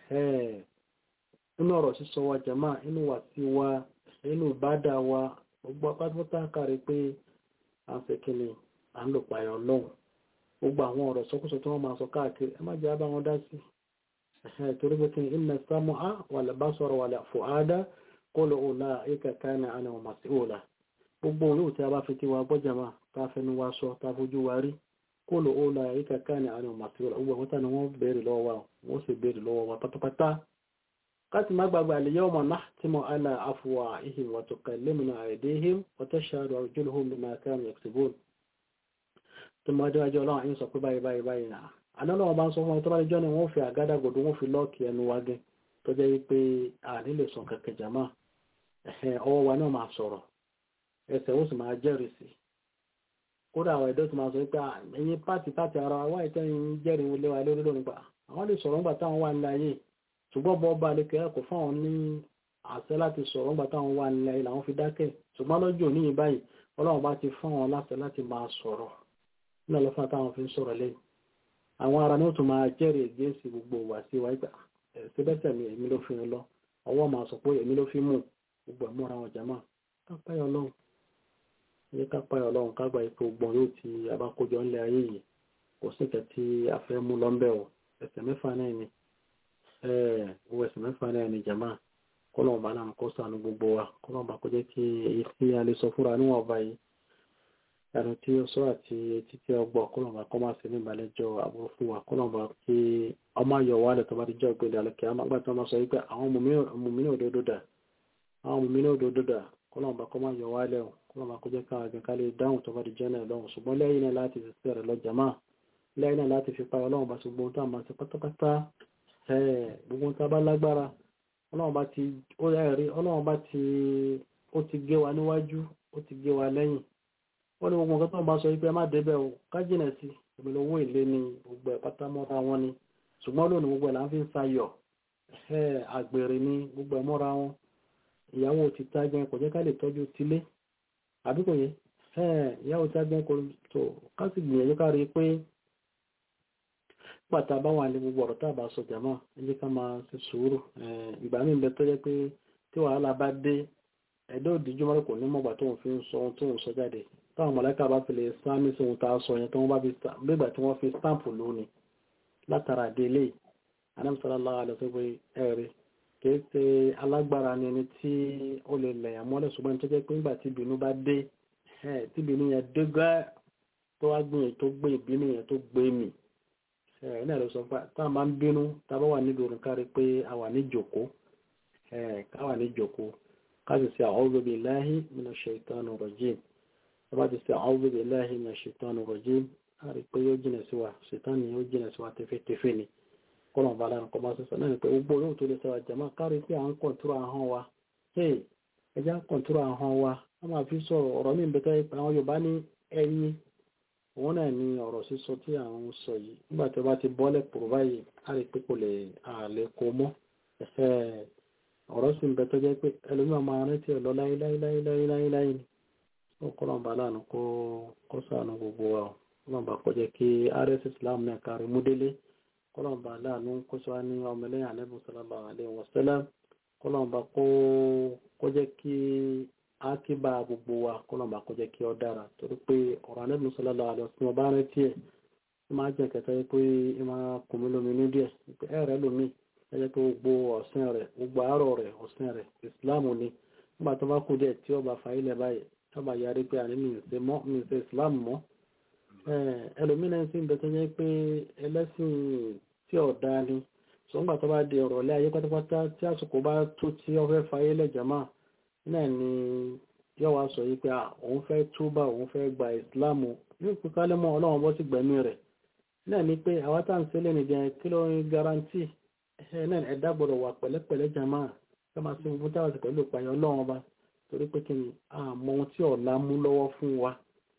nínú ọ̀rọ̀ sísọ wa jàmá inú wa sí wa inú ìbádà wa gbogbo apátápátá kárí pé à ń fẹ́ kí ni à ń lò páyà ọlọ́run gbogbo àwọn ọ̀rọ̀ sọkúsọ tí wọ́n máa sọ káàkiri ẹ má jẹ́ abá wọn dá sí torí pé kí ni inna sam'a wal basara wal fu'ada kullu ulaika kana anhu mas'ula gbogbo olóò tí a bá fi tí wa gbọ́jàmá tá fẹnu wa sọ tá fojú wa rí kullu ulaika kana anhu mas'ula gbogbo àwọn tánà wọ́n béèrè lọ́wọ́ wa wọ́n sì béèrè lọ́wọ́ wa pátápátá káti má gbàgbà al-yawma nahtimu ala afwahihim wa tukallimuna aydihim wa tashhadu arjuluhum bima kanu yaksubun tó máa déwájú ọlọ́run àyín sọ pé báyìí báyìí báyìí náà àdánlọ́wọ́ bá ń sọ fún ọmọ tó bá jọ́ ni wọ́n fi àgádágodo wọ́n fi lọ́ọ̀kì ẹnu wa gẹ́ tó jẹ́ wípé àní lè sọ kẹ̀kẹ́ jàmá ọwọ́ wa náà máa sọ̀rọ̀ ẹsẹ̀ ó sì máa jẹ́rìí sí kódà àwọn ẹ̀dọ́ tó máa sọ pé ẹ̀yin pàtì pàtì ara wa ìtẹ́ yìí jẹ́rìí lé wa lórí lónìí pa àwọn lè sọ̀rọ̀ ńgbà táwọn wà nílẹ̀ ayé ṣùgbọ́n bọ́ bá lè kẹ́ kò fáwọn ní àṣẹ láti sọ̀rọ̀ ńgbà táwọn wà nílẹ̀ ayé làwọn fi dákẹ́ ṣùgbọ́n lọ́jọ́ òní yìí báyìí ọlọ́run bá ti fún wọn láṣẹ láti máa sọ̀rọ̀ ní ọlọ́fà táwọn fi ń sọ̀rọ̀ lẹ́yìn àwọn ará ní ó tún máa jẹ́rìí ègéèsì gbogbo wà sí wa ìgbà síbẹ̀sẹ̀ mi èmi ló fi lọ ọwọ́ máa sọ pé èmi ló fi mú gbogbo ẹ̀múra wọn jàmá kápáyọ̀ ọlọ́run ní kápáyọ̀ ọlọ́run kágbà ipò gbọ̀n yóò ti abákójọ ńlẹ̀ ayé yìí kò sí ìkẹ́ tí a fẹ́ mú lọ́ńbẹ̀ o ẹsẹ̀ mẹ́fà náà ni owó ẹsẹ̀ mẹ́fà náà ni jàmá kọ́lọ́n bá náà kó sànù gbogbo wa kọ́lọ́n bá kó jẹ́ kí èyí tí a lè sọ fúnra níwọ̀n ọba yìí ẹnu tí ó sọ àti etí tí ó gbọ́ kọ́lọ̀mà kọ́ máa ṣe ní ìbàlẹ́jọ́ àbúrò fún wa kọ́lọ̀mà kí ọmọ ayọ̀ wà lẹ̀ tó bá ti jẹ́ ògbélé alẹ́kẹ́ àmàgbà tó máa sọ wípé àwọn mùmínà òdodo dà àwọn mùmínà òdodo dà kọ́lọ̀mà kọ́ máa yọ̀ wá lẹ̀ kọ́lọ̀mà kó jẹ́ káwọn àgbẹ̀ ká lè dáhùn tó bá ti jẹ́ náà lọ́hùn ṣùgbọ́n lẹ́yìn náà láti fi sẹ́rẹ̀ lọ jàmá lẹ́yìn náà láti fi payọ̀ ọlọ́run bá ti gbóhun tá a máa ṣe pátápátá gbogbo tá a bá lágbára ọlọ́run bá ti ó rí ọlọ́run bá ti ó ti gé wa níwájú ó ti gé wa lẹ́yìn wọ́n ní gbogbo nǹkan tó ń bá sọ wípé ẹ má débẹ̀ o ká jìnà sí ìpínlẹ̀ owó èlé ni gbogbo ẹ̀ pátá mọ́ra wọn ni ṣùgbọ́n lónìí gbogbo ẹ̀ là ń fi ń sayọ̀ àgbèrè ni gbogbo ẹ̀ mọ́ra wọn ìyàwó ti tá gan kò jẹ́ ká lè tọ́jú tilé àbí kò yẹ ìyàwó ti tá gan kò tó ká sì gbìyànjú ká rí i pé pàtà bá wà ní gbogbo ọ̀rọ̀ tá a bá sọ jàmá ẹ jẹ́ ká máa ṣe sùúrù ìgbà míì bẹ tó jẹ́ pé tí wàhálà bá dé ẹ̀dọ́ òdìjúmọ́ kò ní mọ̀gbà tóun fi ń sọ ohun tóun sọ jáde táwọn mọ̀lẹ́kà bá fi lè sáàmì sí ohun tá a sọ yẹn tó wọ́n bá fi gbégbà tí wọ́n fi stamp lónìí látara délé anamsalaam alẹ́sọ̀gbẹ́ ẹ̀rí kìí ṣe alágbára ni ẹni tí ó lè lẹ̀yàn mọ́lẹ̀ ṣùgbọ́n tó jẹ́ pé nígbà tí ìbínú bá dé tí ìbínú yẹn dé gẹ́ tó wá gbìyànjú tó gbé ìbínú yẹn tó gbé mì ẹ̀ náà ló sọ pé tá a máa ń bínú tá a bá wà níbi òrùn kárí pé a wà ní jòkó ká wà ní jòkó ká sì ṣe a'udhu billahi minash shaitanir rajim ọba ti sẹ àwọn òbí láàrin ní ṣètọ́nù rọ̀jí àrí pé yóò jìnà sí wa ṣètọ́nù yóò jìnà sí wa tẹfẹ́tẹfẹ́ ni kọ́nà ọba aláàrin kọ́ máa sọ́sọ́ náà ni pé gbogbo olóhùn tó lè sọ àjàmá kárí pé à ń kọ̀ntúrò ahọ́n wa hey ẹja ń kọ̀ntúrò ahọ́n wa wọ́n máa fi sọ̀rọ̀ ọ̀rọ̀ mi bẹ́tẹ́ pé àwọn Yorùbá ní ẹyin òun náà ni ọ̀rọ̀ sísọ tí à ń sọ yìí nígbà tí ó bá ti bọ́lẹ̀ pòrò báyìí á rí pé kò lè àlè kó mọ́ ọ̀rọ̀ sì ń bẹ tó jẹ́ pé ẹlòmíràn máa rántí ẹ̀ lọ láíláíláíláíláí ni ọkọlọ́mbà láàánú kó sàánú gbogbo wa ọlọ́mbà kó jẹ́ kí rs islam náà kárí múdélé kọlọ́mbà láàánú kó sọ ní ọmọlẹ́yìn ànábì sallallahu alaihi wasallam kọlọ́mbà kó jẹ́ kí ákíbà gbogbo wa kọlọ́mbà kó jẹ́ kí ọ dára torí pé ọ̀rọ̀ ànábì sallallahu alaihi wasallam bá rántí ẹ̀ ó máa jẹ́ kẹta pé ẹ máa kùnmí lómi ní díẹ̀ ẹ rẹ lómi ẹ jẹ́ pé gbogbo ọ̀sìn rẹ̀ gbogbo àárọ̀ rẹ̀ ọ̀sìn rẹ̀ islam ni nígbà tó bá kú díẹ̀ tí ó bá fa ilẹ̀ báyìí tọ́ba yarí pé àní mìíṣe mọ́ mìíṣe islam mọ́ ẹlòmínà sí ń bẹ tó jẹ́ pé ẹlẹ́sìn tí ọ̀dá ni sọ́ngbà tó bá di ọ̀rọ̀ ilé ayé pátápátá tí àsìkò bá tó tí ó fẹ́ fayé lẹ́jàmá náà ni yóò wá sọ yìí pé òun fẹ́ túbà òun fẹ́ gba islam yóò pín kálẹ̀ mọ́ ọlọ́run bọ́ sí gbẹ̀mí rẹ̀ náà ni pé àwa tá à ń sílẹ̀ nìjẹ́ kí ló ń garanti náà ẹ̀dá gbọ́dọ̀ wà pẹ̀lẹ́pẹ̀lẹ́ jàmá ká máa ṣe gbogbo táwọn sì pẹ̀lú ìpààyàn ọlọ́run ọba torí pé kí ni àmọ́ ohun tí ọ̀la mú lọ́wọ́ fún wa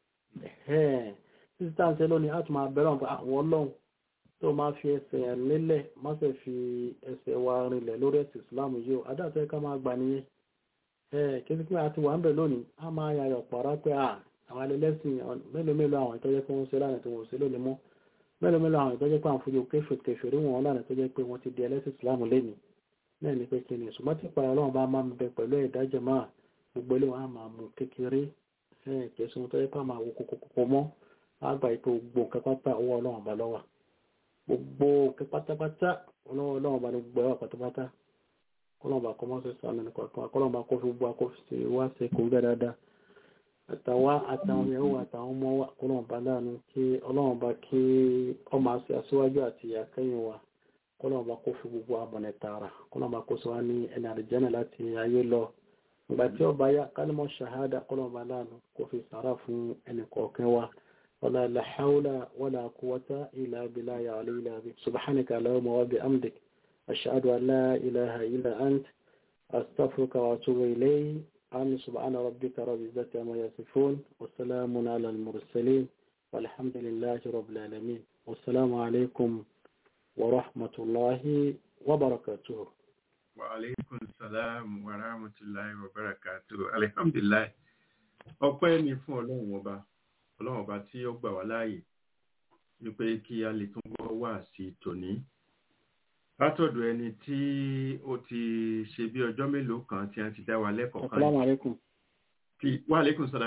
títí tá à ń ṣe lónìí á tún máa bẹ̀rẹ̀ àwọn àwọn ọlọ́run tó máa fi ẹsẹ̀ lélẹ̀ má ṣe fi ẹsẹ̀ wa rinlẹ̀ lórí ẹ̀sìn ìsìláàmù yìí o adáàtọ̀ ẹ̀ka máa gbà nìyẹn kí ni pé a ti wà ń bẹ̀ lónìí á máa yàyọ̀ pàrọ̀ pé à àwọn ẹlẹ́sìn mélòó mélòó àwọn ìtọ́jẹ́ pé wọ́n ṣe lánàá tí wọ́n ṣe lónìí mọ́ mélòó mélòó àwọn ìtọ́jẹ́ pé àwọn fojú kéfè kéfè rí wọn lánàá tó jẹ́ pé wọ́n ti di ẹlẹ́sìn ìsìláàmù lẹ́nìí náà ni pé kí ni ṣùgbọ́n tí ìpàdé ọlọ́run bá máa ń bẹ pẹ̀lú ìdájọ́ máa gbogbo ilé wọn á máa mú kékeré kẹsùn tó yẹ pé a máa wo kókókókó mọ́ á gbà pé gbogbo nǹkan pátá owó ọlọ́run bá lọ́wọ́ gbogbo nǹkan pátápátá ọlọ́run ọlọ́run bá ní gbogbo ẹwà pátápátá kọ́lọ́run bá kọ́ mọ́ sí sàmì nìkan kọ́lọ́run bá kó fi gbogbo akófìsì wá sí kò gbẹ dáadáa àtàwa àtàwọn ìyàwó àtàwọn ọmọ wa kọ́lọ́run bá láàánú kí ọlọ́run bá kí ọmọ àti aṣíwájú àti ìyàkẹ́yìn wa kọ́lọ́run bá kó fi gbogbo abọ̀nẹ̀ tààrà kọ́lọ́run bá kó sọ wá ní ẹni àdìjẹ́nà láti ayé lọ ìgbà tí ọba yá kálímọ̀ ṣàhádà kọ́lọ́run bá láàánú kó fi sàárà fún ẹnì kọ̀ọ̀kan wa ولا لا حول ولا قوة إلا بالله العلي العظيم سبحانك اللهم وبحمدك أشهد أن لا إله إلا أنت أستغفرك وأتوب إليه آمين سبحان ربك رب العزة عما يصفون والسلام على المرسلين والحمد لله رب العالمين والسلام عليكم ورحمة الله وبركاته وعليكم السلام ورحمة الله وبركاته الحمد لله ọpẹ́ ni fún ọlọ́run ọba ọlọ́run ọba tí ó gbà wá láàyè wípé kí a lè tún gbọ́ wá sí tòní látọ̀dọ̀ ẹni tí ó ti ṣe bí ọjọ́ mélòó kan tí a ti dá wa lẹ́kọ̀ọ́ kan Assalamu alaikum. tí wà lẹ́kùn sọ́dá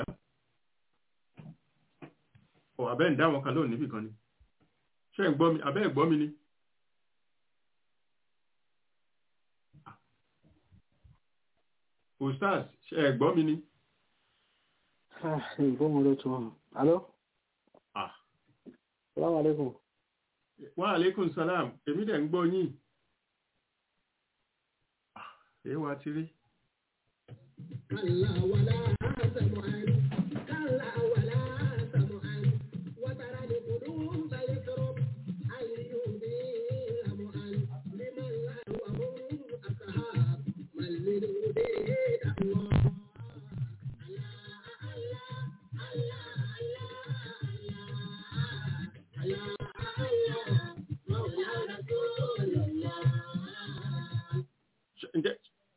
ọ̀ abẹ́ ń dá wọn kan lónìí níbì kan ni ṣé ń gbọ́ mi abẹ́ ẹ̀ gbọ́ mi ni ustaz ṣé ẹ̀ gbọ́ mi ni Ah, ìbọn mo ló tún wọn. Alo? ah Assalamu alaikum. wa alaikum salam èmi dẹ̀ ń gbọ́ yín Ah, èé wa ti rí كلا ولا سمعا كلا ولا سمعا وترى القلوب يكرب أن يبين لمعا لمن لا وهم أصحاب من للهدى الله Ṣé- ǹjẹ́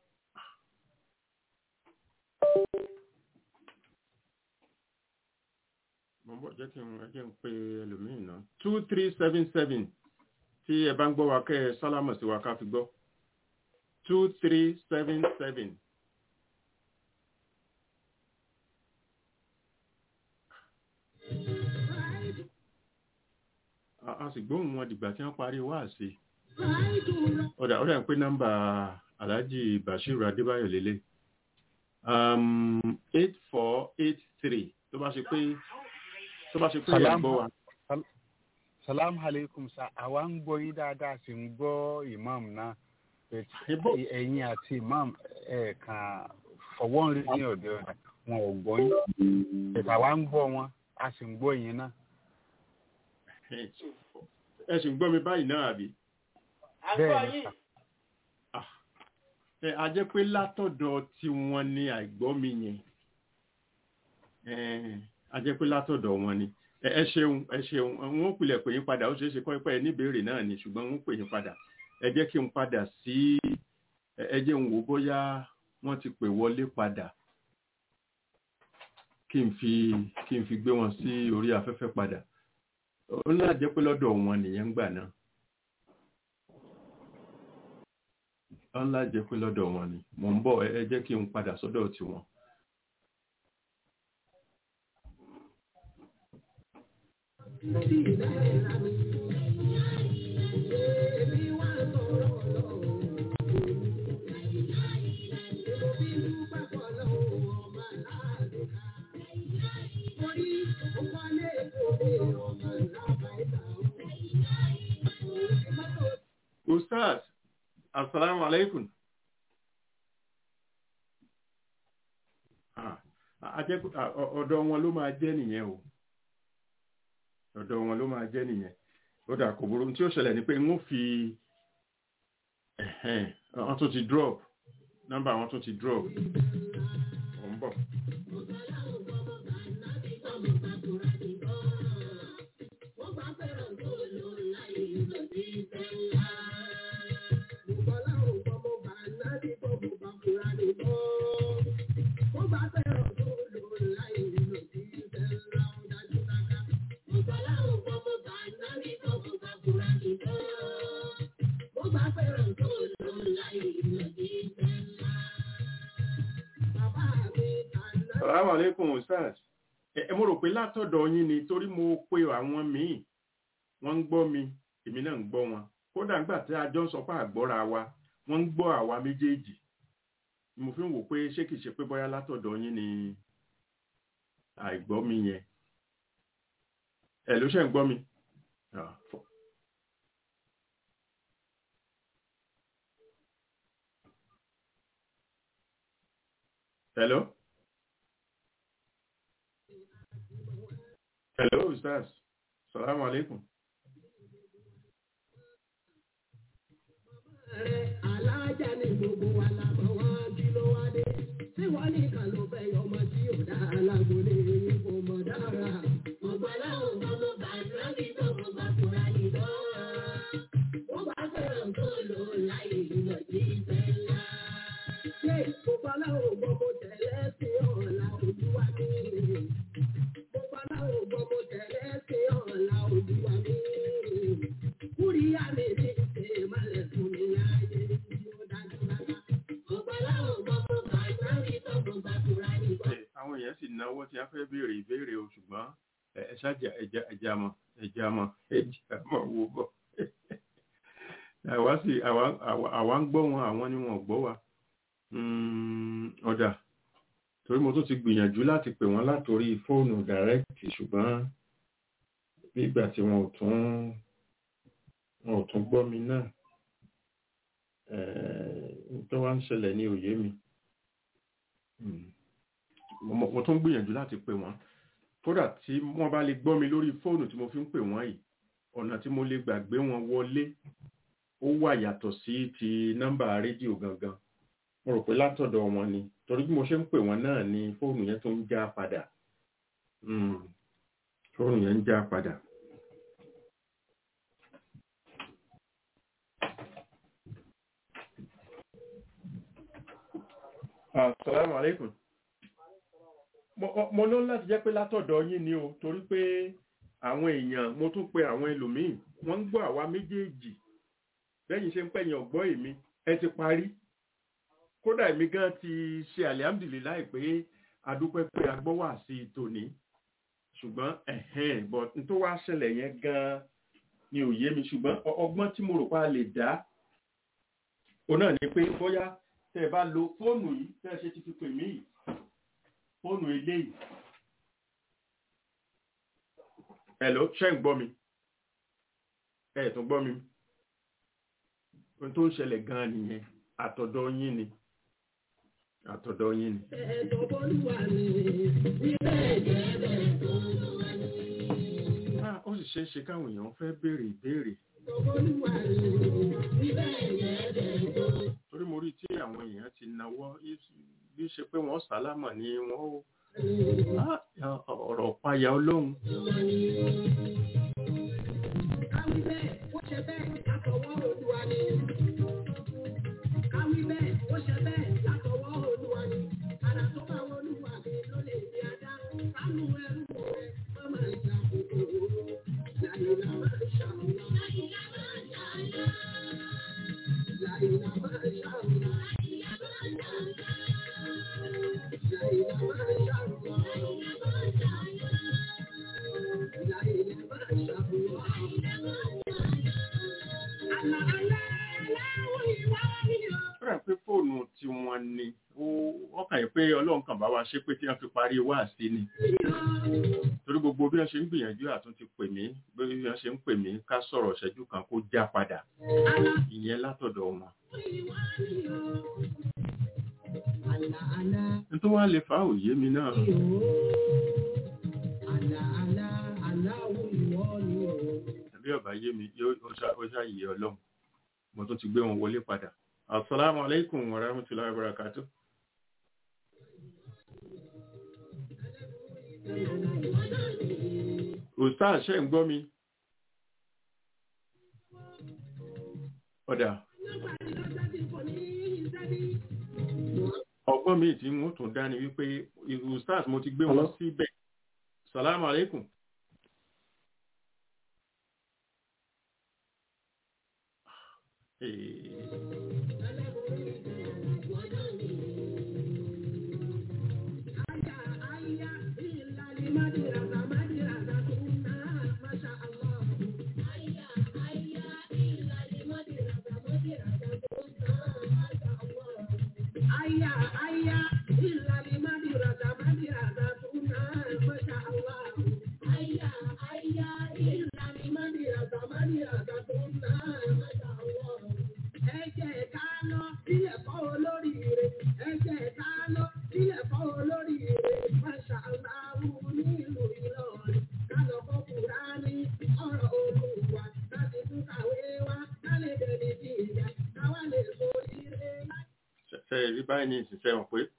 mo ń bọ̀ jẹ́ kí n ẹ jẹ́ n pe ẹlòmíì náà two three seven seven tí ẹ bá ń gbọ́ wa kẹ́ ẹ sálámọ̀ sí wa ká fi gbọ́ two three seven seven. a a sì gbóhùn wọn dìgbà tí wọ́n parí wáàsí ọ̀dà ọ̀dà ń pé nọ́mbà alhaji bashiru adébáyọ̀ lélẹ̀ eight four eight three tó bá ṣe pé tó bá ṣe pé ẹ̀ Salam. gbọ́ wa. salam aleikum sa àwa ń gbọ́ yín dáadáa sì ń gbọ́ imam náà But Ibo- ẹ̀yin àti imam ẹ̀ kàn fọwọ́ ń rí ní ọ̀dọ̀ ọ̀dọ̀ wọn ò gbọ́ yín But àwa ń gbọ́ wọn a sì ń gbọ́ yín náà ẹ sì ń gbọ́ mi báyìí náà àbí. bẹ́ẹ̀ ni sà Ah, ẹ a jẹ́ pé látọ̀dọ̀ tí wọ́n ní àìgbọ́ mi yẹn Eh, a jẹ́ pé látọ̀dọ̀ wọn ni ẹ ẹ ṣeun ẹ ṣeun wọn ò pilẹ̀ pè yín padà ó ṣeé ṣe kọ́ pé ẹ níbèrè náà ni ṣùgbọ́n wọn ò pè yín padà ẹ jẹ́ kí n padà sí ẹ ẹ jẹ́ n wò bóyá wọ́n ti pè wọlé padà kí n fi kí n fi gbé wọn sí orí afẹ́fẹ́ padà ó náà jẹ́ pé lọ́dọ̀ wọn nìyẹn ń gbà náà ó ńlá jẹ́ pé lọ́dọ̀ wọn ni mò ń bọ̀ ẹ ẹ jẹ́ kí n padà sọ́dọ̀ tiwọn. Ustaz, assalamu alaikum. Ah, a jẹ́ pé- ah, ọ- ọ̀dọ̀ wọn ló máa jẹ́ nìyẹn o. Ọ̀dọ̀ wọn ló máa jẹ́ nìyẹn. Ó dà kò burú tí ó ṣẹlẹ̀ ni pé n ó fi ẹ̀hẹ́n, wọ́n tún ti drop. Nọ́mbà wọn tún ti drop. bọ̀. Assalamu alaikum Ustaz. Ẹ ẹ, mo rò pé látọ̀dọ̀ yín ni torí mo pe àwọn míì wọ́n ń gbọ́ mi èmi náà ń gbọ́ wọn. Kódà nígbà tí a jọ ń sọ pé àgbọ́ra wa wọ́n ń gbọ́ àwa méjèèjì. Ni Mo fi ń wò pé ṣé kìí ṣe pé bóyá látọ̀dọ̀ yín ni àìgbọ́ mi yẹn. Ẹ ló ṣe ń gbọ́ mi. Ah, fọ- Hello? Hello, Ustaz. Salaam alaikum. alájà ni gbogbo wa la mọ̀ wọ́n kí ló wá dé. tí wọ́n nìkan ló fẹ́ yọ ọmọ tí ò dá alágbólé yìí kò mọ̀ dára. gbogbo aláwọ̀ gbogbo bàtà bí gbogbo bá kúra nìkan. wọ́n bá fẹ́ràn tó lò láyé ìlọ sí ìfẹ́ ńlá. ṣé gbogbo aláwọ̀ gbogbo tẹ̀lé sí ọ̀la olúwa mi. gbogbo aláwọ̀ gbogbo tẹ̀lé sí ọ̀la olúwa mi. Kúríyá mi ní ṣe malẹ̀ fún mi láyé tí ó dájú rárá. Gbogbo aláwọ̀ gbogbo bàtà bí gbogbo bá kúra nìkan. Ẹ, Àwọn èèyàn sì náwó tí a fẹ́ béèrè ìbéèrè o ṣùgbọ́n ẹ ẹ ṣáàjà ẹja ẹja mọ ẹja mọ ẹja mọ wo bọ̀. Àwa sì àwa àwa- àwa ń gbọ́ wọn àwọn ni wọn ò gbọ́ wa. Mm, Ọ̀dà torí mo tún ti gbìyànjú láti pè wọ́n látòrí fóònù dàrẹ́kìtì ṣùgbọ́n bí ìgbà tí wọn ò tún wọn ò tún gbọ́ mi náà ẹ̀ẹ́ tó wá ń ṣẹlẹ̀ ní òye mi. Mm mo mo- mo tún gbìyànjú láti pè wọ́n kódà tí wọ́n bá lè gbọ́ mi lórí fóònù tí mo fi ń pè wọ́n yìí ọ̀nà tí mo lè gbàgbé wọn wọlé ó wà yàtọ̀ sí ti nọ́mbà rédíò gangan mo rò pé látọ̀dọ̀ wọn ni torí bí mo ṣe ń pè wọ́n náà ni fóònù yẹn tó ń já padà Mm, fóònù yẹn ń já padà. Assalamu alaikum mo mo ló láti jẹ́ pé látọ̀dọ̀ yín ni o torí pé àwọn èèyàn mo tún pe àwọn ẹlòmíì wọ́n ń gbọ́ àwa méjèèjì lẹ́yìn ṣe ń pẹ̀yìn ọ̀gbọ́ èmi ẹ ti parí kódà èmi gan ti ṣe alihamdulilayi pé adúpẹ́ pé agbọ́ wà sí i tòní ṣùgbọ́n ẹ̀hẹ́n bọ̀ n tó wá ṣẹlẹ̀ yẹn gan ni ò yé mi ṣùgbọ́n ọ- ọgbọ́n tí mo rò pa lè dá òun náà ni pé bóyá tẹ́ ẹ bá lo fóònù yìí tẹ́ ẹ ṣe ti fi pè mí yìí fóònù eléyìí Hello, ṣé ń gbọ́ mi? Ẹ tún gbọ́ mi? Ohun tó ń ṣẹlẹ̀ gan-an nìyẹn, àtọ̀dọ̀ yín ni. Àtọ̀dọ̀ yín ni. Ẹ̀tọ́ bọ́lúwa ni níbẹ̀ jẹ́ bẹ́ẹ̀ tó lúwa ni. Ah, ó sì ṣeé ṣe káwọn èèyàn fẹ́ béèrè ìbéèrè. Ẹ̀tọ́ bọ́lúwa ni níbẹ̀ jẹ́ bẹ́ẹ̀ tó. Torí mo rí tí àwọn èèyàn ti nawọ́ bí ṣe pé wọ́n sálámà ni wọ́n ó. Ah, ọ̀rọ̀ páyà ọlọ́run. Káwí bẹ́ẹ̀, ó ṣe bẹ́ẹ̀ látọwọ́ Olúwa ni. Káwí bẹ́ẹ̀, ó ṣe bẹ́ẹ̀ látọwọ́ Olúwa ni. Àrà tó bá wọ Olúwa mi ló lè di adá. Sánú ẹrú rẹ̀, má máa jà kòkòrò. Láyìnlá máa ṣàwùlọ. Láyìnlá máa ṣàwùlọ. Láyìnlá máa ṣàwùlọ. Láyìnlá máa ṣàwùlọ. Láyìnlá máa ṣàwùlọ. Àlà alẹ́ aláwọ̀ ìwà ni o. Ó rà pé fóònù tí wọ́n ní. Ó kàn yín pé ọlọ́run kan bá wa ṣe pé tí wọ́n fi parí wáàsí ni. torí gbogbo bí wọ́n ṣe ń gbìyànjú àtúntí pè mí bí wọ́n ṣe ń pè mí ká sọ̀rọ̀ ṣẹ́jú kan kó já padà Àlà ìyẹn látọ̀dọ̀ wọn. ìwà ni o. Àlà àlà nítorí wọ́n lè fa òye mi náà ni o. Àlà àlà aláwọ̀ ìwọ ni o. tàbí ọ̀bá yé mi yóò ó ṣá- ó ṣàyè ọlọ́run mo tún ti gbé wọn wọlé padà. asalaamu aleykum wa rahmatulahi wa barakatu. ustaz ṣe ń gbọ́ mi ọ̀dà ọgbọ́n mi tí wọ́n tún dá ni wípé ustaz mo ti gbé wọn Hello? síbẹ̀ salamu alaikum Eh, ṣe ṣe rí báyìí ní ìṣiṣẹ́ wọn pé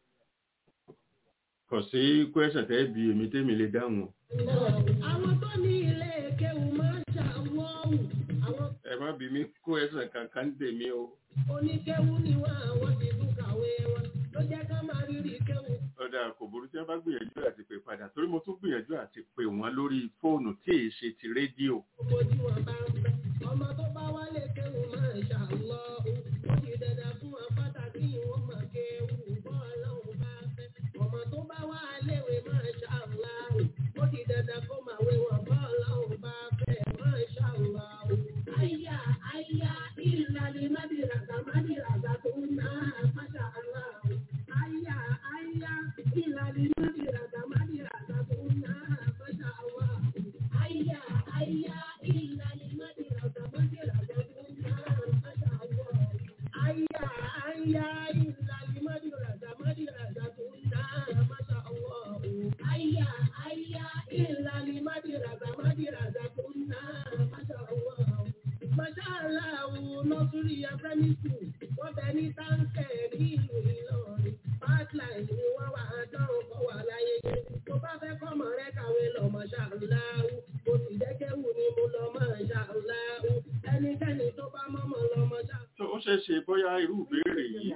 kò sí kwẹ́sàn tẹ́ bí èmi tẹ́mi lè dáhùn o. Àwọn tó ní ilé kéwù máa ń ṣàwọ́wù. Àwọn ẹ má bí mi kwẹ́sàn kankan tèmi o. oníkéwù ni wọ́n àwọn ti tún kàwé wọn. Ló jẹ́ ká máa rírì kéwù. ọ̀dà kò burú tí wọ́n bá gbìyànjú àti pè padà torí mo tún gbìyànjú àti pè wọ́n lórí fóònù tí èyí ṣe ti rédíò. Gbogbo tí wọ́n bá ń fẹ́. Ọmọ tó bá wálé kéwù máa ń ṣàwọ́wù. Ó di dandan fún wọn pàtàkì wọn máa kéwù. Bọ́ọ̀lọ́hùn bá fẹ́. Ọmọ tó bá wá léwe máa ṣàwọ́wù. Ó di dandan kó máa wé wọn. Bọ́ọ̀lọ́hùn bá fẹ́ máa ṣàwọ́wù. Àyà àyà ìlàlẹ̀ mádìràgà mádìràgà tó ń ná àpáṣà aláwọ̀. Àyà àyà ìlàlẹ̀ mádìràgà mádìràgà tó ń ná àpáṣà aláwọ̀. Àyà àyà ìlàlẹ̀ mádìràgà mádìràgà tó ń ná àpáṣà aláwọ̀. Àyà àyà ìlàlẹ̀ mádìràgà mádìràgà tó ń ná àpáṣà aláwọ̀. Àyà àyà ìlàlẹ̀ mádìràgà mádìràgà tó ń ná àpáṣà aláwọ̀. Màṣáláàwù lọ́sùrí Afẹ́mísù, wọ́n bẹ ní táǹkẹ̀ ní ìlú Ìlọrin. Pipeline ni wọ́n wà á dánwò kọ́ wà láyéyé. Tó bá fẹ́ kọ́mọ rẹ kàwé lọ màṣáláàwù. Mo sì jẹ́kẹ́wù ni mo lọ màṣáláàwù. Ẹnikẹ́ni tó bá mọ́mọ́ lọ màṣáláàwù. tó ó ṣeé ṣe bóyá irú ìbéèrè yìí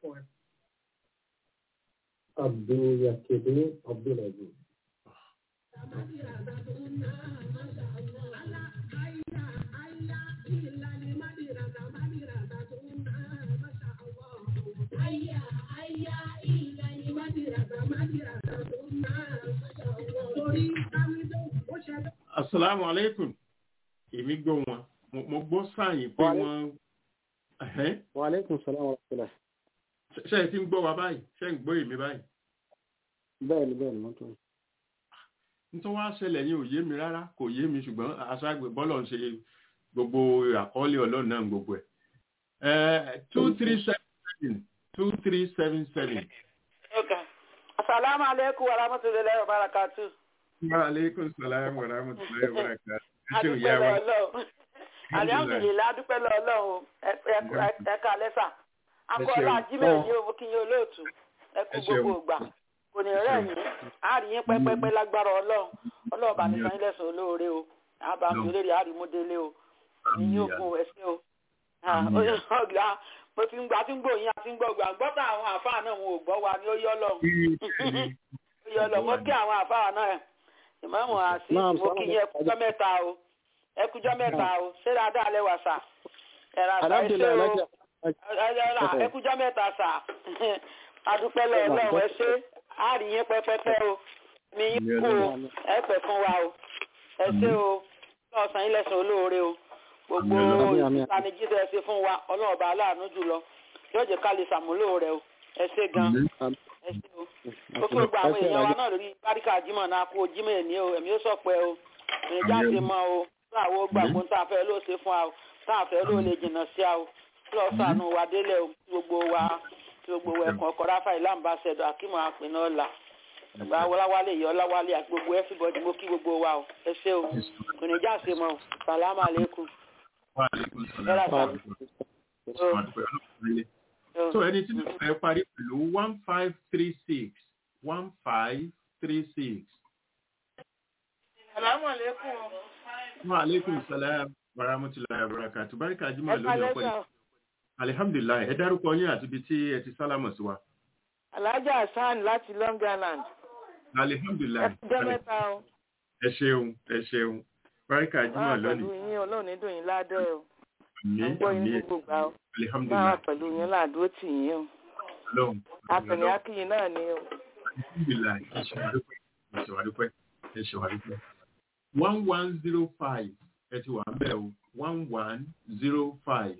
Abdul Yakede Abdulaziz. asalaamu aleykum èmi gbọ́ wọn Mo- mo gbọ́ sáyìn pé Wa wọ́n Ẹ̀hẹ́n. Wa alaikum salam wa rahmatullah. Ṣé- ṣé ẹ ti ń gbọ́ wa báyìí ṣé ń gbọ́ èmi báyìí Bẹ́ẹ̀ni bẹ́ẹ̀ni mo tún. nítorí wá ṣẹlẹ̀ yín ò yé mi rárá kò yé mi ṣùgbọ́n aṣáájú bọ́lọ̀ ń ṣe gbogbo àkọọ́lẹ̀ ọlọ́run náà gbogbo ẹ̀ two three seven seven two three seven seven. Okay. Assalamu alaikum wa rahmatullahi wa barakatuh. wa aleykum salaam wa rahmatulahi wa barakatuh. ẹ ṣe Adúpẹ́ òye wa lọ́lọ́run. Alihamdulilayi adúpẹ́ lọ́lọ́run ẹ̀ka lẹ́sà. Akọ́lá ṣeun. Jímẹ̀ ní owó kí yín olóòtú. Ẹ kú Ẹ ṣeun. gbogbo ìgbà. Kò ní rẹ̀ yín. A rí yín pẹ́pẹ́pẹ́ lágbára ọlọ́run. Ọlọ́run bá mi san yín lẹ́sàn olóore o. Àbá mi olórí àrímúdélé o. Ní yóò gun ẹsẹ̀ o. Ah, Àmín. Ọ̀gá mo ti ń gbà tí ń gbòyìn àti ń gbọ̀gbà. Gbọ́dọ̀ àwọn àfáà náà wọn ò gbọ́ wa ni ó yọ́ lọ́run yọ lọ mọ kí àwọn àfáà náà ìmáàmù àti Naam, mo kí yín ẹkújọ mẹ́ta o ẹkújọ mẹ́ta o ṣé dáadáa lẹ wà sà ẹrà sà ẹṣẹ Alhamdulillah o alájà. ẹrà ẹkújọ mẹ́ta sà adúpẹ́ lọ Ọlọ́run ẹ ṣé á rí yín pẹ́pẹ́pẹ́ o mi yín kú o ẹ pẹ́ fún wa o ẹ ṣé o lọ́sàn-án yín lẹ́sàn olóore o gbogbo Àmín, àmín. ìtanijí tẹ́ ẹ ṣe fún wa Ọlọ́run ọba aláàánú jùlọ yóò jẹ́ ká lè ṣàmúlò rẹ o ẹ ṣé gan ẹ ṣé o ó kí gbogbo àwọn èèyàn wa náà lórí báríkà jimoh náà kú jimoh ẹni o ẹ̀mí ó sọ̀pẹ́ o èèyàn jáde mọ́ o fún àwọn gbàgbọ́ tá a fẹ́ ló ṣe fún wa o tá a fẹ́ ló lè jìnnà sí a o lọ sànù wa délẹ̀ o kí gbogbo wa kí gbogbo wa ẹ̀kọ́ ọkọ̀ ráfà ìlà ambassador akímọ̀ àpinnu ọ̀la ìgbà ọláwálé ìyá ọláwálé àti gbogbo everybody mo kí gbogbo wa o ẹ ṣé o kò ní já ṣe mọ́ o sàlámù àlékún Wa aleykum salaam. Yálà sà. Wa dúpẹ́ Ọlọ́run lé. so ẹni tí mo fẹ́ parí pẹ̀lú one five three six one five three six Sàlámù àlékún. Wa alaikum salam wa rahmatullahi wa barakatuh. Báríkà Jímọ̀ Ẹ lónìí kalẹ́ ọ̀pọ̀ sà. Alihamdulilayi, ẹ dárúkọ yín àti ibi tí ẹ ti sálámọ̀ sí wa. Alhaja Hassan láti Long Island. Ẹ Alihamdulilayi. jẹ́ mẹ́ta o. Ẹ ṣeun, ẹ ṣeun. Báríkà Máa Jímọ̀ pẹ̀lú lónìí. yín Ọlọ́run ní dùn yín ládẹ́ o. Àmín, Mo ń gbọ́ yín àmín. gbogbo gbà o. Máa Alihamdulilayi. pẹ̀lú yín ládùúró tì yín o. Ọlọ́run. Akànnì Akíyìn náà ni o. Alihamdulilayi. Ẹ ṣe wà dúpẹ́. Ẹ ṣe wà dúpẹ́. Ẹ ṣe wà dúpẹ́. One one zero five ẹ ti wà ń bẹ̀ o. One one zero five.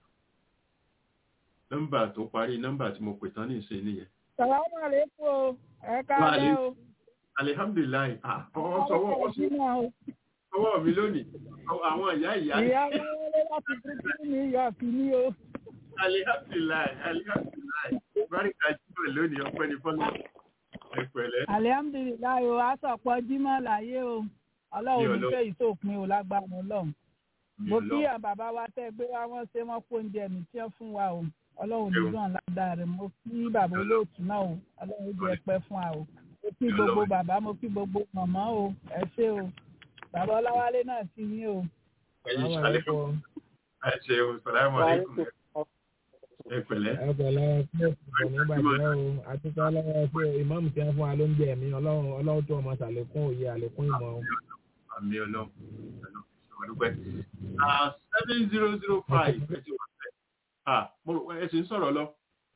Nọ́mbà tó parí nọ́mbà tí mo pè tán ní ìsìn nìyẹn. Sàlámù àlékún o. Ẹ Wa káàlẹ́ alaikum. o. Alihamdulilayi. Ah, ọwọ́ sọwọ́ ọwọ́ sí Jímọ̀ o. ọwọ́ mi lónìí. Àwọn ìyá ìyá. Ìyá wọlé láti Brooklyn New York ní o. alihamdulilayi alihamdulilayi barika jímọ̀ lónìí ọpẹ́ ní fọlọ ẹ pẹ̀lẹ́ Alihamdulilayi o, a sọ̀pọ̀ Jímọ̀ láyé o. Ọlọ́run ní Ọlọ́run. fẹ́ ìtòpin o lágbára Ọlọ́run. mi Mo ò kí lọ àwọn bàbá wa tẹ́ gbé wá wọ́n ṣe wọ́n kó oúnjẹ mi tí wọ́n fún wa o. Ọlọ́run ní Ṣeun. dùn ládàá rẹ̀. Mo kí bàbá olóòtú náà o. Ọlọ́run jẹ́ pẹ́ fún wa o. Mo kí Ọlọ́run. gbogbo bàbá, mo kí gbogbo màmá o. Ẹ ṣé o. Bàbá Ọláwálé náà ti yín o. ẹyin alihamdulilayi ẹ ṣeun salamu aleykum ẹ pẹ̀lẹ́ ẹgbẹ̀lẹ́ fún ìbàjẹ́ o àtúntò ọlọ́wọ́ pé ìmáàmù tí wọ́n fún wa ló ń jẹ mí ọlọ́run ọlọ́run tó ọmọ sàlékún òye àlékún ìmọ̀ o. àmì ọlọ ọdúpẹ́ seven zero zero five ẹ ti wà pẹ́ ah mo rò ẹ sì ń sọ̀rọ̀ lọ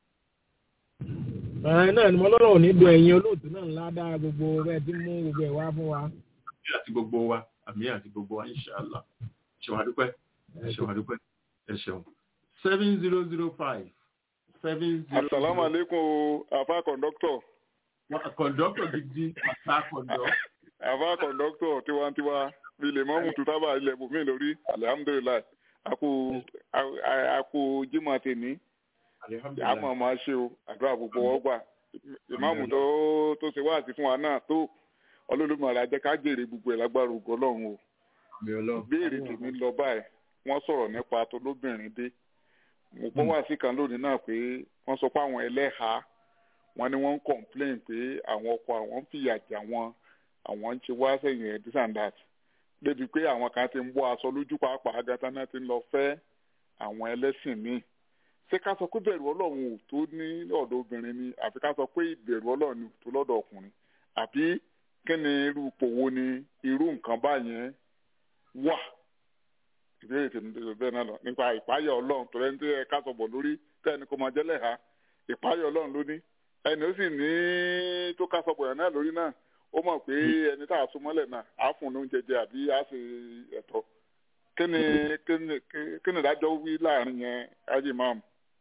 ẹ náà ni mo lọ́rọ̀ ò ní dùn ẹ̀yin olóòtú náà ńlá dáa gbogbo rẹ̀ tí mú gbogbo ẹ̀ wá fún wa. àmì àti gbogbo wa àmì àti gbogbo wa inṣàlá ṣèwà dúpẹ́ ṣèwà dúpẹ́ ẹ ṣeun seven zero zero five seven zero Assalamu alaikum o, àfa kọ̀ǹdọ́tọ̀. kọ̀ǹdọ́tọ̀ gidi àtà kọ̀ǹdọ́. Àfa kọ̀ǹdọ́tọ̀ tiwantiwa bí lè mọ́mú tó sábà ilẹ̀ bùnmí lórí alihamudulilayi. Àkó àkó Jímọ̀ tèmi. Àmọ̀ máa ṣe o, àdúrà gbogbo wọn gbà. Ìmáàmù tó tó ṣe wáàsí fún wa náà tó ọlọ́lùmọ̀ọ́lá jẹ́ ká jèrè gbogbo ẹ̀ lágbára ògo Ọlọ́run o. Béèrè tèmi lọ báyìí, wọ́n sọ̀rọ̀ nípa tolóbìnrin dé mo gbọ́ wá sí kan lónìí náà pé wọ́n sọ pé àwọn ẹlẹ́hàá wọ́n ní wọ́n ń complain pé àwọn ọkọ àwọn ń fìyà jà wọn àwọn ń ṣe wá sẹ́yìn ẹ̀ this and that débi pé àwọn kan ti ń bọ́ aṣọ lójú pàápàá agata náà ti ń lọ fẹ́ àwọn ẹlẹ́sìn míì ṣé ká sọ pé bẹ̀rù ọlọ́run ò tó ní ọ̀dọ̀ obìnrin ni àfi ká sọ pé ìbẹ̀rù ọlọ́run ò tó lọ́dọ̀ ọkùnrin àbí kí ni irú ipò wo ni irú nǹkan báyẹn wà ìbéèrè tèmi tó bẹ́ẹ̀ náà lọ nípa ìpáyà ọlọ́run tó lẹ́ni tó yẹ ká sọ̀bọ̀ lórí tẹ́ni kò máa jẹ́lẹ̀ ha ìpáyà ọlọ́run ló ní ẹni ó sì ní tó ká sọ̀bọ̀ yẹn náà lórí náà ó mọ̀ pé ẹni tá a so mọ́lẹ̀ náà á fún un ní oúnjẹ jẹ àbí á ṣe ẹ̀tọ́ kí ni kí ni kí ni ìdájọ́ wí láàrin yẹn ájì máàmù.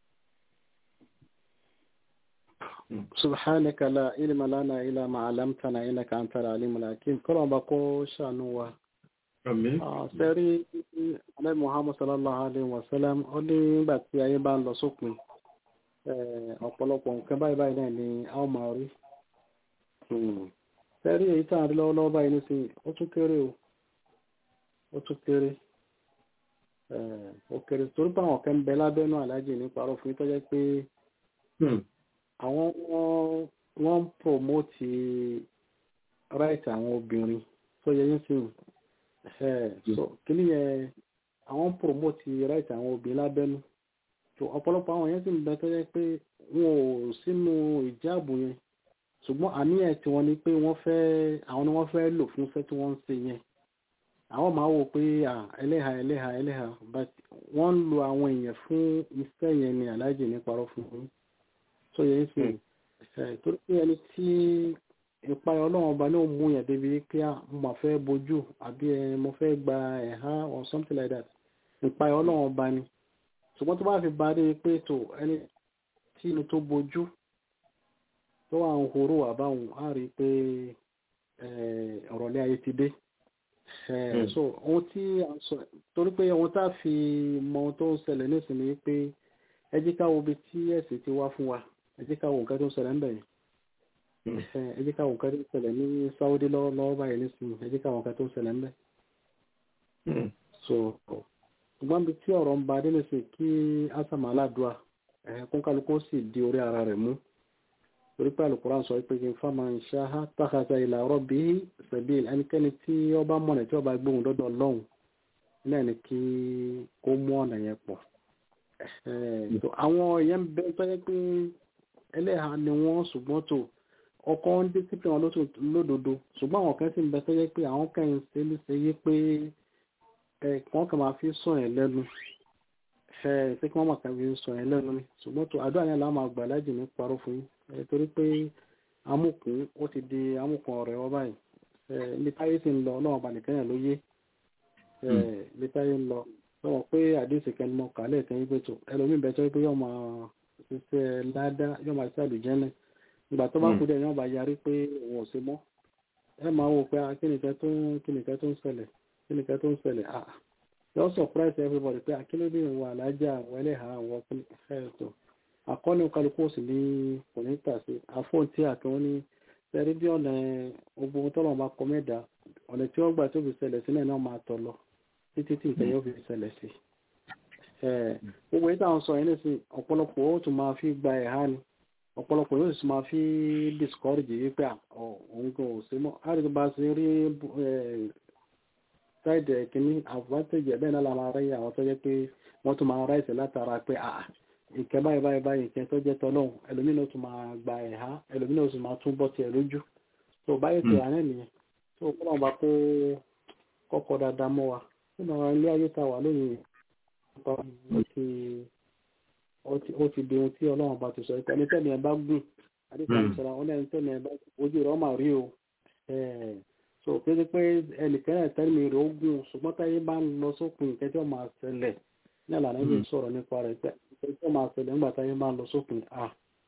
سبحانك لا علم لنا إلا ما علمتنا إنك أنت العليم الحكيم كل ما بقول شانوا sẹ́rí alẹ́ muhammad sallallahu alayhi wa sallam ó ní nígbà tí ayé bá ń lọ sópin ọ̀pọ̀lọpọ̀ nǹkan báyìí báyìí náà ni a ó máa rí sẹ́rí èyí tá à ń rí lọ́wọ́lọ́wọ́ báyìí nísìnyí ó tún kéré o ó tún kéré ó kéré torí pé àwọn kan ń bẹ lábẹ́nú aláàjì nípa ọ̀rọ̀ fún yín tó jẹ́ pé àwọn wọ́n ń promote right àwọn obìnrin tó yẹ yín sìn so kìíní yẹn àwọn promote right àwọn obìnrin lábẹ́nú so ọ̀pọ̀lọpọ̀ àwọn yẹn sì ń bẹ tó yẹ pé wọn ò sínú ìjáàbù yẹn ṣùgbọ́n àníyàn tí wọ́n ní pé wọ́n fẹ́ àwọn ni wọ́n fẹ́ lò fún iṣẹ́ tí wọ́n ń ṣe yẹn àwọn máa wò pé ẹlẹ́hà ẹlẹ́hà ẹlẹ́hà but wọ́n ń lo àwọn èèyàn fún iṣẹ́ yẹn ni aláàjì ní parọ́ fún un so yẹn sì torí pé ẹni tí ìpayọ ọlọ́run ọba ní òun mú yẹn débi pé mo máa fẹ́ bojú àbí ẹ mo fẹ́ gba ẹ̀há or something like that ìpayọ ọlọ́run ọba ni ṣùgbọ́n tó bá fi ba dé pé tó ẹni tí inú tó bojú tó wà ń horó àbáwọn á rí i pé ọ̀rọ̀lẹ́ ayé ti dé so ohun tí a sọ torí pé ohun tá a fi mọ ohun tó ń ṣẹlẹ̀ nísìnyí pé ẹ jẹ́ ká wo ibi tí ẹ̀sìn ti wá fún wa ẹ jẹ́ ká wo nǹkan tó ń ṣẹlẹ̀ ń bẹ̀ yẹn ẹ jẹ́ káwọn nǹkan tó ń ṣẹlẹ̀ ní Saudi lọ́wọ́ báyìí nísìnyí ẹ jẹ́ káwọn nǹkan tó ń ṣẹlẹ̀ ń bẹ̀. so ṣùgbọ́n bí tí ọ̀rọ̀ ń ba dé nísìn kí asàmà aládùá kún kálukú sì di orí ara rẹ̀ mú torí pé Al-Qur'an sọ pé kí n faman sha'a takhadha ila rabbihi sabil ẹnikẹ́ni tí ó bá mọ̀nà tí ó bá gbóhùn dọ́dọ̀ Ọlọ́run náà ni kí kó mú ọ̀nà yẹn pọ̀ àwọn èèyàn bẹ tó yẹ pé ẹlẹ́hà ni wọ́n ṣùgbọ́n tó ọkọ̀ ń discipline wọn lódodo ṣùgbọ́n àwọn kan sì ń bẹ tó yẹ pé àwọn kan ń ṣe ní ṣe yé pé ẹ̀ẹ̀kan kan máa fi sọ yẹn lẹ́nu ṣe kí wọ́n máa kàn fi sọ yẹn lẹ́nu ni ṣùgbọ́n tó àdúrà yẹn làwọn máa gbà lájì ní parọ́ fún yín torí pé amúkùn ó ti di amúkùn ọ̀rẹ́ wọn báyìí ibi táyé sì ń lọ ọlọ́run ọba nìkan yẹn ló yé ibi táyé ń lọ sọ pé àdéhùn kẹ́ni mọ́ kálẹ̀ kẹ́yìn pé tó ẹlòmíì bẹ́ẹ̀ tó pé yóò máa ṣiṣẹ́ ládá yóò máa ṣiṣẹ́ àlùjẹ́nẹ̀ ìgbà tó bá kú dẹ̀ yóò bá yarí pé òun ò ṣe mọ́ ẹ máa wò pé kíníkẹ́ tó ń kíníkẹ́ tó ń ṣẹlẹ̀ kíníkẹ́ tó ń ṣẹlẹ̀ ah yóò surprise everybody pé akílódé ìwọ alájà àwọn ẹlẹ́hà àwọn ẹ̀ẹ́tọ̀ àkọ́ni kálukú sì ní kò ní tà sí àfọ̀n tí àkẹ́wọ́n ní sẹ́rí bí ọ̀nà ogun tọ́lọ̀ máa kọ mẹ́ta ọ̀nà tí wọ́n gbà tó fi ṣẹlẹ̀ sílẹ̀ náà máa tọ̀ lọ títí tí nǹkan yóò fi ṣẹlẹ̀ sí gbogbo yìí táwọn sọ yẹn ní sìn ọ̀pọ̀lọpọ̀ ó tún máa fi gba ẹ̀há ni ọ̀pọ̀lọpọ̀ yóò sì máa fi discourage wípé òun kò sí mọ́ àdìgbò bá ṣe rí ṣáìdì kìíní advantage ẹ̀ bẹ́ẹ̀ náà la máa rí àwọn tó jẹ́ pé wọ́n tún máa ráìsì látara pé ìkẹ́ báyìí báyìí báyìí ìkẹ́ tó jẹ́ tọ́lọ́hún ẹlòmínà tún máa gba ẹ̀há ẹlòmínà tún máa tún bọ́ tiẹ̀ lójú tó báyìí ti rà náà nìyẹn tó kọ́ náà bá kó kọ́kọ́ dáadáa mọ́ wa nínú àwọn ilé ayé ta wà lónìí ó ti di ohun tí ọlọ́run bá ti sọ pé ẹni tẹ́ni ẹ bá gùn àdìsá ìṣẹ̀lẹ̀ àwọn ẹni tẹ́ni ẹ bá ojú rẹ̀ ọmọ rí o so kéde pé ẹnìkan ẹ̀ tẹ́ni rẹ̀ ó gùn ṣùgbọ́n táyé bá ń lọ sópin ìkẹ́ tí ó máa ṣẹlẹ̀ ní àlànà ìlú sọ̀rọ̀ nípa rẹ̀ pé ìkẹ́ tí ó máa ṣẹlẹ̀ nígbà táyé bá ń lọ sópin à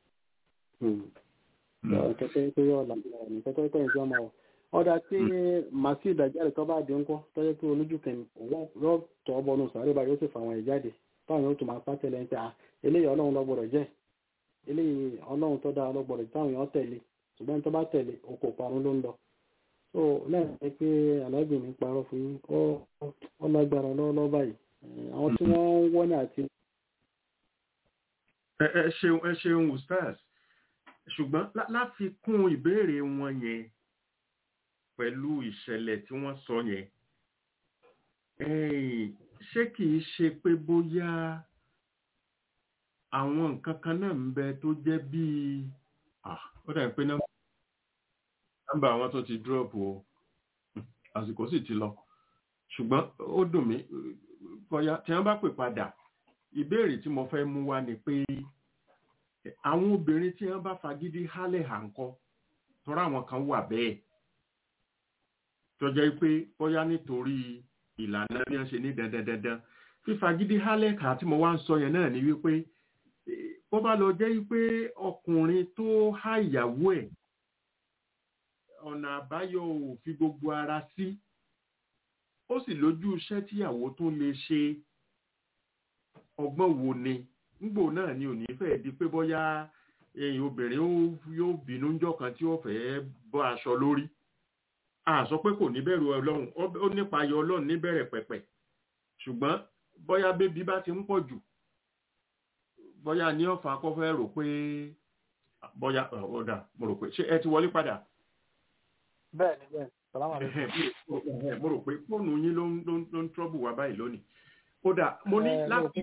kẹ́kẹ́ pé yọ̀ làbíyà ní kẹ́kẹ́ pé ìjọ máa wọ̀ ọ̀dà tí màsí ìdájáde tó bá di ńkọ́ tó yẹ pé olójú kẹ́ni yóò tọ́ bọ́nù sàárè báyìí ó sì fà àwọn ìjáde táwọn yóò tún máa pàtẹ́lẹ̀ ń pẹ́ à eléyìí ọlọ́run lọ́gbọ̀dọ̀ jẹ́ eléyìí ọlọ́run tó dáa lọ́gbọ̀dọ̀ táwọn èèyàn tẹ̀lé ṣùgbọ́n tó bá tẹ̀lé oko parun ló ń lọ. so lẹ́yìn pé aláàbì mi parọ́ fún yín ó lágbára lọ́wọ́ báyìí àwọn tí wọ́n ń wọ́n ní àti. ẹ ṣeun ẹ ṣeun ustaz ṣùgbọ́n láfikún ìbéèrè wọn yẹn pẹ̀lú ìṣẹ̀lẹ̀ tí wọ́n sọ yẹn ṣé kìí ṣe pé bóyá àwọn nǹkan kan náà ń bẹ tó jẹ́ bíi ó dà pé nọ́mbà àwọn tó ti dúrọ́pù o àsìkò sì ti lọ ṣùgbọ́n ó dùn mí bóyá tí wọ́n bá pè padà ìbéèrè tí mo fẹ́ mú wá ni pé àwọn obìnrin tí wọ́n bá fagídí hálẹ̀ hàǹkọ́ tọ́ra àwọn kan wà bẹ́ẹ̀ tó jẹ́ pé bóyá nítorí ìlànà bí wọ́n ṣe ní dandandandan fífagídí hálẹ̀kà tí mo wá ń sọ yẹn náà ni wípé bó bá lọ jẹ́ wípé ọkùnrin tó há ìyàwó ẹ̀ ọ̀nà àbáyọ ò fi gbogbo ara sí ó sì lójú iṣẹ́ tíyàwó tó lè ṣe ọgbọ́n wo ni ngbò náà ni ò ní fẹ́ di pé bóyá obìnrin yóò bínú ńjọ́ kan tí ó fẹ́ bọ́ aṣọ lórí a sọ pé kò ní bẹ̀rù ọlọ́run ó nípa ayọ̀ ọlọ́run níbẹ̀rẹ̀ pẹ̀pẹ̀ ṣùgbọ́n bóyá bébí bá ti ń pọ̀ jù bóyá ní ọ̀fà akọ́fẹ́ rò pé bóyá ọ̀dà mo rò pé ṣé ẹ ti wọlé padà. bẹ́ẹ̀ni bẹ́ẹ̀ni sàlámà lẹ́yìn. mo rò pé fóònù yín ló ń trọ́bù wá báyìí lónìí. kódà mo ní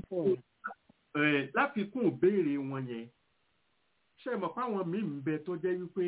láfikún ìbéèrè wọn yẹn ṣe mọ̀ páwọn míì ń bẹ tó jẹ́ wípé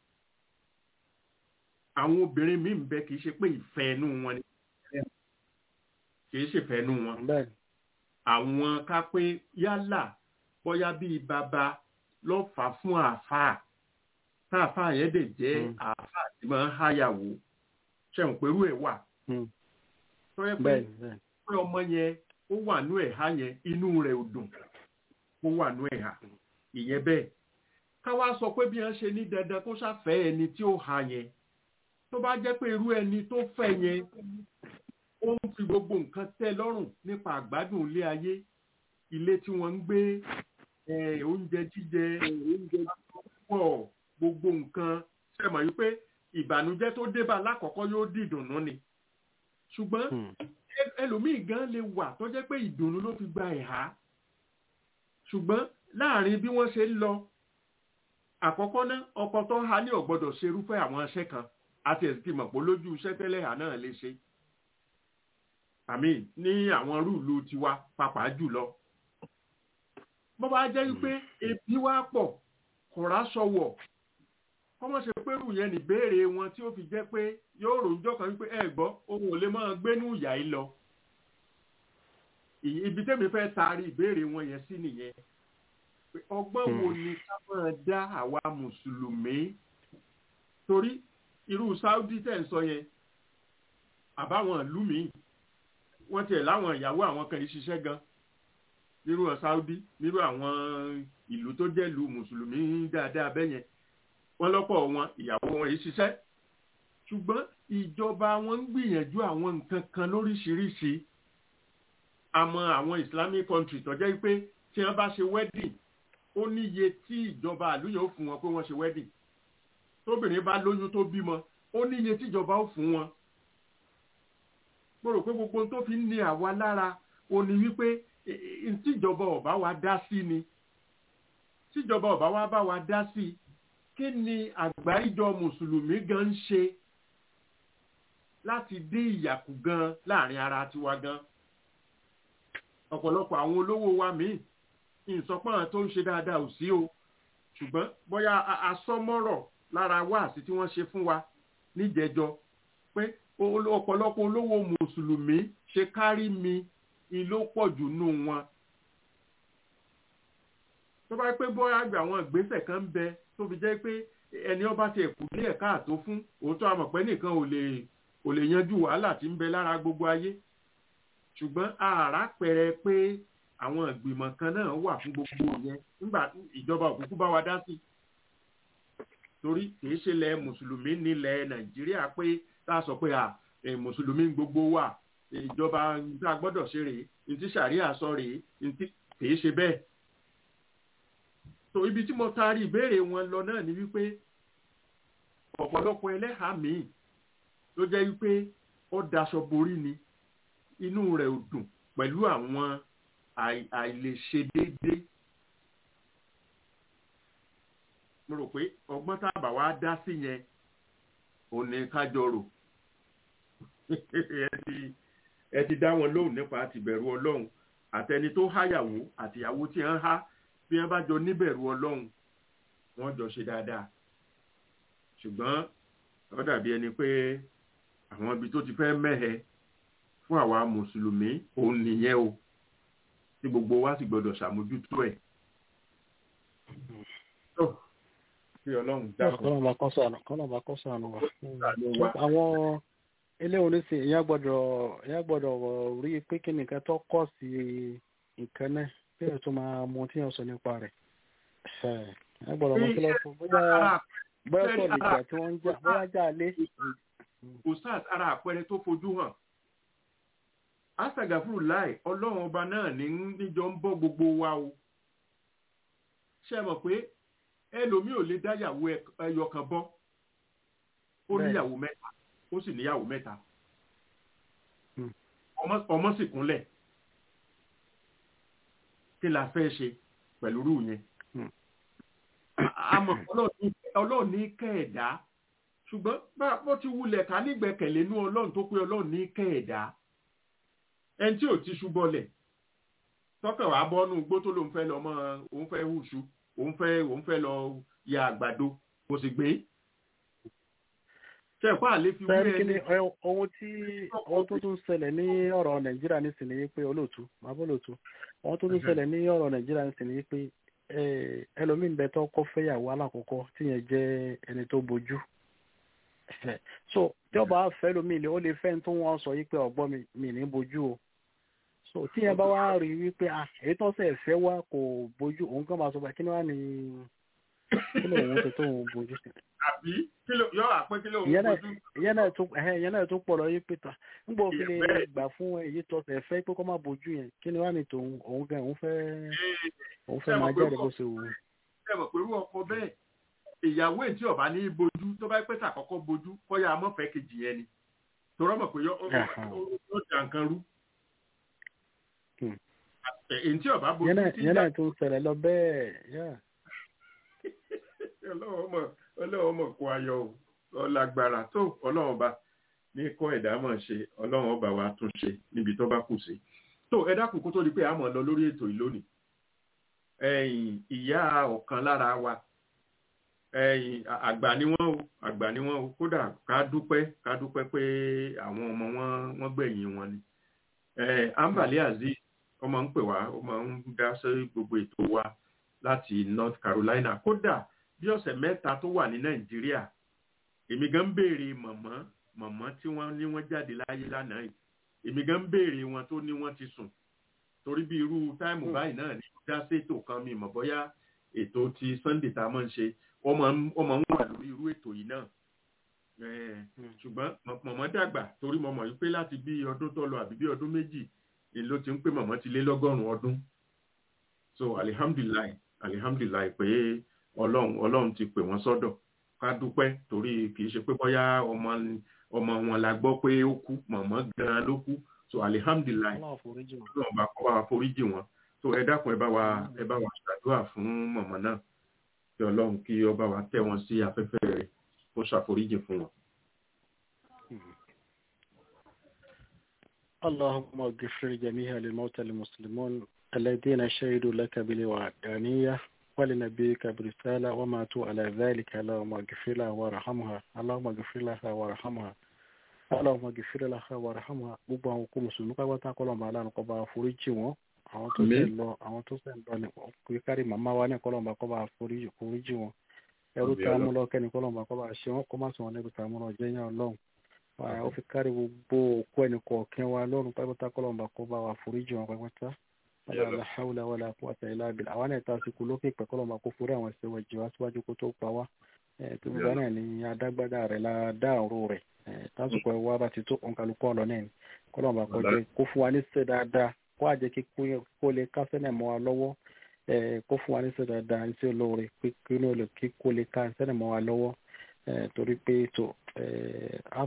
àwọn obìnrin míì ń bẹ kì í ṣe pé ìfẹ́ inú wọn ni kì í ṣe ìfẹ́ inú wọn. àwọn ká pé yálà bóyá bíi bàbá ló fà á fún àáfàá táàfàá yẹn dè jẹ́ àáfàá tí máa ń háyàwó ṣẹ̀wọ̀n pẹ̀lú ẹ̀ wà. tó yẹ pé pé ọmọ yẹn ó wà nú ẹ̀há yẹn inú rẹ̀ ò dùn ó wà nú ẹ̀há ìyẹn bẹ́ẹ̀ ká wá sọ pé bí wọ́n ṣe ní dandan kó ṣàfẹ́ ẹni tí ó ha yẹn tó bá jẹ́ pé irú ẹni tó fẹ́ yẹn ó ń fi gbogbo nǹkan tẹ́ lọ́rùn nípa àgbádùn ilé ayé ilé tí wọ́n ń gbé oúnjẹ jíjẹ oúnjẹ púpọ̀ gbogbo nǹkan ṣe mọ̀ yí pé ìbànújẹ́ tó débà lákọ̀ọ́kọ́ yóò di ìdùnnú ni ṣùgbọ́n ẹlòmíì gan lè wà tó jẹ́ pé ìdùnnú ló fi gba ẹ̀há ṣùgbọ́n láàrin bí wọ́n ṣe ń lọ àkọ́kọ́ náà ọkọ tó ha ní ọ̀gbọ́dọ̀ ṣerúfẹ́ àwọn iṣẹ́ kan àti ẹ̀sìn ti mọ̀ pé lójú iṣẹ́ tẹ́lẹ̀ hà náà lè ṣe àmì ní àwọn rúùlù tiwa pàápàá jùlọ bó bá jẹ́ wípé ebi wá pọ̀ kọ̀rá sọ̀wọ̀ kọ́mọ̀ ṣe pé rù yẹn níbèrè wọn tí ó fi jẹ́ pé yóò ròjọ́ kan wípé ẹ gbọ́ ohun ò lè máa gbénú ìyá yìí lọ ibi tẹ́mi fẹ́ taari ìbéèrè wọn yẹn sí nìyẹn ọgbọ́n wo ni ká máa dá àwa mùsùlùmí torí irú Saudi tẹ̀ ń sọ yẹn àbáwọn ìlú míì wọ́n tiẹ̀ láwọn ìyàwó àwọn kan yìí ṣiṣẹ́ gan nírú Saudi nírú àwọn ìlú tó jẹ́ ìlú mùsùlùmí dáadáa bẹ́yẹn wọ́n lọ́pọ̀ wọn ìyàwó wọn yìí ṣiṣẹ́ ṣùgbọ́n ìjọba wọn ń gbìyànjú àwọn nǹkan kan lóríṣiríṣi àmọ́ àwọn Islamic country tó jẹ́ pé tí wọ́n bá ṣe wedding ó níye tí ìjọba àlùyàn ó fún wọn pé wọ́n ṣe wedding tóbìnrin bá lóyún tó bímọ ó níye tíjọba ó fún wọn mo rò pé gbogbo tó fi ń ní àwa lára ó ní wípé tíjọba ọba wa dá sí ni tíjọba ọba wa bá wa dá sí kí ni àgbáríjọ mùsùlùmí gan ń ṣe láti dé ìyàkú gan láàrin ara tiwa gan ọ̀pọ̀lọpọ̀ àwọn olówó wa míì ìsọpọ̀n tó ń ṣe dáadáa ò sí o ṣùgbọ́n bóyá asọ́mọ́rọ̀ lára wáàsí tí wọ́n ṣe fún wa níjẹjọ pé ọ̀pọ̀lọpọ̀ olówó mùsùlùmí ṣe kárí mi ìló pọ̀ jù nù wọn. tó bá pé bóyá àgbà àwọn ìgbésẹ̀ kan ń bẹ tó fi jẹ́ pé ẹni ọba ti ẹ̀kú ní ẹ̀ka àtó fún òótọ́ àmọ̀pẹ́ nìkan ò lè ò lè yanjú wàhálà tí ń bẹ lára gbogbo ayé ṣùgbọ́n ààrá pẹrẹ pé àwọn ìgbìmọ̀ kan náà wà fún gbogbo yẹn nígbà ìjọba òkúkú bá wa dá sí torí kìí ṣe lẹ mùsùlùmí nílẹ̀ nàìjíríà pé tá a sọ pé à mùsùlùmí gbogbo wà ìjọba tá a gbọ́dọ̀ ṣe rèé ntí sàríà sọ rèé ntí kìí ṣe bẹ́ẹ̀ tó ibi tí mo taari ìbéèrè wọn lọ náà ni wípé ọ̀pọ̀lọpọ̀ ẹlẹ́hàá míì ló jẹ́ wípé ó daṣọ borí ni inú rẹ̀ ò dùn pẹ̀lú àwọn àìlèṣe déédé mo rò pé ọgbọ́n tábà wá dá sí yẹn ò ní kájọ rò ẹ ti dá wọn lóhùn nípa àtìbẹ̀rù ọlọ́run àtẹni tó háyàwó àtìyàwó tí ń há bí wọ́n bá jọ níbẹ̀rù ọlọ́run wọ́n jọ ṣe dáadáa ṣùgbọ́n ó dàbí ẹni pé àwọn ibi tó ti fẹ́ mẹ́hẹ fún àwa mùsùlùmí òun nìyẹn o tí gbogbo wa sì gbọdọ̀ ṣàmójútó ẹ̀. kí ọlọ́run dákun. kọ́nà bá kọ́ sànù kọ́nà bá kọ́ sànù wa. àwọn ilé oníṣẹ́ ìyá gbọ́dọ̀ ìyá gbọ́dọ̀ rí i pé kí nìkan tó kọ́ sí nǹkan náà bí ẹ̀ tó máa mọ tí yẹn sọ nípa rẹ̀. ìyá gbọ́dọ̀ mọ kí lọ́sọ̀ bóyá bóyá sọ lè jà tí wọ́n ń jà bóyá jà lé. ustaz ara àpẹẹrẹ tó fojú hàn asàgàfúrú láì ọlọ́run ọba náà ní níjọ ń bọ́ gbogbo wa o ṣe mọ̀ pé ẹlòmíì ò lè dáyàwó ẹyọ kan bọ́ ó níyàwó mẹ́ta ó sì níyàwó mẹ́ta ọmọ sì kúnlẹ̀ kí la fẹ́ ṣe pẹ̀lú rú yẹn àmọ́ ọlọ́run ní kẹ́ẹ̀dá ṣùgbọ́n bó ti wulẹ̀ ká nígbẹ̀kẹ̀lé nú ọlọ́run tó pé ọlọ́run ní kẹ́ẹ̀dá ẹni tí ò ti ṣubọlẹ̀ tọ́kàn wá bọ́nú igbó tó lóun fẹ́ lọ mọ́ òun fẹ́ hùṣù òun fẹ́ òun fẹ́ lọ ya àgbàdo kò sì gbé. ṣe ìpá àlè fi wí ẹni. ohun tí ohun tó tún ṣẹlẹ̀ ní ọ̀rọ̀ nàìjíríà nísìnyí pé olóòtú bàbá olóòtú ohun tó tún ṣẹlẹ̀ ní ọ̀rọ̀ nàìjíríà nísìnyí pé ẹlòmíín bẹ tó kọ́ fẹ́yàwó alákọ̀ọ́kọ́ tíyẹn jẹ́ ẹni tó bojú so tí ọba fẹ́ lómi ni ó lè fẹ́ tó wọ́n sọ yìí pé ọ̀gbọ́n mi mi ní bojú o so tí yẹn bá wá rí wípé ah èyí tó ṣe fẹ́ wá kò bojú òun kàn máa sọ pé kí ni wá ní kí ló òun ṣe tó òun bojú. àbí kí ló yọ àpé kí ló òun bojú. ìyẹn náà tún ìyẹn náà tún pọ̀ lọ yí pé ta ń gbọ́ kí ni gbà fún èyí tó ṣe fẹ́ pé kó má bojú yẹn kí ni wá ní tòun òun gan òun fẹ́ òun fẹ́ máa jáde bó ṣe wù ú. ṣé ẹ mọ̀ pé irú ọkọ bẹ́ẹ̀ ìyàwó ètí ọba ní bojú tó bá pẹ́ sàkọ́kọ́ bojú kọ́yà amọ́fẹ́ kejì yẹn ni torọ́ mọ̀ pé yóò jà nǹkan rú. èyí tí ọba bojú tí yẹn náà tún ṣẹlẹ̀ lọ bẹ́ẹ̀ yá. ọlọ́run mọ̀ kó ayọ̀ ọlágbára tó ọlọ́run ọba ní kọ́ ẹ̀dá mọ̀ ṣe ọlọ́run ọba wa tún ṣe níbi tó bá kù sí tó ẹ dákun kó tó di pé a mọ̀ lọ lórí ètò yìí lónìí ẹ̀yìn ìyá ọ̀kan lára wa ẹ̀yìn àgbà ni wọ́n o àgbà ni wọ́n o kódà ká dúpẹ́ ká dúpẹ́ pé àwọn ọmọ wọn wọ́n gbẹ̀yìn wọn ni ambali aziz ọmọ ń pè wá ọmọ ń dá sí gbogbo ètò wa láti north carolina kódà bí ọ̀sẹ̀ mẹ́ta tó wà ní nàìjíríà èmi gan ń béèrè mọ̀mọ́ mọ̀mọ́ tí wọ́n ní wọ́n jáde láyé lánàá yìí èmi gan ń béèrè wọn tó ní wọ́n ti sùn torí bí irú táìmù báyìí náà ní dá sétò kan mi mọ̀ bóyá ètò ti sunday tá a máa ń ṣe wọ́n máa ń wà lórí irú ètò yìí náà ṣùgbọ́n mọ̀mọ́ dàgbà torí mo mọ̀ yìí pé láti bí ọdún tó lọ àbí bí ọdún méjì èló ti ń pé mọ̀mọ́ ti lé lọ́gọ́rùn-ún ọdún so alihamdulilayi alihamdulilayi pé ọlọ́run ọlọ́run ti pè wọ́n sọ́dọ̀ ká dúpẹ́ torí kì í ṣe pé bóyá ọmọ ọmọ wọn la gbọ́ pé ó kú mọ̀mọ́ gan-an ló kú so alihamdulilayi ọlọ́run bá kọ́ bá wa foríjì wọn so ẹ dákun ẹ bá wa ẹ bá wa ṣàdúrà fún mọ̀mọ́ náà kí ọlọ́run kí ọba wa tẹ́ wọn sí afẹ́fẹ́ rẹ̀ kó ṣàforíjì fún wọn. اللهم اغفر جميع الموتى المسلمون الذين شهدوا لك بالوحدانية ولنبيك برسالة وماتوا على ذلك اللهم اغفر لها وارحمها اللهم اغفر لها وارحمها اللهم اغفر لها وارحمها gbogbo àwọn òkú mùsùlùmí pápátá kọlọmọ aláàánú kọba àforíjì wọn àwọn tó sẹ lọ àwọn tó sẹ lọ ní kò kárí màmá wa ní kọlọmọ kọba àforíjì wọn ẹrú tá a mú lọ kẹ́ni kọlọmọ kọba àṣẹ wọn kó má sọ wọn lẹbi tá a mú lọ jẹyàn Ọlọ́run ó fi kárí gbogbo òkú ẹnì kọ̀ọ̀kan wa lọ́rùn pápátá kọlọmọ kọba àforíjì wọn pápátá wàlá hawla wàlá quwwata illa billah àwọn ẹ̀ta àsìkò lókè pẹ̀ kọlọmọ kó forí àwọn ẹ̀ṣẹ̀ wọ̀ jìwá síwájú kó tó pa wá tó gbogbo náà ni adágbádá rẹ̀ la dá ọ̀rọ̀ rẹ̀ tásìkò ẹ̀wá bá ti tó òǹkàlùkọ́ ọ̀lọ́ náà ni kọlọmọ kọjá kó fún wa ní sẹ́ dáadáa kó àjẹ́ kó lè kásẹ̀ náà mọ́ wa lọ́wọ́ kó fún wa ní sẹ́ dáadáa ní sí olóore kí kó lè ká sẹ́ náà mọ́ wa lọ́wọ́ torí pé tó a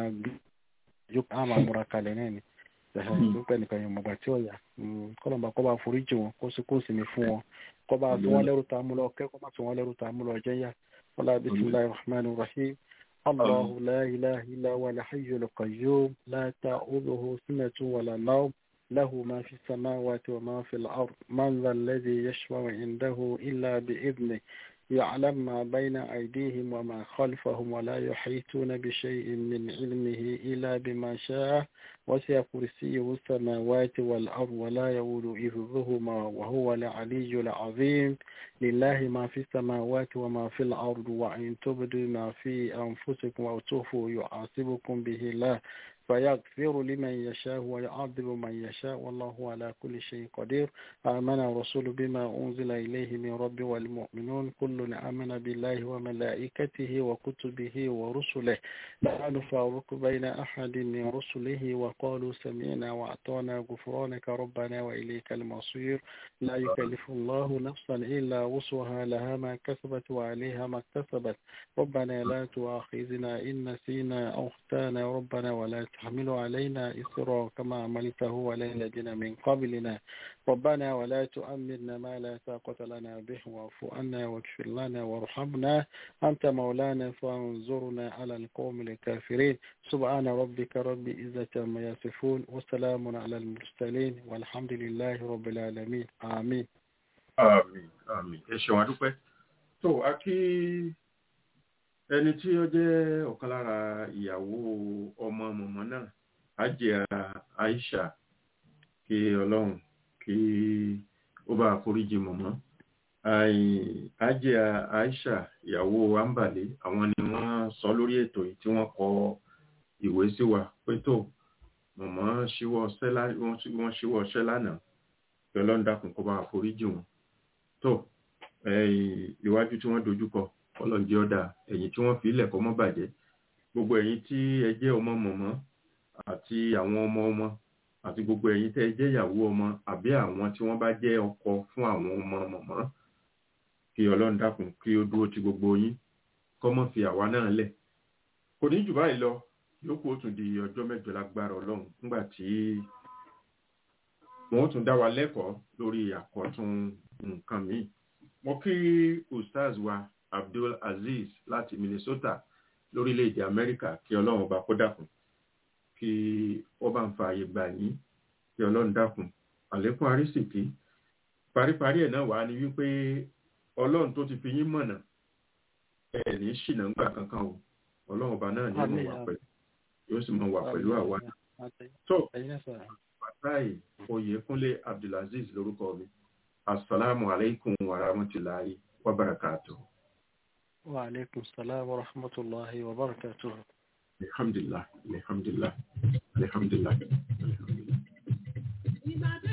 máa múra kalẹ̀ náà ni dúpẹ́ nìkan yẹn mọ̀gbà tí ó yà kọ́lọ́mbà kọ́ bá foríjì wọn kó sì kó sì mí fún wọn kọ́ bá tí wọ́n lẹ́rù tá a mú lọ kẹ́ kọ́ bá tí wọ́n lẹ́rù tá a mú lọ jẹ́ yá wọ́lá bisimilahi rahman rahim allahu la ilaha illa wa la hayyul qayyum la ta'uduhu sinatu wa la nawm له ما في السماوات وما في الأرض من ذا الذي يشفع عنده إلا بإذنه يعلم ما بين أيديهم وما خلفهم ولا يحيطون بشيء من علمه إلا بما شاء وسع كرسيه السماوات والأرض ولا يؤول إذهما وهو العلي العظيم لله ما في السماوات وما في الأرض وإن تبدوا ما في أنفسكم أو تخفوا يعاصبكم به الله فيغفر لمن يشاء ويعذب من يشاء والله على كل شيء قدير آمن الرسول بما أنزل إليه من رب والمؤمنون كل آمن بالله وملائكته وكتبه ورسله لا نفارق بين أحد من رسله وقالوا سمعنا وأعطانا غفرانك ربنا وإليك المصير لا يكلف الله نفسا إلا وسعها لها ما كسبت وعليها ما اكتسبت ربنا لا تؤاخذنا إن نسينا أو اخطأنا ربنا ولا تحمل علينا إصرا كما عملته على الذين من قبلنا ربنا ولا تؤمرنا ما لا طاقة لنا به واعف عنا واغفر لنا وارحمنا أنت مولانا فانظرنا على القوم الكافرين سبحان ربك رب عزة ما يصفون وسلام على المرسلين والحمد لله رب العالمين آمين àmín àmín ẹ ṣeun adúpẹ́ tó a kí ẹni tí ó jẹ́ ọ̀kan lára ìyàwó ọmọ mọ̀mọ́ náà Hajiya Aisha kí ọlọ́run kí ó bá foríjì mọ̀mọ́ Hajiya Aisha ìyàwó Ambale àwọn ni wọ́n sọ lórí ètò yìí tí wọ́n kọ ìwé sí wa pé tó mọ̀mọ́ wọ́n ṣíwọ́ ọṣẹ́ lánàá kí ọlọ́run dákun kó bá foríjì wọn tó ìwájú tí wọ́n dojúkọ ọlọ́njẹ́ ọ̀dà ẹ̀yìn tí wọ́n fi ilẹ̀ kọ́ mọ́ bàjẹ́ gbogbo ẹ̀yin tí ẹ jẹ́ ọmọ mọ̀mọ́ àti àwọn ọmọ ọmọ àti gbogbo ẹ̀yin tẹ́ ẹ jẹ́ ìyàwó ọmọ àbí àwọn tí wọ́n bá jẹ́ ọkọ fún àwọn ọmọ mọ̀mọ́ kí ọlọ́run dákun kí ó dúró ti gbogbo yín kọ́ mọ́ fi àwa náà lẹ̀ kò ní jù báyìí lọ yòókù ó tún di ọjọ́ mẹ́jọ lágbára ọlọ́run nígbà tí wọ́n tún dá wa lẹ́kọ̀ọ́ lórí àkọ́tún nǹkan míì mo kí ustaz wa abdul aziz láti minnesota lórílẹ̀‐èdè amẹ́ríkà kí ọlọ́run ọba kó dákun kí ó bá ń fa àyè gbà yín kí ọlọ́run dákun àlékún arísìkí paríparí ẹ̀ náà wà ní wípé ọlọ́run tó ti fi yín mọ̀nà ẹ̀ ní ṣìnà ńgbà kankan o ọlọ́run ọba náà ní ìmọ̀ wà pẹ̀lú yóò sì mọ̀ wà pẹ̀lú àwa tó pàtàkì oyèkúnlé abdulaziz lórúkọ mi asalaamu aleykum wa rahmatulahi wa barakatuh. wa aleykum salaam wa rahmatulahi wa barakatuh. alhamdulilah alhamdulilah alhamdulilah. Ìbàdàn.